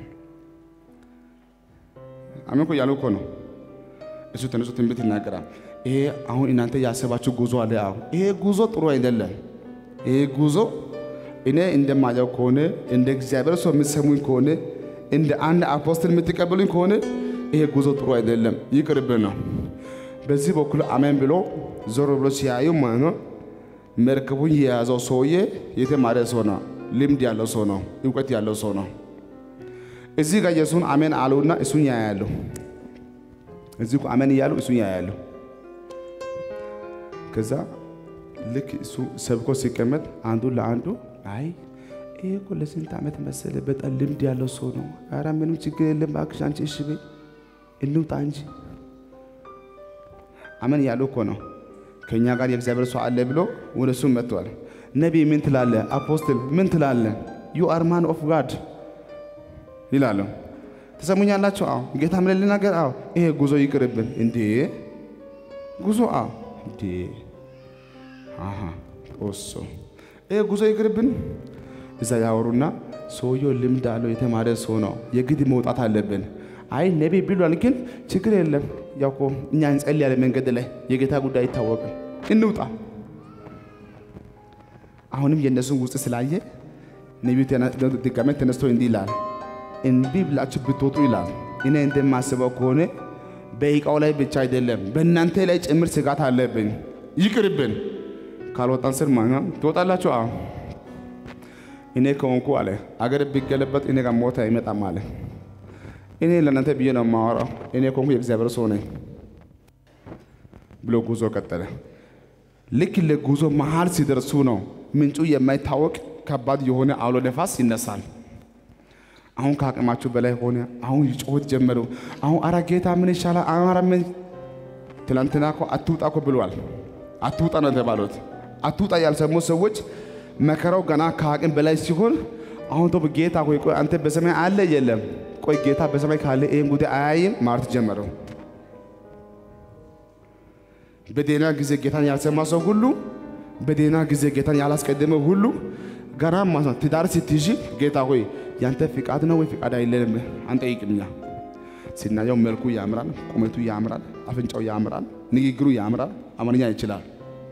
አሜን እኮ ያሉ እኮ ነው። እሱ ተነሱ ትንቢት ይናገራል። ይሄ አሁን እናንተ ያሰባችሁ ጉዞ አለ። አሁን ይሄ ጉዞ ጥሩ አይደለም። ይሄ ጉዞ እኔ እንደማየው ከሆነ እንደ እግዚአብሔር ሰው የምትሰሙኝ ከሆነ እንደ አንድ አፖስትል የምትቀበሉኝ ከሆነ ይሄ ጉዞ ጥሩ አይደለም፣ ይቅርብን ነው። በዚህ በኩል አሜን ብሎ ዞር ብሎ ሲያዩ ማለት ነው መርከቡን የያዘው ሰውዬ የተማረ ሰው ነው፣ ልምድ ያለው ሰው ነው፣ እውቀት ያለው ሰው ነው። እዚህ ጋር የሱን አሜን አሉና እሱን ያያሉ። እዚህ እኮ አሜን እያሉ እሱን ያያሉ። ከዛ ልክ እሱ ሰብኮ ሲቀመጥ አንዱ ለአንዱ አይ ይሄ እኮ ለስንት ዓመት መሰለ በጣም ልምድ ያለው ሰው ነው። ኧረ ምንም ችግር የለም እባክሽ አንቺ እሺ በይ እንውጣ እንጂ አሜን እያሉ እኮ ነው። ከእኛ ጋር የእግዚአብሔር ሰው አለ ብሎ ወደ እሱ መጥቷል። ነቢይ ምን ትላለ? አፖስትል ምን ትላለ? ዩ አር ማን ኦፍ ጋድ ይላሉ። ተሰሙኛላችሁ? አዎ ጌታ ምን ልናገር? አዎ ይሄ ጉዞ ይቅርብን። እንዴ ጉዞ? አዎ እንዴ አሃ ኦሶ ይሄ ጉዞ ይቅርብን። እዛ ያወሩና ሰውየው ልምድ አለው የተማረ ሰው ነው፣ የግድ መውጣት አለብን። አይ ነቢይ ብሏል፣ ግን ችግር የለም ያው እኮ እኛ እንጸልያለን መንገድ ላይ የጌታ ጉዳይ አይታወቅም፣ እንውጣ። አሁንም የእነሱን ውስጥ ስላየ ነቢዩ ድጋሜ ተነስቶ እንዲህ ይላል፣ እንቢ ብላችሁ ብትወጡ ይላል። እኔ እንደማስበው ከሆነ በእቃው ላይ ብቻ አይደለም በእናንተ ላይ ጭምር ስጋት አለብኝ። ይቅርብን። ካልወጣን ስር ማኛ ትወጣላችሁ። አዎ እኔ ከሆንኩ አለ አገር ቢገለበጥ እኔ ጋር ሞት አይመጣም አለ። እኔ ለእናንተ ብዬ ነው የማወራው። እኔ ከሆንኩ የእግዚአብሔር ሰው ነኝ ብሎ ጉዞ ቀጠለ። ልክ ለጉዞ መሃል ሲደርሱ ነው ምንጩ የማይታወቅ ከባድ የሆነ አውሎ ነፋስ ይነሳል። አሁን ከአቅማችሁ በላይ ሆነ። አሁን ይጮት ጀመሩ። አሁን አረ ጌታ ምን ይሻላል? አረ ምን ትላንትና እኮ አትውጣ እኮ ብሏል። አትውጣ ነው የተባሉት። አትውጣ ያልሰሙ ሰዎች መከራው ገና ከአቅም በላይ ሲሆን አሁን ቶ ጌታ ሆይ ቆይ አንተ በሰማይ አለ የለም? ቆይ ጌታ በሰማይ ካለ ይህን ጉዳይ አያይም ማለት ጀመረው። በዴና ጊዜ ጌታን ያልሰማ ሰው ሁሉ በዴና ጊዜ ጌታን ያላስቀደመ ሁሉ ገና ማለት ነው ትዳር ስትይዥ ጌታ ሆይ ያንተ ፍቃድ ነው ወይ ፍቃድ አይለንም አንጠይቅምኛ። ሲናየው መልኩ ያምራል፣ ቁመቱ ያምራል፣ አፍንጫው ያምራል፣ ንግግሩ ያምራል፣ አማርኛ ይችላል።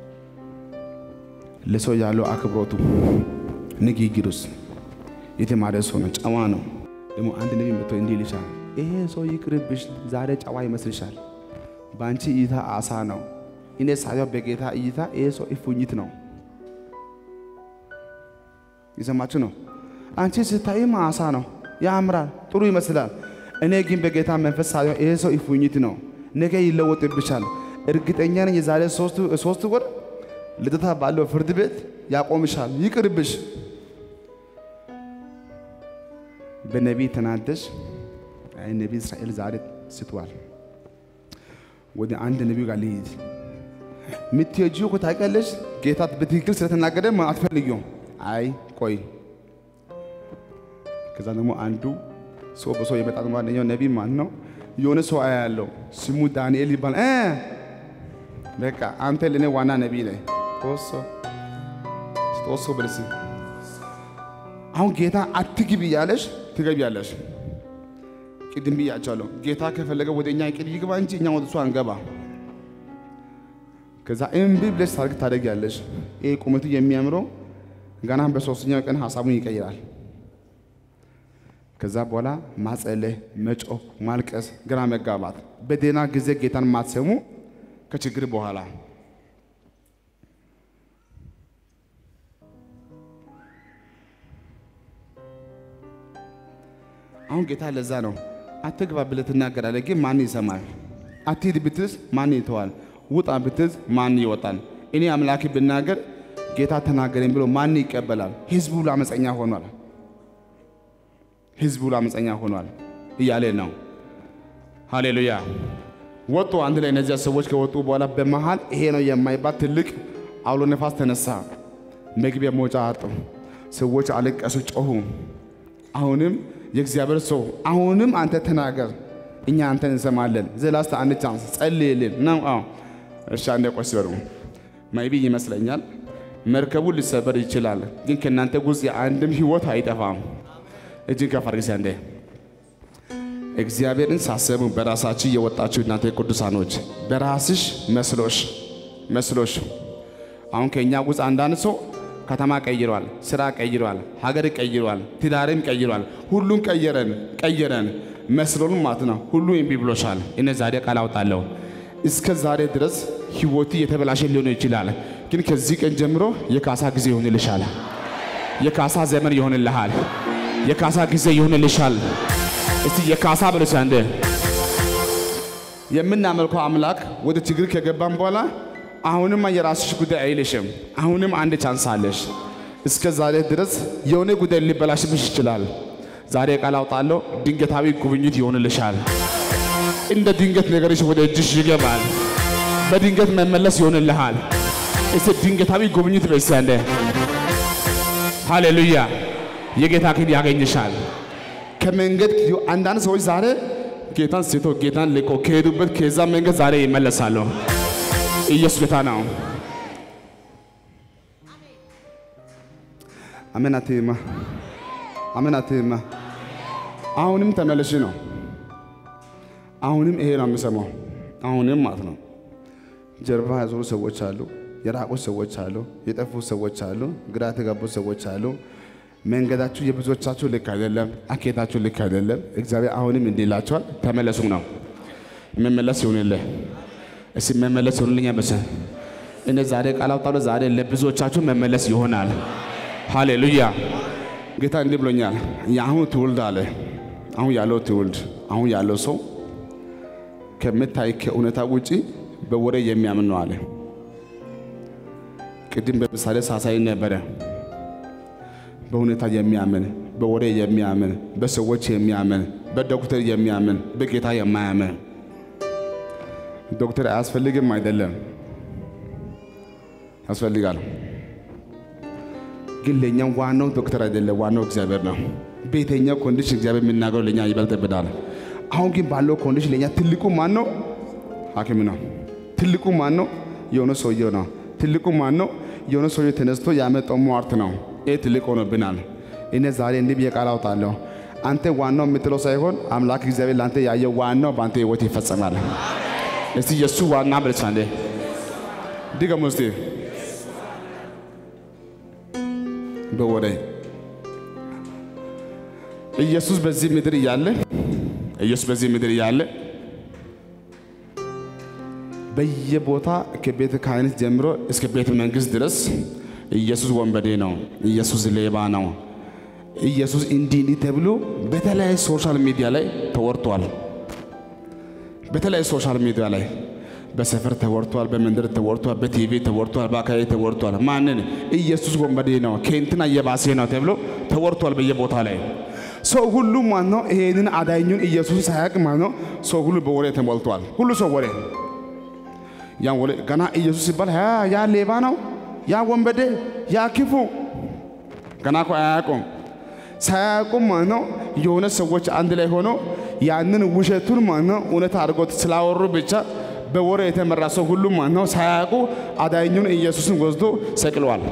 ለሰው ያለው አክብሮቱ ንግግሩስ የተማረ ሰው ነው፣ ጨዋ ነው። ደግሞ አንድ ነቢይ መጥቶ እንዲህ ይልሻል፣ ይሄ ሰው ይቅርብሽ፣ ዛሬ ጨዋ ይመስልሻል። በአንቺ እይታ አሳ ነው፣ እኔ ሳየው በጌታ እይታ ይሄ ሰው እፉኝት ነው። የሰማችሁ ነው። አንቺ ስታይም አሳ ነው፣ ያምራል፣ ጥሩ ይመስላል። እኔ ግን በጌታ መንፈስ ሳየው ይሄ ሰው እፉኝት ነው፣ ነገ ይለወጥብሻል። እርግጠኛ ነኝ የዛሬ ሶስት ወር ልደታ ባለው ፍርድ ቤት ያቆምሻል። ይቅርብሽ። በነቢይ ተናደሽ፣ አይ ነቢይ እስራኤል ዛሬ ስቷል። ወደ አንድ ነቢዩ ጋር ልሂድ። የምትሄጂው እኮ ታውቂያለሽ፣ ጌታ በትክክል ስለተናገረ አትፈልጊውም። አይ ቆይ። ከዛ ደግሞ አንዱ ሰው በሰው የመጣ አንደኛው ነቢይ ማን ነው? የሆነ ሰው አያለው ስሙ ዳንኤል ይባል። በቃ አንተ ለእኔ ዋና ነቢይ ነህ። ጦሶ ጦሶ ብልስ አሁን ጌታ አትግቢ እያለሽ ትገቢያለሽ። ቅድም ብያቸዋለሁ። ጌታ ከፈለገ ወደ እኛ እቅድ ይግባ እንጂ እኛ ወደ እሱ አንገባ። ከዛ እምቢ ብለሽ ታርግ ታደርጊያለሽ። ይሄ ቁመቱ የሚያምረው ገና በሶስተኛው ቀን ሀሳቡን ይቀይራል። ከዛ በኋላ ማጸለይ፣ መጮህ፣ ማልቀስ፣ ግራ መጋባት፣ በደህና ጊዜ ጌታን ማትሰሙ ከችግር በኋላ አሁን ጌታ ለዛ ነው አትግባ ብለህ ትናገራለህ፣ ግን ማን ይሰማል? አትሂድ ብትዝ ማን ይተዋል? ውጣ ብትዝ ማን ይወጣል? እኔ አምላክ ብናገር ጌታ ተናገረኝ ብሎ ማን ይቀበላል? ህዝቡ ለአመፀኛ ሆኗል። ህዝቡ ለአመፀኛ ሆኗል እያለ ነው። ሃሌሉያ። ወጡ አንድ ላይ እነዚያ ሰዎች ከወጡ በኋላ በመሃል ይሄ ነው የማይባል ትልቅ አውሎ ነፋስ ተነሳ። መግቢያ መውጫ አጡ። ሰዎች አለቀሱ፣ ጮሁ። አሁንም የእግዚአብሔር ሰው አሁንም አንተ ተናገር፣ እኛ አንተን እንሰማለን። ዘላስተ አንድ ቻንስ ጸልይልን ነው። አዎ እሺ፣ አንዴ ቆይ ሲበሩ ማይቢ ይመስለኛል መርከቡ ሊሰበር ይችላል፣ ግን ከእናንተ ውስጥ የአንድም ህይወት አይጠፋም። እጅን ከፍ አድርጊ አንዴ። እግዚአብሔርን ሳሰቡ በራሳችሁ የወጣችሁ እናንተ ቅዱሳኖች በራስሽ መስሎሽ መስሎሽ አሁን ከእኛ ውስጥ አንዳንድ ሰው ከተማ ቀይሯል፣ ስራ ቀይሯል፣ ሀገር ቀይሯል፣ ትዳርም ቀይሯል። ሁሉን ቀየረን ቀየረን መስሎን ማለት ነው። ሁሉ እምቢ ብሎሻል። እኔ ዛሬ ቃል አውጣለሁ። እስከ ዛሬ ድረስ ህይወት የተበላሸ ሊሆን ይችላል፣ ግን ከዚህ ቀን ጀምሮ የካሳ ጊዜ ይሆንልሻል። የካሳ ዘመን ይሆንልሃል። የካሳ ጊዜ ይሆንልሻል። እስቲ የካሳ ብለሽ አንዴ የምናመልከው አምላክ ወደ ችግር ከገባን በኋላ አሁንም የራስሽ ጉዳይ አይልሽም። አሁንም አንድ ቻንስ አለሽ። እስከ ዛሬ ድረስ የሆነ ጉዳይ ሊበላሽብሽ ይችላል። ዛሬ ቃል አውጣለሁ፣ ድንገታዊ ጉብኝት ይሆንልሻል። እንደ ድንገት ነገርሽ ወደ እጅሽ ይገባል። በድንገት መመለስ ይሆንልሃል። እስቲ ድንገታዊ ጉብኝት በይስ አንዴ። ሃሌሉያ! የጌታ ክንድ ያገኝሻል። ከመንገድ አንዳንድ ሰዎች ዛሬ ጌታን ስቶ ጌታን ልቆ ከሄዱበት ከዛ መንገድ ዛሬ ይመለሳሉ። ኢየሱስ ጌታ ነው። አሜን አትይማ፣ አሜን አትይማ። አሁንም ተመለሽ ነው። አሁንም ይሄ ነው የምሰማው። አሁንም ማለት ነው። ጀርባ ያዞሩ ሰዎች አሉ፣ የራቁ ሰዎች አሉ፣ የጠፉ ሰዎች አሉ፣ ግራ የተጋቡ ሰዎች አሉ። መንገዳችሁ የብዙዎቻችሁ ልክ አይደለም፣ አኬታችሁ ልክ አይደለም። እግዚአብሔር አሁንም እንዲህ ይላችኋል፣ ተመለሱ ነው። መመለስ ይሁንልህ። እስቲ መመለስ ይሁንልኛ በሰ እኔ ዛሬ ቃል አውጣለሁ። ዛሬ ለብዙዎቻችሁ መመለስ ይሆናል። ሃሌሉያ። ጌታ እንዲህ ብሎኛል። የአሁኑ ትውልድ አለ አሁን ያለው ትውልድ አሁን ያለው ሰው ከምታይ ከእውነታ ውጪ በወሬ የሚያምን ነው አለ። ቅድም በምሳሌ ሳሳይ ነበረ። በሁኔታ የሚያምን በወሬ የሚያምን በሰዎች የሚያምን በዶክተር የሚያምን በጌታ የማያምን ዶክተር አያስፈልግም አይደለም፣ ያስፈልጋል። ግን ለእኛ ዋናው ዶክተር አይደለም፣ ዋናው እግዚአብሔር ነው። በየትኛው ኮንዲሽን እግዚአብሔር የሚናገረው ለእኛ ይበልጥብናል። አሁን ግን ባለው ኮንዲሽን ለእኛ ትልቁ ማን ነው? ሐኪም ነው። ትልቁ ማን ነው? የሆነ ሰውየው ነው። ትልቁ ማን ነው? የሆነ ሰውየው ተነስቶ ያመጣው ሟርት ነው። ይህ ትልቅ ሆኖብናል። እኔ ዛሬ እንዲህ ብዬ ቃል አውጣለሁ። አንተ ዋናው የምትለው ሳይሆን አምላክ እግዚአብሔር ለአንተ ያየው ዋናው በአንተ ህይወት ይፈጸማል። እስቲ የእሱ ዋና ብለች አንዴ ድገሙ እስቲ በወሬ ኢየሱስ በዚህ ምድር እያለ ኢየሱስ በዚህ ምድር እያለ በየቦታ ከቤተ ክህነት ጀምሮ እስከ ቤተ መንግስት ድረስ ኢየሱስ ወንበዴ ነው፣ ኢየሱስ ሌባ ነው፣ ኢየሱስ እንዲህ እንዲህ ተብሎ በተለያዩ ሶሻል ሚዲያ ላይ ተወርቷል። በተለያዩ ሶሻል ሚዲያ ላይ በሰፈር ተወርቷል፣ በመንደር ተወርቷል፣ በቲቪ ተወርቷል፣ በአካባቢ ተወርቷል። ማንን? ኢየሱስ ወንበዴ ነው፣ ከእንትና እየባሴ ነው ተብሎ ተወርቷል በየቦታ ላይ። ሰው ሁሉ ማን ነው ይሄንን አዳኙን ኢየሱስ ሳያውቅ ማን ነው? ሰው ሁሉ በወሬ ተሞልቷል። ሁሉ ሰው ወሬ ያን ወሬ ገና ኢየሱስ ሲባል ያ ሌባ ነው፣ ያ ወንበዴ፣ ያ ክፉ ገና እኮ አያውቁም። ሳያውቁም ማለት ነው የሆነ ሰዎች አንድ ላይ ሆነው ያንን ውሸቱን ማለት ነው እውነት አድርጎት ስላወሩ ብቻ በወሬ የተመራ ሰው ሁሉ ማለት ነው ሳያውቁ አዳኙን ኢየሱስን ወስዶ ሰቅለዋል።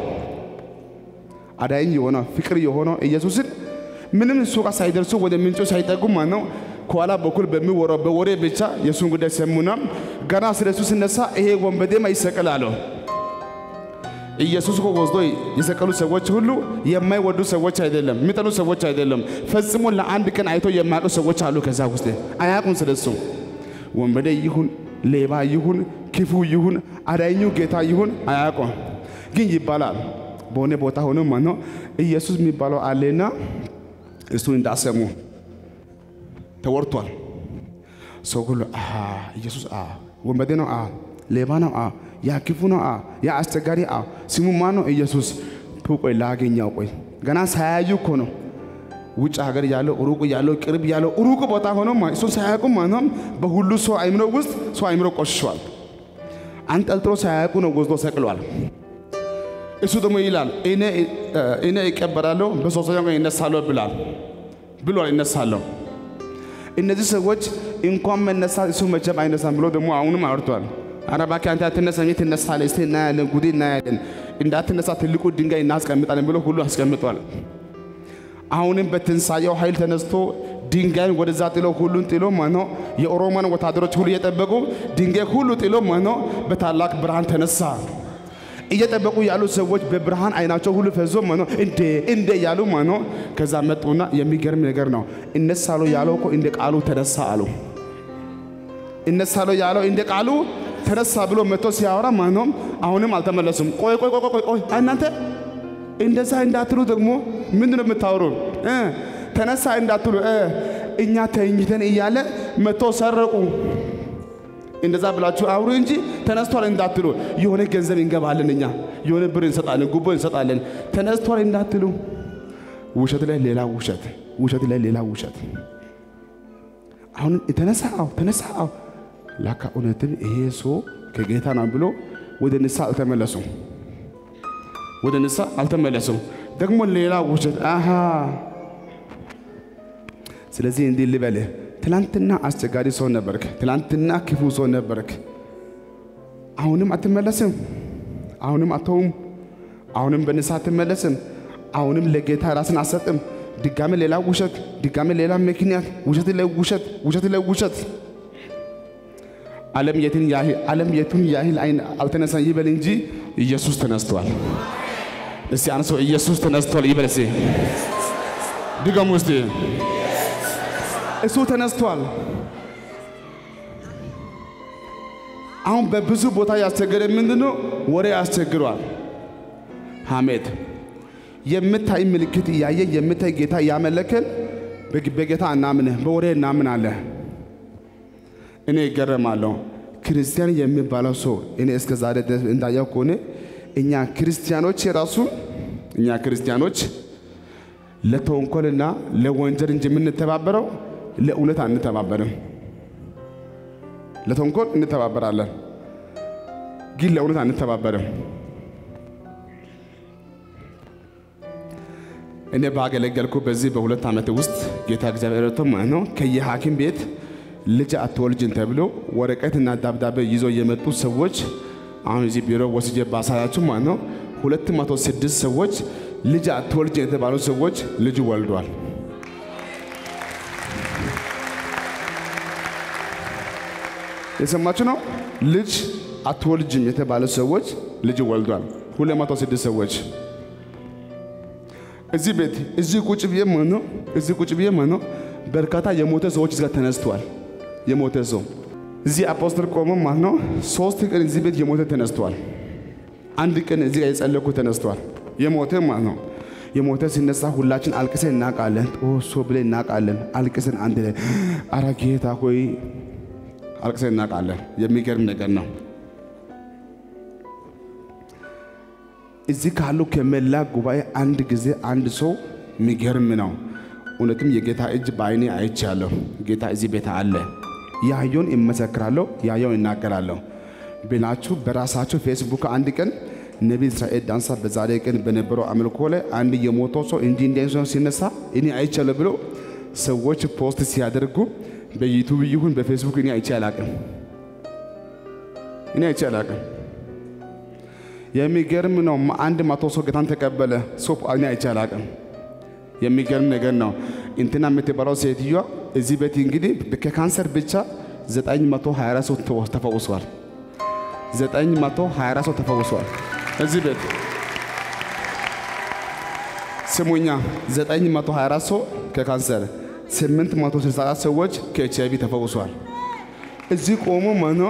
አዳኝ የሆነው ፍቅር የሆነው ኢየሱስን ምንም እሱ ጋር ሳይደርሱ ወደ ምንጩ ሳይጠጉ ማለት ነው ከኋላ በኩል በሚወራው በወሬ ብቻ የእሱን ጉዳይ ሰሙና ገና ስለ እሱ ሲነሳ ይሄ ወንበዴማ ይሰቀል አለው። ኢየሱስ እኮ ወስዶ የሰቀሉ ሰዎች ሁሉ የማይወዱ ሰዎች አይደለም፣ የሚጠሉ ሰዎች አይደለም። ፈጽሞ ለአንድ ቀን አይቶ የማያውቁ ሰዎች አሉ። ከዛ ውስጥ አያውቁም ስለሱ። ወንበዴ ይሁን ሌባ ይሁን ክፉ ይሁን አዳኙ ጌታ ይሁን አያውቁም፣ ግን ይባላል በሆነ ቦታ ሆኖ ማነው ኢየሱስ የሚባለው አለና እሱ እንዳሰሙ ተወርቷል። ሰው ሁሉ አሃ ኢየሱስ አ ወንበዴ ነው አ ሌባ ነው አ ያ ክፉ ነው አ ያ አስቸጋሪ አ ስሙ ማን ነው ኢየሱስ ቆይ ላገኛው ቆይ ገና ሳያዩ እኮ ነው ውጭ ሀገር ያለው ሩቅ ያለው ቅርብ ያለው ሩቅ ቦታ ሆኖ እሱን ሳያውቁ ማነው በሁሉ ሰው አይምሮ ውስጥ ሰው አይምሮ ቆሽሿል። አንጠልጥሎ ሳያውቁ ነው ወስዶ ሰቅሏል። እሱ ደግሞ ይላል እኔ እቀበራለሁ በሶስተኛው ቀን ይነሳለሁ ብላል ብሏል። ይነሳለሁ እነዚህ ሰዎች እንኳን መነሳት እሱ መቼም አይነሳም ብሎ ደግሞ አሁንም አውርቷል። ኧረ እባክህ አንተ አትነሳም፣ ትነሳለህ፣ እስቲ እናያለን፣ ጉዴ እናያለን፣ እንዳትነሳ ትልቁ ድንጋይ እናስቀምጣለን ብሎ ሁሉ አስቀምጧል። አሁንም በትንሳኤው ኃይል ተነስቶ ድንጋይን ወደዛ ጥሎ ሁሉን ጥሎ ማኖ የኦሮሞን ወታደሮች ሁሉ እየጠበቁ ድንጋይ ሁሉ ጥሎ ማኖ በታላቅ ብርሃን ተነሳ። እየጠበቁ ያሉ ሰዎች በብርሃን አይናቸው ሁሉ ፈዞ ማኖ እንዴ እንዴ ያሉ ማኖ ከዛ መጡና የሚገርም ነገር ነው። እነሳለሁ ያለው እኮ እንደ ቃሉ ተነሳ አሉ። እነሳለሁ ያለው እንደ ቃሉ ተነሳ ብሎ መጥቶ ሲያወራ ማኖም አሁንም አልተመለሱም። ቆይ ቆይ ቆይ ቆይ ቆይ እናንተ እንደዛ እንዳትሉ ደግሞ ምንድን ነው የምታወሩ? ተነሳ እንዳትሉ እኛ ተኝተን እያለ መጥቶ ሰረቁ። እንደዛ ብላችሁ አውሩ እንጂ ተነስቷል እንዳትሉ። የሆነ ገንዘብ እንገባለን እኛ የሆነ ብር እንሰጣለን፣ ጉቦ እንሰጣለን። ተነስቷል እንዳትሉ። ውሸት ላይ ሌላ ውሸት፣ ውሸት ላይ ሌላ ውሸት። አሁን ተነሳ፣ አዎ ተነሳ፣ አዎ ላካ እውነትም ይሄ ሰው ከጌታ ነው ብሎ ወደ ንሳ አልተመለሱም። ወደ ንሳ አልተመለሱም። ደግሞ ሌላ ውሸት አሃ። ስለዚህ እንዲህ ልበልህ፣ ትላንትና አስቸጋሪ ሰው ነበርክ፣ ትላንትና ክፉ ሰው ነበርክ። አሁንም አትመለስም፣ አሁንም አተውም፣ አሁንም በንሳ አትመለስም፣ አሁንም ለጌታ ራስን አሰጥም። ድጋሜ ሌላ ውሸት፣ ድጋሜ ሌላ ምክንያት፣ ውሸት ላይ ውሸት፣ ውሸት ላይ ውሸት። ዓለም የትን ያህል ዓለም የቱን ያህል አይን አልተነሳም ይበል እንጂ ኢየሱስ ተነስቷል። እስቲ አንሶ ኢየሱስ ተነስቷል ይበል እስቲ ድገሙ እስቲ እሱ ተነስቷል። አሁን በብዙ ቦታ ያስቸገረ ምንድነው? ወሬ ያስቸግሯል። ሐሜት የምታይ ምልክት እያየ የምታይ ጌታ እያመለክን በጌታ እናምንህ በወሬ እናምናለህ። እኔ ይገረማለሁ። ክርስቲያን የሚባለው ሰው እኔ እስከ ዛሬ ድረስ እንዳየው ከሆነ እኛ ክርስቲያኖች የራሱ እኛ ክርስቲያኖች ለተንኮልና ለወንጀል እንጂ የምንተባበረው ለእውነት አንተባበርም። ለተንኮል እንተባበራለን፣ ግን ለእውነት አንተባበርም። እኔ ባገለገልኩ በዚህ በሁለት ዓመት ውስጥ ጌታ እግዚአብሔር ረድቶ ማለት ነው ከየሐኪም ቤት ልጅ አትወልጅን ተብሎ ወረቀትና ደብዳቤ ይዞ የመጡ ሰዎች አሁን እዚህ ቢሮ ወስጄ ባሳያችሁ ማለት ነው ሁለት መቶ ስድስት ሰዎች ልጅ አትወልጅን የተባሉ ሰዎች ልጅ ወልዷል። የሰማችሁ ነው። ልጅ አትወልጅም የተባሉ ሰዎች ልጅ ወልዷል። ሁለት መቶ ስድስት ሰዎች እዚህ ቤት እዚህ ቁጭ ብዬ ማለት ነው እዚህ ቁጭ ብዬ ማለት ነው በርካታ የሞተ ሰዎች እዚህ ጋር ተነስተዋል። የሞተ ሰው እዚህ አፖስትል ቆሞ ማለት ነው ሶስት ቀን እዚህ ቤት የሞተ ተነስተዋል። አንድ ቀን እዚህ ጋር የጸለኩ ተነስተዋል። የሞተ ማለት ነው የሞተ ሲነሳ ሁላችን አልቅሰን እናውቃለን። ጦሶ ብለን እናውቃለን። አልቅሰን አንድ ላይ አረ ጌታ ሆይ አልቅሰን እናውቃለን። የሚገርም ነገር ነው። እዚህ ካሉ ከመላ ጉባኤ አንድ ጊዜ አንድ ሰው የሚገርም ነው። እውነትም የጌታ እጅ በአይኔ አይቻለሁ። ጌታ እዚህ ቤት አለ። ያየውን እመሰክራለሁ፣ ያየውን እናገራለሁ ብላችሁ በራሳቸው ፌስቡክ አንድ ቀን ነቢይ እስራኤል ዳንሳ በዛሬ ቀን በነበረው አምልኮ ላይ አንድ የሞተው ሰው እንዲህ እንዲህ ሰው ሲነሳ እኔ አይቻለሁ ብሎ ሰዎች ፖስት ሲያደርጉ በዩቱብ ይሁን በፌስቡክ እኔ አይቼ አላቅም። እኔ አይቼ አላቅም። የሚገርም ነው። አንድ መቶ ሰው ጌታን ተቀበለ። ሰው እኔ አይቼ አላቅም። የሚገርም ነገር ነው። እንትና የምትባለው ሴትዮዋ እዚህ ቤት እንግዲህ ከካንሰር ብቻ 924 ሰው ተወ- ተፈውሷል። 924 ሰው ተፈውሷል። እዚህ ቤት ስሙኛ 924 ሰው ከካንሰር 864 ሰዎች ከኤች አይቪ ተፈውሷል። እዚህ ቆሞ ማኖ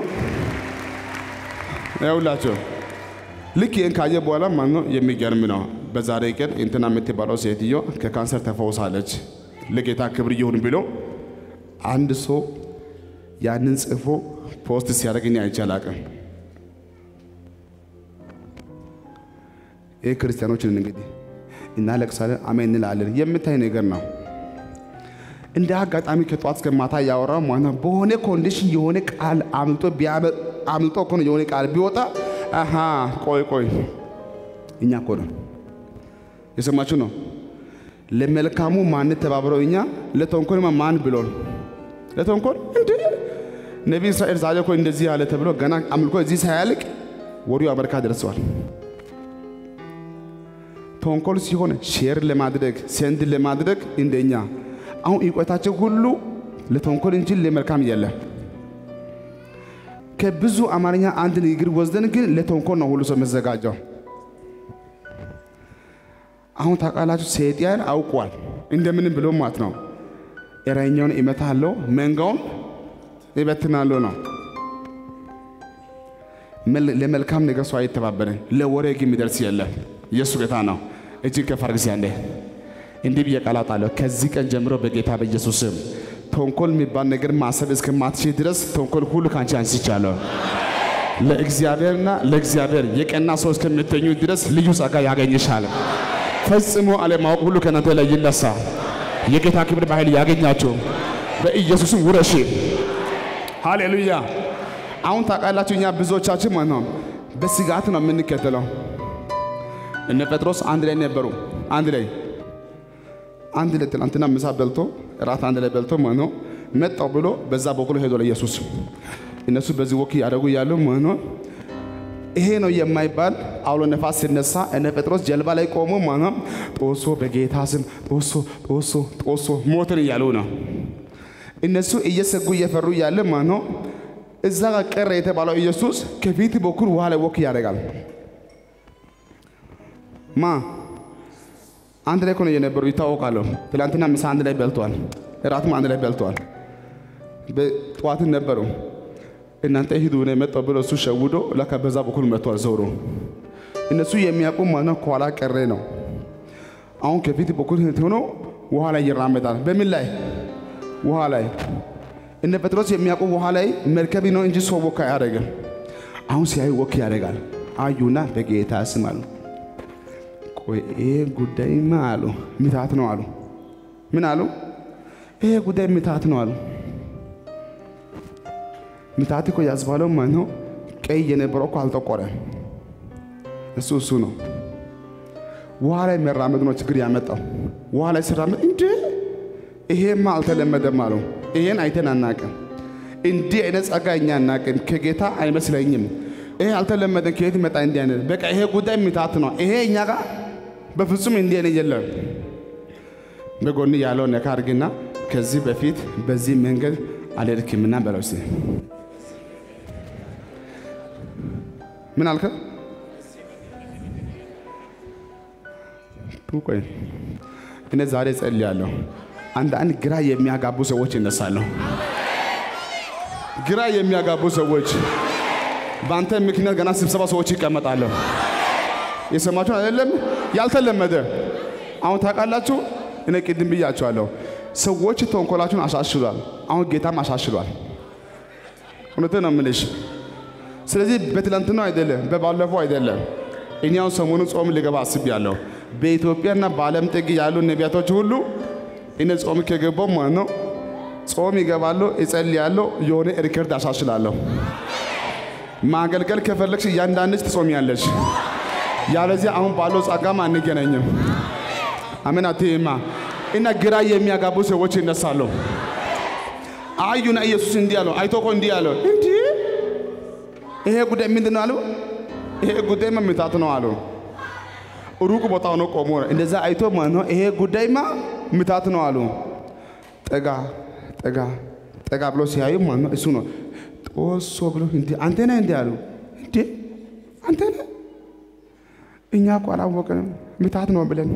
ያውላቸው ልክ ይህን ካየ በኋላ ማኖ የሚገርም ነው። በዛሬ ቀን እንትና የምትባለው ሴትዮ ከካንሰር ተፈውሳለች። ለጌታ ክብር ይሁን ብሎ አንድ ሰው ያንን ጽፎ ፖስት ሲያደርግኝ አይቼ አላቅም። ይህ ክርስቲያኖችን እንግዲህ እናለቅሳለን፣ አሜን እንላለን። የምታይ ነገር ነው። እንደ አጋጣሚ ከጠዋት እስከ ማታ ያወራው ማለት ነው። በሆነ ኮንዲሽን የሆነ ቃል አምልጦ ቢያመ- አምልጦ እኮ ነው የሆነ ቃል ቢወጣ አሃ ቆይ ቆይ እኛ እኮ ነው የሰማችሁ ነው። ለመልካሙ ማን ተባብረው እኛ ለተንኮል ማን ብሎን ለተንኮል እንደ ነቢይ እስራኤል ዛሬ እኮ እንደዚህ ያለ ተብሎ ገና አምልኮ እዚህ ሳያልቅ ወዲያው አሜሪካ ደርሰዋል። ተንኮል ሲሆን ሼር ለማድረግ ሴንድ ለማድረግ እንደኛ አሁን እውቀታቸው ሁሉ ለተንኮል እንጂ ለመልካም የለም። ከብዙ አማርኛ አንድ ንግግር ወስደን ግን ለተንኮል ነው ሁሉ ሰው መዘጋጀው። አሁን ታውቃላችሁ፣ ሰይጣን አውቋል እንደምንም ብሎ ማለት ነው። እረኛውን እመታለሁ፣ መንጋውን ይበትናለሁ ነው። መል- ለመልካም ነገር ሰው አይተባበርም። ለወሬ ግን የሚደርስ የለም። ኢየሱስ ጌታ ነው። እጅግ ከፍ አድርግ እስኪ አንዴ እንዲህ ብዬ ቃል አወጣለሁ። ከዚህ ቀን ጀምሮ በጌታ በኢየሱስ ስም ተንኮል የሚባል ነገር ማሰብ እስከማትችል ድረስ ተንኮል ሁሉ ከአንቺ አንስቻለሁ። ለእግዚአብሔርና ለእግዚአብሔር የቀና ሰው እስከምትኙ ድረስ ልዩ ጸጋ ያገኝሻል። ፈጽሞ አለማወቅ ሁሉ ከእናንተ ላይ ይነሳ። የጌታ ክብር በኃይል ያገኛችሁ በኢየሱስም ውረሺ። ሃሌሉያ። አሁን ታውቃላችሁ እኛ ብዙዎቻችን ማለት ነው በስጋት ነው የምንከተለው። እነ ጴጥሮስ አንድ ላይ ነበሩ። አንድ ላይ አንድ ላይ ትናንትና ምሳ በልቶ እራት አንድ ላይ በልቶ ማለት ነው መጣው ብሎ በዛ በኩል ሄዶ ለኢየሱስ እነሱ በዚህ ወክ ያደረጉ ያሉ ማለት ነው ይሄ ነው የማይባል አውሎ ነፋስ ሲነሳ እነ ጴጥሮስ ጀልባ ላይ ቆሞ ማለት ነው ጦሶ በጌታ ስም ጦሶ ጦሶ ጦሶ ሞትን እያሉ ነው። እነሱ እየሰጉ እየፈሩ እያለ ማለት ነው እዛ ጋር ቀረ የተባለው ኢየሱስ ከፊት በኩል ውሃ ላይ ወክ ያደርጋል። ማ አንድ ላይ እኮ ነው የነበሩ ይታወቃሉ። ትላንትና ምሳ አንድ ላይ በልተዋል፣ እራትም አንድ ላይ በልተዋል። በጠዋትን ነበሩ። እናንተ ሂዱ ነው የመጣው ብሎ እሱ ሸውዶ ለካ በዛ በኩል መጥቷል ዞሮ። እነሱ የሚያውቁ ማነው ከኋላ ቀረ ነው። አሁን ከፊት በኩል ሆኖ ውሃ ላይ ይራመዳል። በምን ላይ? ውሃ ላይ። እነ ጴጥሮስ የሚያውቁ ውሃ ላይ መርከብ ነው እንጂ ሰው ወክ አያደርግም። አሁን ሲያዩ ወክ ያደርጋል። አዩና በጌታ ስም አሉ። ቆይ ይሄ ጉዳይማ አሉ ምታት ነው አሉ። ምን አሉ? ይሄ ጉዳይ ምታት ነው አሉ። ምታት እኮ ያስባለው ማን ነው? ቀይ የነበረው እኮ አልጠቆረም። እሱ እሱ ነው። ውሃ ላይ መራመድ ነው ችግር ያመጣው። ውሃ ላይ ሲራመድ እንደ ይሄማ አልተለመደም አሉ። ይሄን አይተን አናቅም። እንዲህ አይነት ጸጋ እኛ አናቅም። ከጌታ አይመስለኝም። ይሄ አልተለመደም። ከየት መጣ? እንዲህ አይነት በቃ ይሄ ጉዳይ ምታት ነው። ይሄ እኛ ጋር በፍጹም እንዲህ አይነት የለም። በጎን ያለው ነካ አድርግና ከዚህ በፊት በዚህ መንገድ አልሄድክምና በለው እስኪ። ምን አልከ? ቆይ እኔ ዛሬ ጸልያለሁ። አንዳንድ ግራ የሚያጋቡ ሰዎች ይነሳሉ። ግራ የሚያጋቡ ሰዎች በአንተ ምክንያት ገና ስብሰባ ሰዎች ይቀመጣሉ። የሰማችሁ አይደለም? ያልተለመደ አሁን ታውቃላችሁ። እኔ ቅድም ብያችኋለሁ። ሰዎች ተንኮላችሁን አሻሽሏል። አሁን ጌታም አሻሽሏል። እውነቴን ነው የምልሽ። ስለዚህ በትላንትናው አይደለም፣ በባለፈው አይደለም። እኔ አሁን ሰሞኑን ጾም ልገባ አስቤያለሁ። በኢትዮጵያና በዓለም ጥግ ያሉ ነቢያቶች ሁሉ እኔ ጾም ከገባው ማለት ነው ጾም ይገባለሁ፣ እጸልያለሁ፣ የሆነ ሪከርድ አሻሽላለሁ። ማገልገል ከፈለግሽ እያንዳንድሽ ትጾሚያለሽ። ያለዚህ አሁን ባለው ጸጋም አንገናኝም። አሜን አትይማ እና ግራ የሚያጋቡ ሰዎች ይነሳሉ። አዩና ኢየሱስ እንዲህ አለው። አይቶ እኮ እንዲህ አለው፣ እንዲህ ይሄ ጉዳይ ምንድን ነው አሉ። ይሄ ጉዳይማ ምታት ነው አሉ። ሩቅ ቦታ ሆኖ ቆሞ እንደዛ አይቶ ማለት ነው ይሄ ጉዳይማ ምታት ነው አሉ። ጠጋ ጠጋ ጠጋ ብሎ ሲያዩ ማለት ነው እሱ ነው ጦሶ ብሎ እንዲ አንተ ነህ እንዲ አሉ። እንዴ አንተ ነህ? እኛ እኮ አላወቅንም ምታት ነው ብለን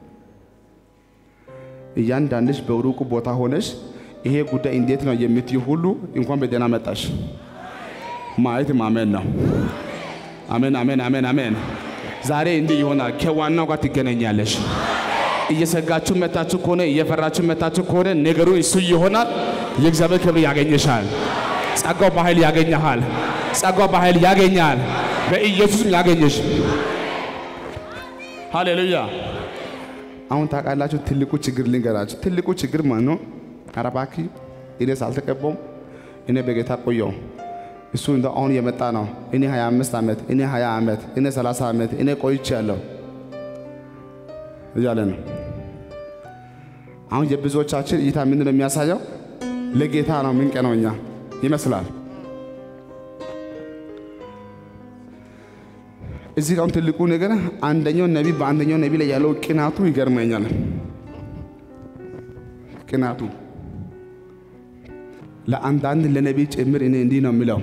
እያንዳንድሽ በሩቁ ቦታ ሆነሽ ይሄ ጉዳይ እንዴት ነው የምትይ ሁሉ እንኳን በደህና መጣሽ። ማየት ማመን ነው። አሜን አሜን አሜን አሜን። ዛሬ እንዲህ ይሆናል። ከዋናው ጋር ትገናኛለሽ። እየሰጋችሁ መታችሁ ከሆነ እየፈራችሁ መታችሁ ከሆነ ነገሩ እሱ ይሆናል። የእግዚአብሔር ክብር ያገኘሻል። ጸጋው በኃይል ያገኘሃል። ጸጋው በኃይል ያገኛል። በኢየሱስም ያገኘሽ። ሃሌሉያ። አሁን ታውቃላችሁ፣ ትልቁ ችግር ልንገራችሁ። ትልቁ ችግር ማለት ነው። ኧረ እባክህ እኔ ሳልተቀባውም እኔ በጌታ ቆየው እሱ እንደ አሁን የመጣ ነው። እኔ 25 ዓመት እኔ 20 ዓመት እኔ 30 ዓመት እኔ ቆይቻለሁ እያለ ነው። አሁን የብዙዎቻችን እይታ ምንድን ነው የሚያሳየው? ለጌታ ነው ምንቀነው እኛ ይመስላል። እዚህ ጋር ትልቁ ነገር አንደኛው ነቢ በአንደኛው ነቢ ላይ ያለው ቅናቱ ይገርመኛል። ቅናቱ ለአንዳንድ ለነቢ ጭምር እኔ እንዲህ ነው የሚለው፣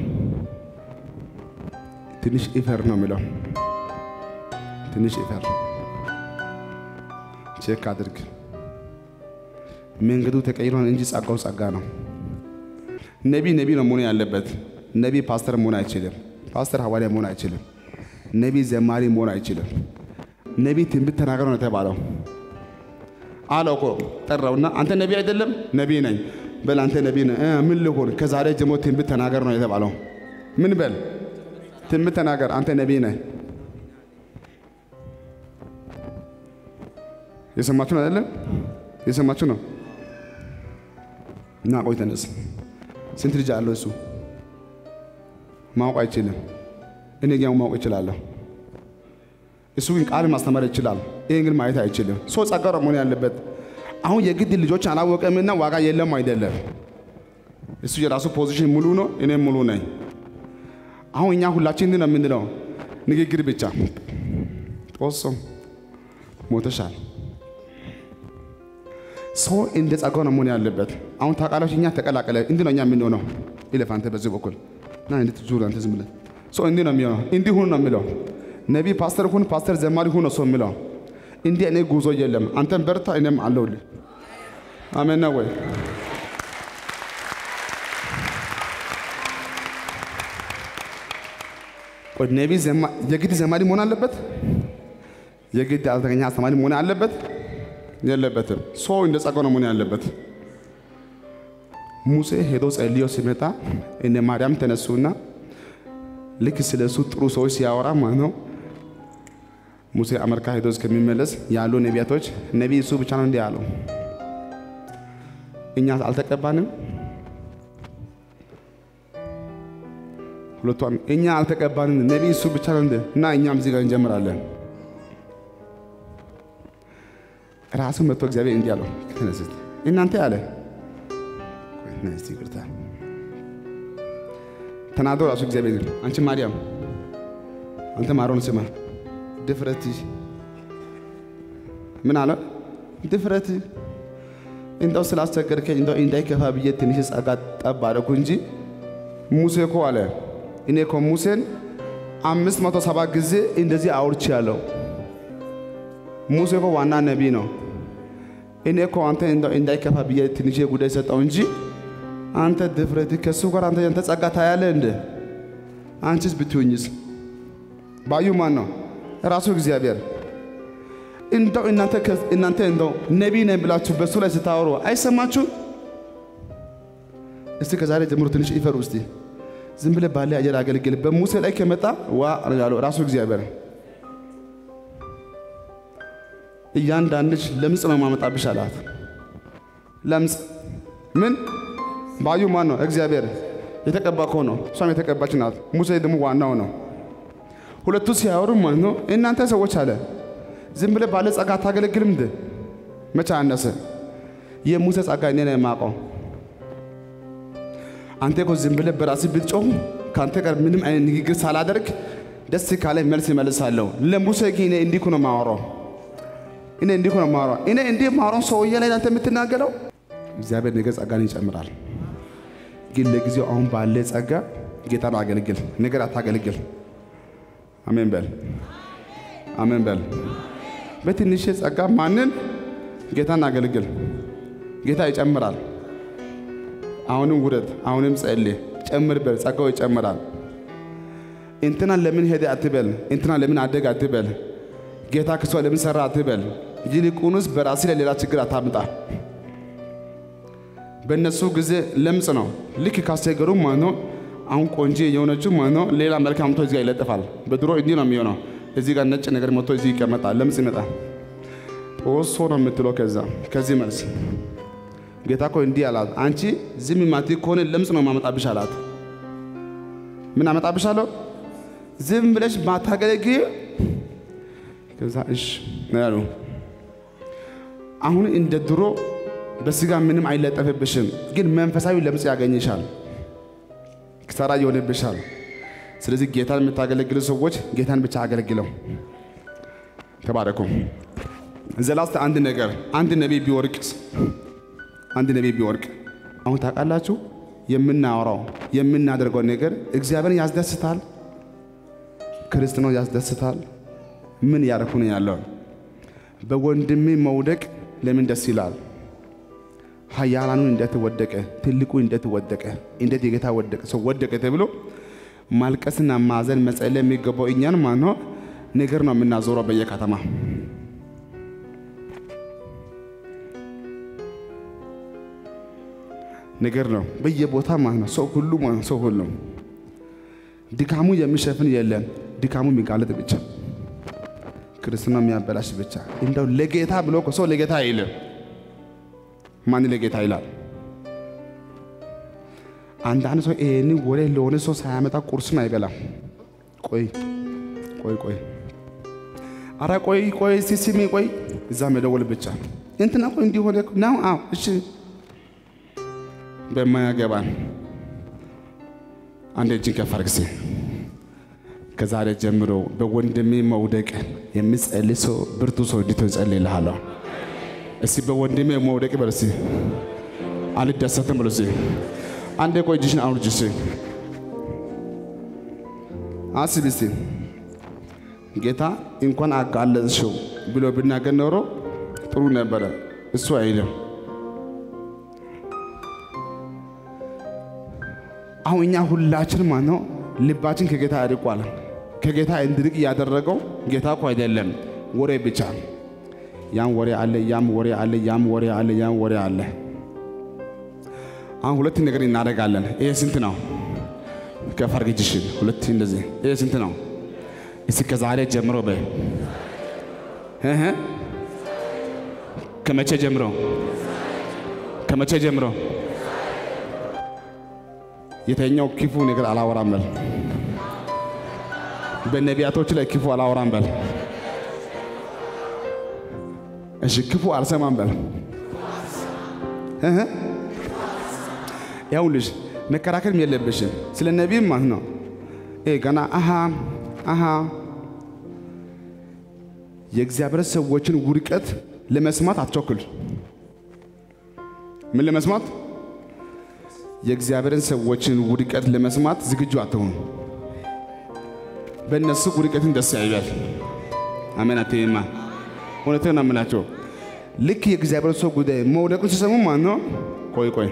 ትንሽ ኢፈር ነው የሚለው። ትንሽ ኢፈር ቼክ አድርግ። መንገዱ ተቀይሯል እንጂ ጸጋው ጸጋ ነው። ነቢ ነቢ ነው መሆን ያለበት። ነቢ ፓስተር መሆን አይችልም። ፓስተር ሐዋርያ መሆን አይችልም። ነቢ ዘማሪ መሆን አይችልም። ነቢ ትንቢት ተናገር ነው የተባለው። አለው እኮ ጠራውና፣ አንተ ነቢ አይደለም? ነቢ ነኝ በል አንተ ነቢ ነህ። እ ምን ልሆን? ከዛሬ ጀምሮ ትንቢት ተናገር ነው የተባለው። ምን በል? ትንቢት ተናገር። አንተ ነቢ ነህ። የሰማችሁ ነው አይደለም? የሰማችሁ ነው። እና ቆይ ተነስ። ስንት ልጅ አለው እሱ? ማወቅ አይችልም። እኔ ግን ማወቅ እችላለሁ። እሱ ግን ቃል ማስተማር ይችላል። ይህን ግን ማየት አይችልም። ሰው ጸጋ ነው መሆን ያለበት። አሁን የግድ ልጆች አላወቀምና ዋጋ የለም አይደለም። እሱ የራሱ ፖዚሽን ሙሉ ነው፣ እኔም ሙሉ ነኝ። አሁን እኛ ሁላችን እንዲህ ነው የምንለው፣ ንግግር ብቻ ጦሶ ሞተሻል። ሰው እንደ ጸጋው ነው መሆን ያለበት። አሁን ታውቃላችሁ፣ እኛ ተቀላቀለ እንዲህ ነው እኛ የምንሆነው። ይለፍ አንተ በዚህ በኩል ና እንድትዙር አንተ ዝም ብለህ ሰው እንዲህ ነው የሚሆነው። እንዲህ ሁኑ ነው የሚለው ነቢ ፓስተር ሁን ፓስተር ዘማሪ ሁን ነው ሰው የሚለው። እንዲህ እኔ ጉዞ የለም። አንተም በርታ፣ እኔም አለሁልህ። አሜን ነው ወይ? ቆይ ነቢ የግድ ዘማሪ መሆን አለበት? የግድ አልተገኘ አስተማሪ መሆን አለበት? የለበትም። ሰው እንደ ጸጋው ነው መሆን ያለበት። ሙሴ ሄዶ ጸልዮ ሲመጣ እነ ማርያም ተነሱና ልክ ስለ እሱ ጥሩ ሰዎች ሲያወራ ማለት ነው ሙሴ አሜሪካ ሄዶ እስከሚመለስ ያሉ ነቢያቶች ነቢይ እሱ ብቻ ነው እንዲህ አለው። እኛ አልተቀባንም። ሁለቷን እኛ አልተቀባንም፣ ነቢይ እሱ ብቻ ነው እንደ እና እኛም እዚህ ጋር እንጀምራለን። ራሱ መጥቶ እግዚአብሔር እንዲህ አለው፣ ተነስት እናንተ አለ ይቅርታ ተናዶ ራሱ እግዚአብሔር አንቺ ማርያም አንተ ማሮን ስማ ድፍረት ምን አለ ድፍረት እንደው ስላስቸገርከኝ እንደው እንዳይከፋ ብዬ ትንሽ ጸጋ ጠብ አደረኩ እንጂ ሙሴ እኮ አለ እኔ እኮ ሙሴን አምስት መቶ ሰባ ጊዜ እንደዚህ አውርቼ ያለው ሙሴ እኮ ዋና ነቢይ ነው። እኔ እኮ አንተ እንደው እንዳይከፋ ብዬ ትንሽ ጉዳይ ሰጠው እንጂ አንተ ድፍረት ከሱ ጋር አንተ ያንተ ጸጋ ታያለህ እንደ አንቺስ ብትሆኝስ? ባዩ ማን ነው? ራሱ እግዚአብሔር። እንደው እናንተ እናንተ እንደው ነቢይ ነኝ ብላችሁ በሱ ላይ ስታወሩ አይሰማችሁም? እስቲ ከዛሬ ጀምሮ ትንሽ ይፈሩ። እስቲ ዝም ብለህ ባለ አየር አገልግል። በሙሴ ላይ ከመጣ ዋ ያለው ራሱ እግዚአብሔር። እያንዳንድሽ ለምጽ ነው ማመጣብሽ አላት። ለምጽ ምን ባዩ ማን ነው? እግዚአብሔር የተቀባ እኮ ነው። እሷም የተቀባች ናት። ሙሴ ደግሞ ዋናው ነው። ሁለቱ ሲያወሩ ማለት ነው እናንተ ሰዎች አለ ዝም ብለህ ባለ ጸጋ አታገለግልም እንደ መቼ አነሰ? የሙሴ ጸጋ እኔ ነው የማውቀው። አንተ እኮ ዝም ብለህ በራስህ ብትጮህ ከአንተ ጋር ምንም አይነት ንግግር ሳላደርግ ደስ ካለ መልስ ይመልሳለሁ። ለሙሴ ግን እኔ እንዲህ እኮ ነው የማወራው። እኔ እንዲህ እኮ ነው የማወራው። እኔ እንዲህ የማወራው ሰውዬ ላይ አንተ የምትናገረው እግዚአብሔር ነገ ጸጋን ይጨምራል። ግን ለጊዜው አሁን ባለ ጸጋ ጌታን አገልግል፣ ነገር አታገልግል። አሜን በል፣ አሜን በል። በትንሽ ጸጋ ማንን ጌታን አገልግል። ጌታ ይጨምራል። አሁንም ውረድ፣ አሁንም ጸልይ፣ ጨምር በል፣ ጸጋው ይጨምራል። እንትና ለምን ሄደ አትበል፣ እንትና ለምን አደግ አትበል፣ ጌታ ክሷ ለምን ሰራ አትበል። ይልቁንስ በራሲ ላይ ሌላ ችግር አታምጣ። በእነሱ ጊዜ ለምጽ ነው። ልክ ካስቸገሩ ማለት ነው። አሁን ቆንጆ የሆነችው ማለት ነው ሌላ መልክ አምጥቶ እዚህ ጋር ይለጥፋል። በድሮ እንዲህ ነው የሚሆነው። እዚህ ጋር ነጭ ነገር መጥቶ እዚህ ይቀመጣል። ለምጽ ይመጣል። ኦሶ ነው የምትለው። ከዛ ከዚህ መልስ ጌታ እኮ እንዲህ አላት፣ አንቺ ዝም ማቲ ከሆነ ለምጽ ነው ማመጣብሽ አላት። ምን አመጣብሻለሁ? ዝም ብለሽ ማታገለግይ ከዛ እሺ ነው ያሉ። አሁን እንደ ድሮ በስጋ ምንም አይለጠፍብሽም፣ ግን መንፈሳዊ ለምጽ ያገኝሻል፣ ክሳራ ይሆንብሻል። ስለዚህ ጌታን የምታገለግሉ ሰዎች ጌታን ብቻ አገልግለው። ተባረኩ። ዘላስተ አንድ ነገር አንድ ነቢይ ቢወርቅስ አንድ ነቢይ ቢወርቅ አሁን ታውቃላችሁ፣ የምናወራው የምናደርገው ነገር እግዚአብሔርን ያስደስታል፣ ክርስትናው ያስደስታል። ምን ያደረኩ ነው ያለው? በወንድሜ መውደቅ ለምን ደስ ይላል? ኃያላኑ እንዴት ወደቀ፣ ትልቁ እንዴት ወደቀ፣ እንዴት የጌታ ወደቀ ሰው ወደቀ ተብሎ ማልቀስና ማዘን መጸለይ የሚገባው እኛን ማን ነው ነገር ነው የምናዞረው በየከተማ ነገር ነው በየቦታ ማለት ነው። ሰው ሁሉ ማለት ነው። ሰው ሁሉ ድካሙ የሚሸፍን የለም። ድካሙ የሚጋለጥ ብቻ ክርስትና የሚያበላሽ ብቻ። እንደው ለጌታ ብሎ እኮ ሰው ለጌታ አይልም። ማን ለጌታ ይላል? አንዳንድ ሰው ይሄን ወሬ ለሆነ ሰው ሳያመጣ ቁርስም አይበላም። ቆይ ቆይ ቆይ፣ አረ ቆይ ቆይ፣ ሲሲሚ ቆይ፣ እዛ መደወል ብቻ እንትና ቆይ እንዲሆነ ነው። አዎ እሺ በማያገባን አንድ እጅን ከፍ አድርግ እስኪ። ከዛሬ ጀምሮ በወንድሜ መውደቅ የሚጸልይ ሰው ብርቱ ሰው እንዲቶ እጸልይልሃለሁ። እስኪ በወንድሜ መውደቅ በል እስኪ። አልደሰትም ብሎ እስኪ አንዴ ቆይ እጅሽን አውርጅ እስኪ። አስቢ እስኪ ጌታ እንኳን አጋለጥሽው ብሎ ብናገር ኖሮ ጥሩ ነበረ። እሱ አይልም። አሁን እኛ ሁላችን ማለት ነው ልባችን ከጌታ ያርቋል። ከጌታ እንድርቅ ያደረገው ጌታ እኮ አይደለም፣ ወሬ ብቻ። ያም ወሬ አለ፣ ያም ወሬ አለ፣ ያም ወሬ አለ፣ ያም ወሬ አለ። አሁን ሁለት ነገር እናደርጋለን። ይሄ ስንት ነው? ከፍ አድርጊ እጅሽን። ሁለት እንደዚህ። ይሄ ስንት ነው? እስኪ ከዛሬ ጀምሮ በይ እህ ከመቼ ጀምሮ? ከመቼ ጀምሮ? የተኛው ክፉ ነገር አላወራም በል። በነቢያቶች ላይ ክፉ አላወራም በል። እሺ ክፉ አልሰማም በል። እህ ይኸውልሽ መከራከርም የለብሽም ስለ ነቢይም ማለት ነው። ይሄ ገና አሃ አሃ የእግዚአብሔር ሰዎችን ውድቀት ለመስማት አትቸኩል። ምን ለመስማት የእግዚአብሔርን ሰዎችን ውድቀት ለመስማት ዝግጁ አትሆኑ። በእነሱ ውድቀትን ደስ ያይባል። አሜን አትይማ። እውነቴን ነው የምላቸው። ልክ የእግዚአብሔር ሰው ጉዳይ መውደቁን ሲሰሙ ማለት ነው። ቆይ ቆይ፣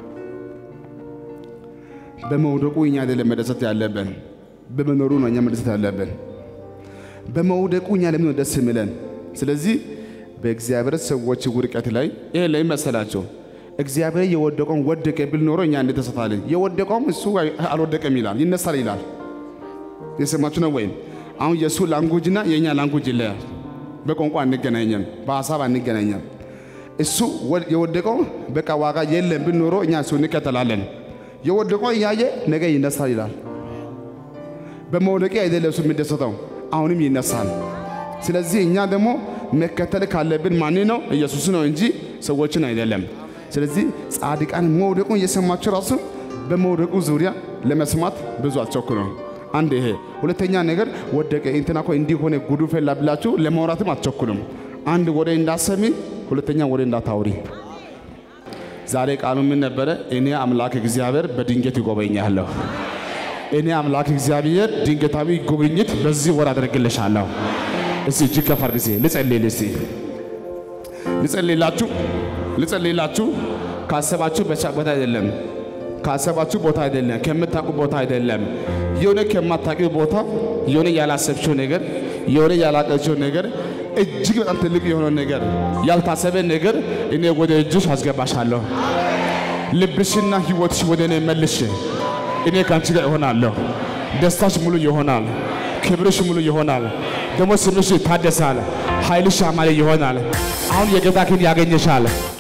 በመውደቁ እኛ አይደለም መደሰት ያለብን፣ በመኖሩ ነው እኛ መደሰት ያለብን። በመውደቁ እኛ ለምን ነው ደስ የሚለን? ስለዚህ በእግዚአብሔር ሰዎች ውድቀት ላይ ይሄ ላይ መሰላቸው እግዚአብሔር የወደቀውን ወደቀ ብል ኖሮ እኛ እንደተሰታለን። የወደቀውም እሱ አልወደቀም ይላል፣ ይነሳል ይላል። የሰማችሁ ነው ወይም? አሁን የእሱ ላንጉጅና የእኛ ላንጉጅ ይለያል። በቋንቋ አንገናኘም፣ በሀሳብ አንገናኘም። እሱ የወደቀው በቃ ዋጋ የለም ብል ኖሮ እኛ እሱ እንከተላለን። የወደቀው እያየ ነገ ይነሳል ይላል። በመውደቄ አይደለም እሱ የሚደሰተው፣ አሁንም ይነሳል። ስለዚህ እኛ ደግሞ መከተል ካለብን ማን ነው? ኢየሱስ ነው እንጂ ሰዎችን አይደለም። ስለዚህ ጻድቃን መውደቁን እየሰማችሁ ራሱ በመውደቁ ዙሪያ ለመስማት ብዙ አትቸኩሉ። አንድ ይሄ። ሁለተኛ ነገር ወደቀ እንትና እኮ እንዲህ ሆነ ጉዱ ፈላ ብላችሁ ለማውራትም አትቸኩሉም። አንድ ወሬ እንዳሰሚ፣ ሁለተኛ ወሬ እንዳታውሪ። ዛሬ ቃሉ ምን ነበረ? እኔ አምላክ እግዚአብሔር በድንገት ይጎበኛለሁ። እኔ አምላክ እግዚአብሔር ድንገታዊ ጉብኝት በዚህ ወር አደርግልሻለሁ። እስቲ እጅግ ከፍ አድርግ። እስቲ ልጸልይል። እስቲ ልጸልይላችሁ ልጸልይላችሁ። ካሰባችሁ በቻ- ቦታ አይደለም፣ ካሰባችሁ ቦታ አይደለም፣ ከምታውቁ ቦታ አይደለም። የሆነ ከማታውቂው ቦታ የሆነ ያላሰብችው ነገር የሆነ ያላቀችው ነገር እጅግ በጣም ትልቅ የሆነ ነገር ያልታሰበ ነገር እኔ ወደ እጅሽ አስገባሻለሁ። ልብሽና ሕይወትሽ ወደ እኔ መልሽ። እኔ ከአንቺ ጋር እሆናለሁ። ደስታሽ ሙሉ ይሆናል። ክብርሽ ሙሉ ይሆናል። ደግሞ ስምሽ ይታደሳል። ኃይልሽ ያማረ ይሆናል። አሁን የጌታ ክንድ ያገኘሻል።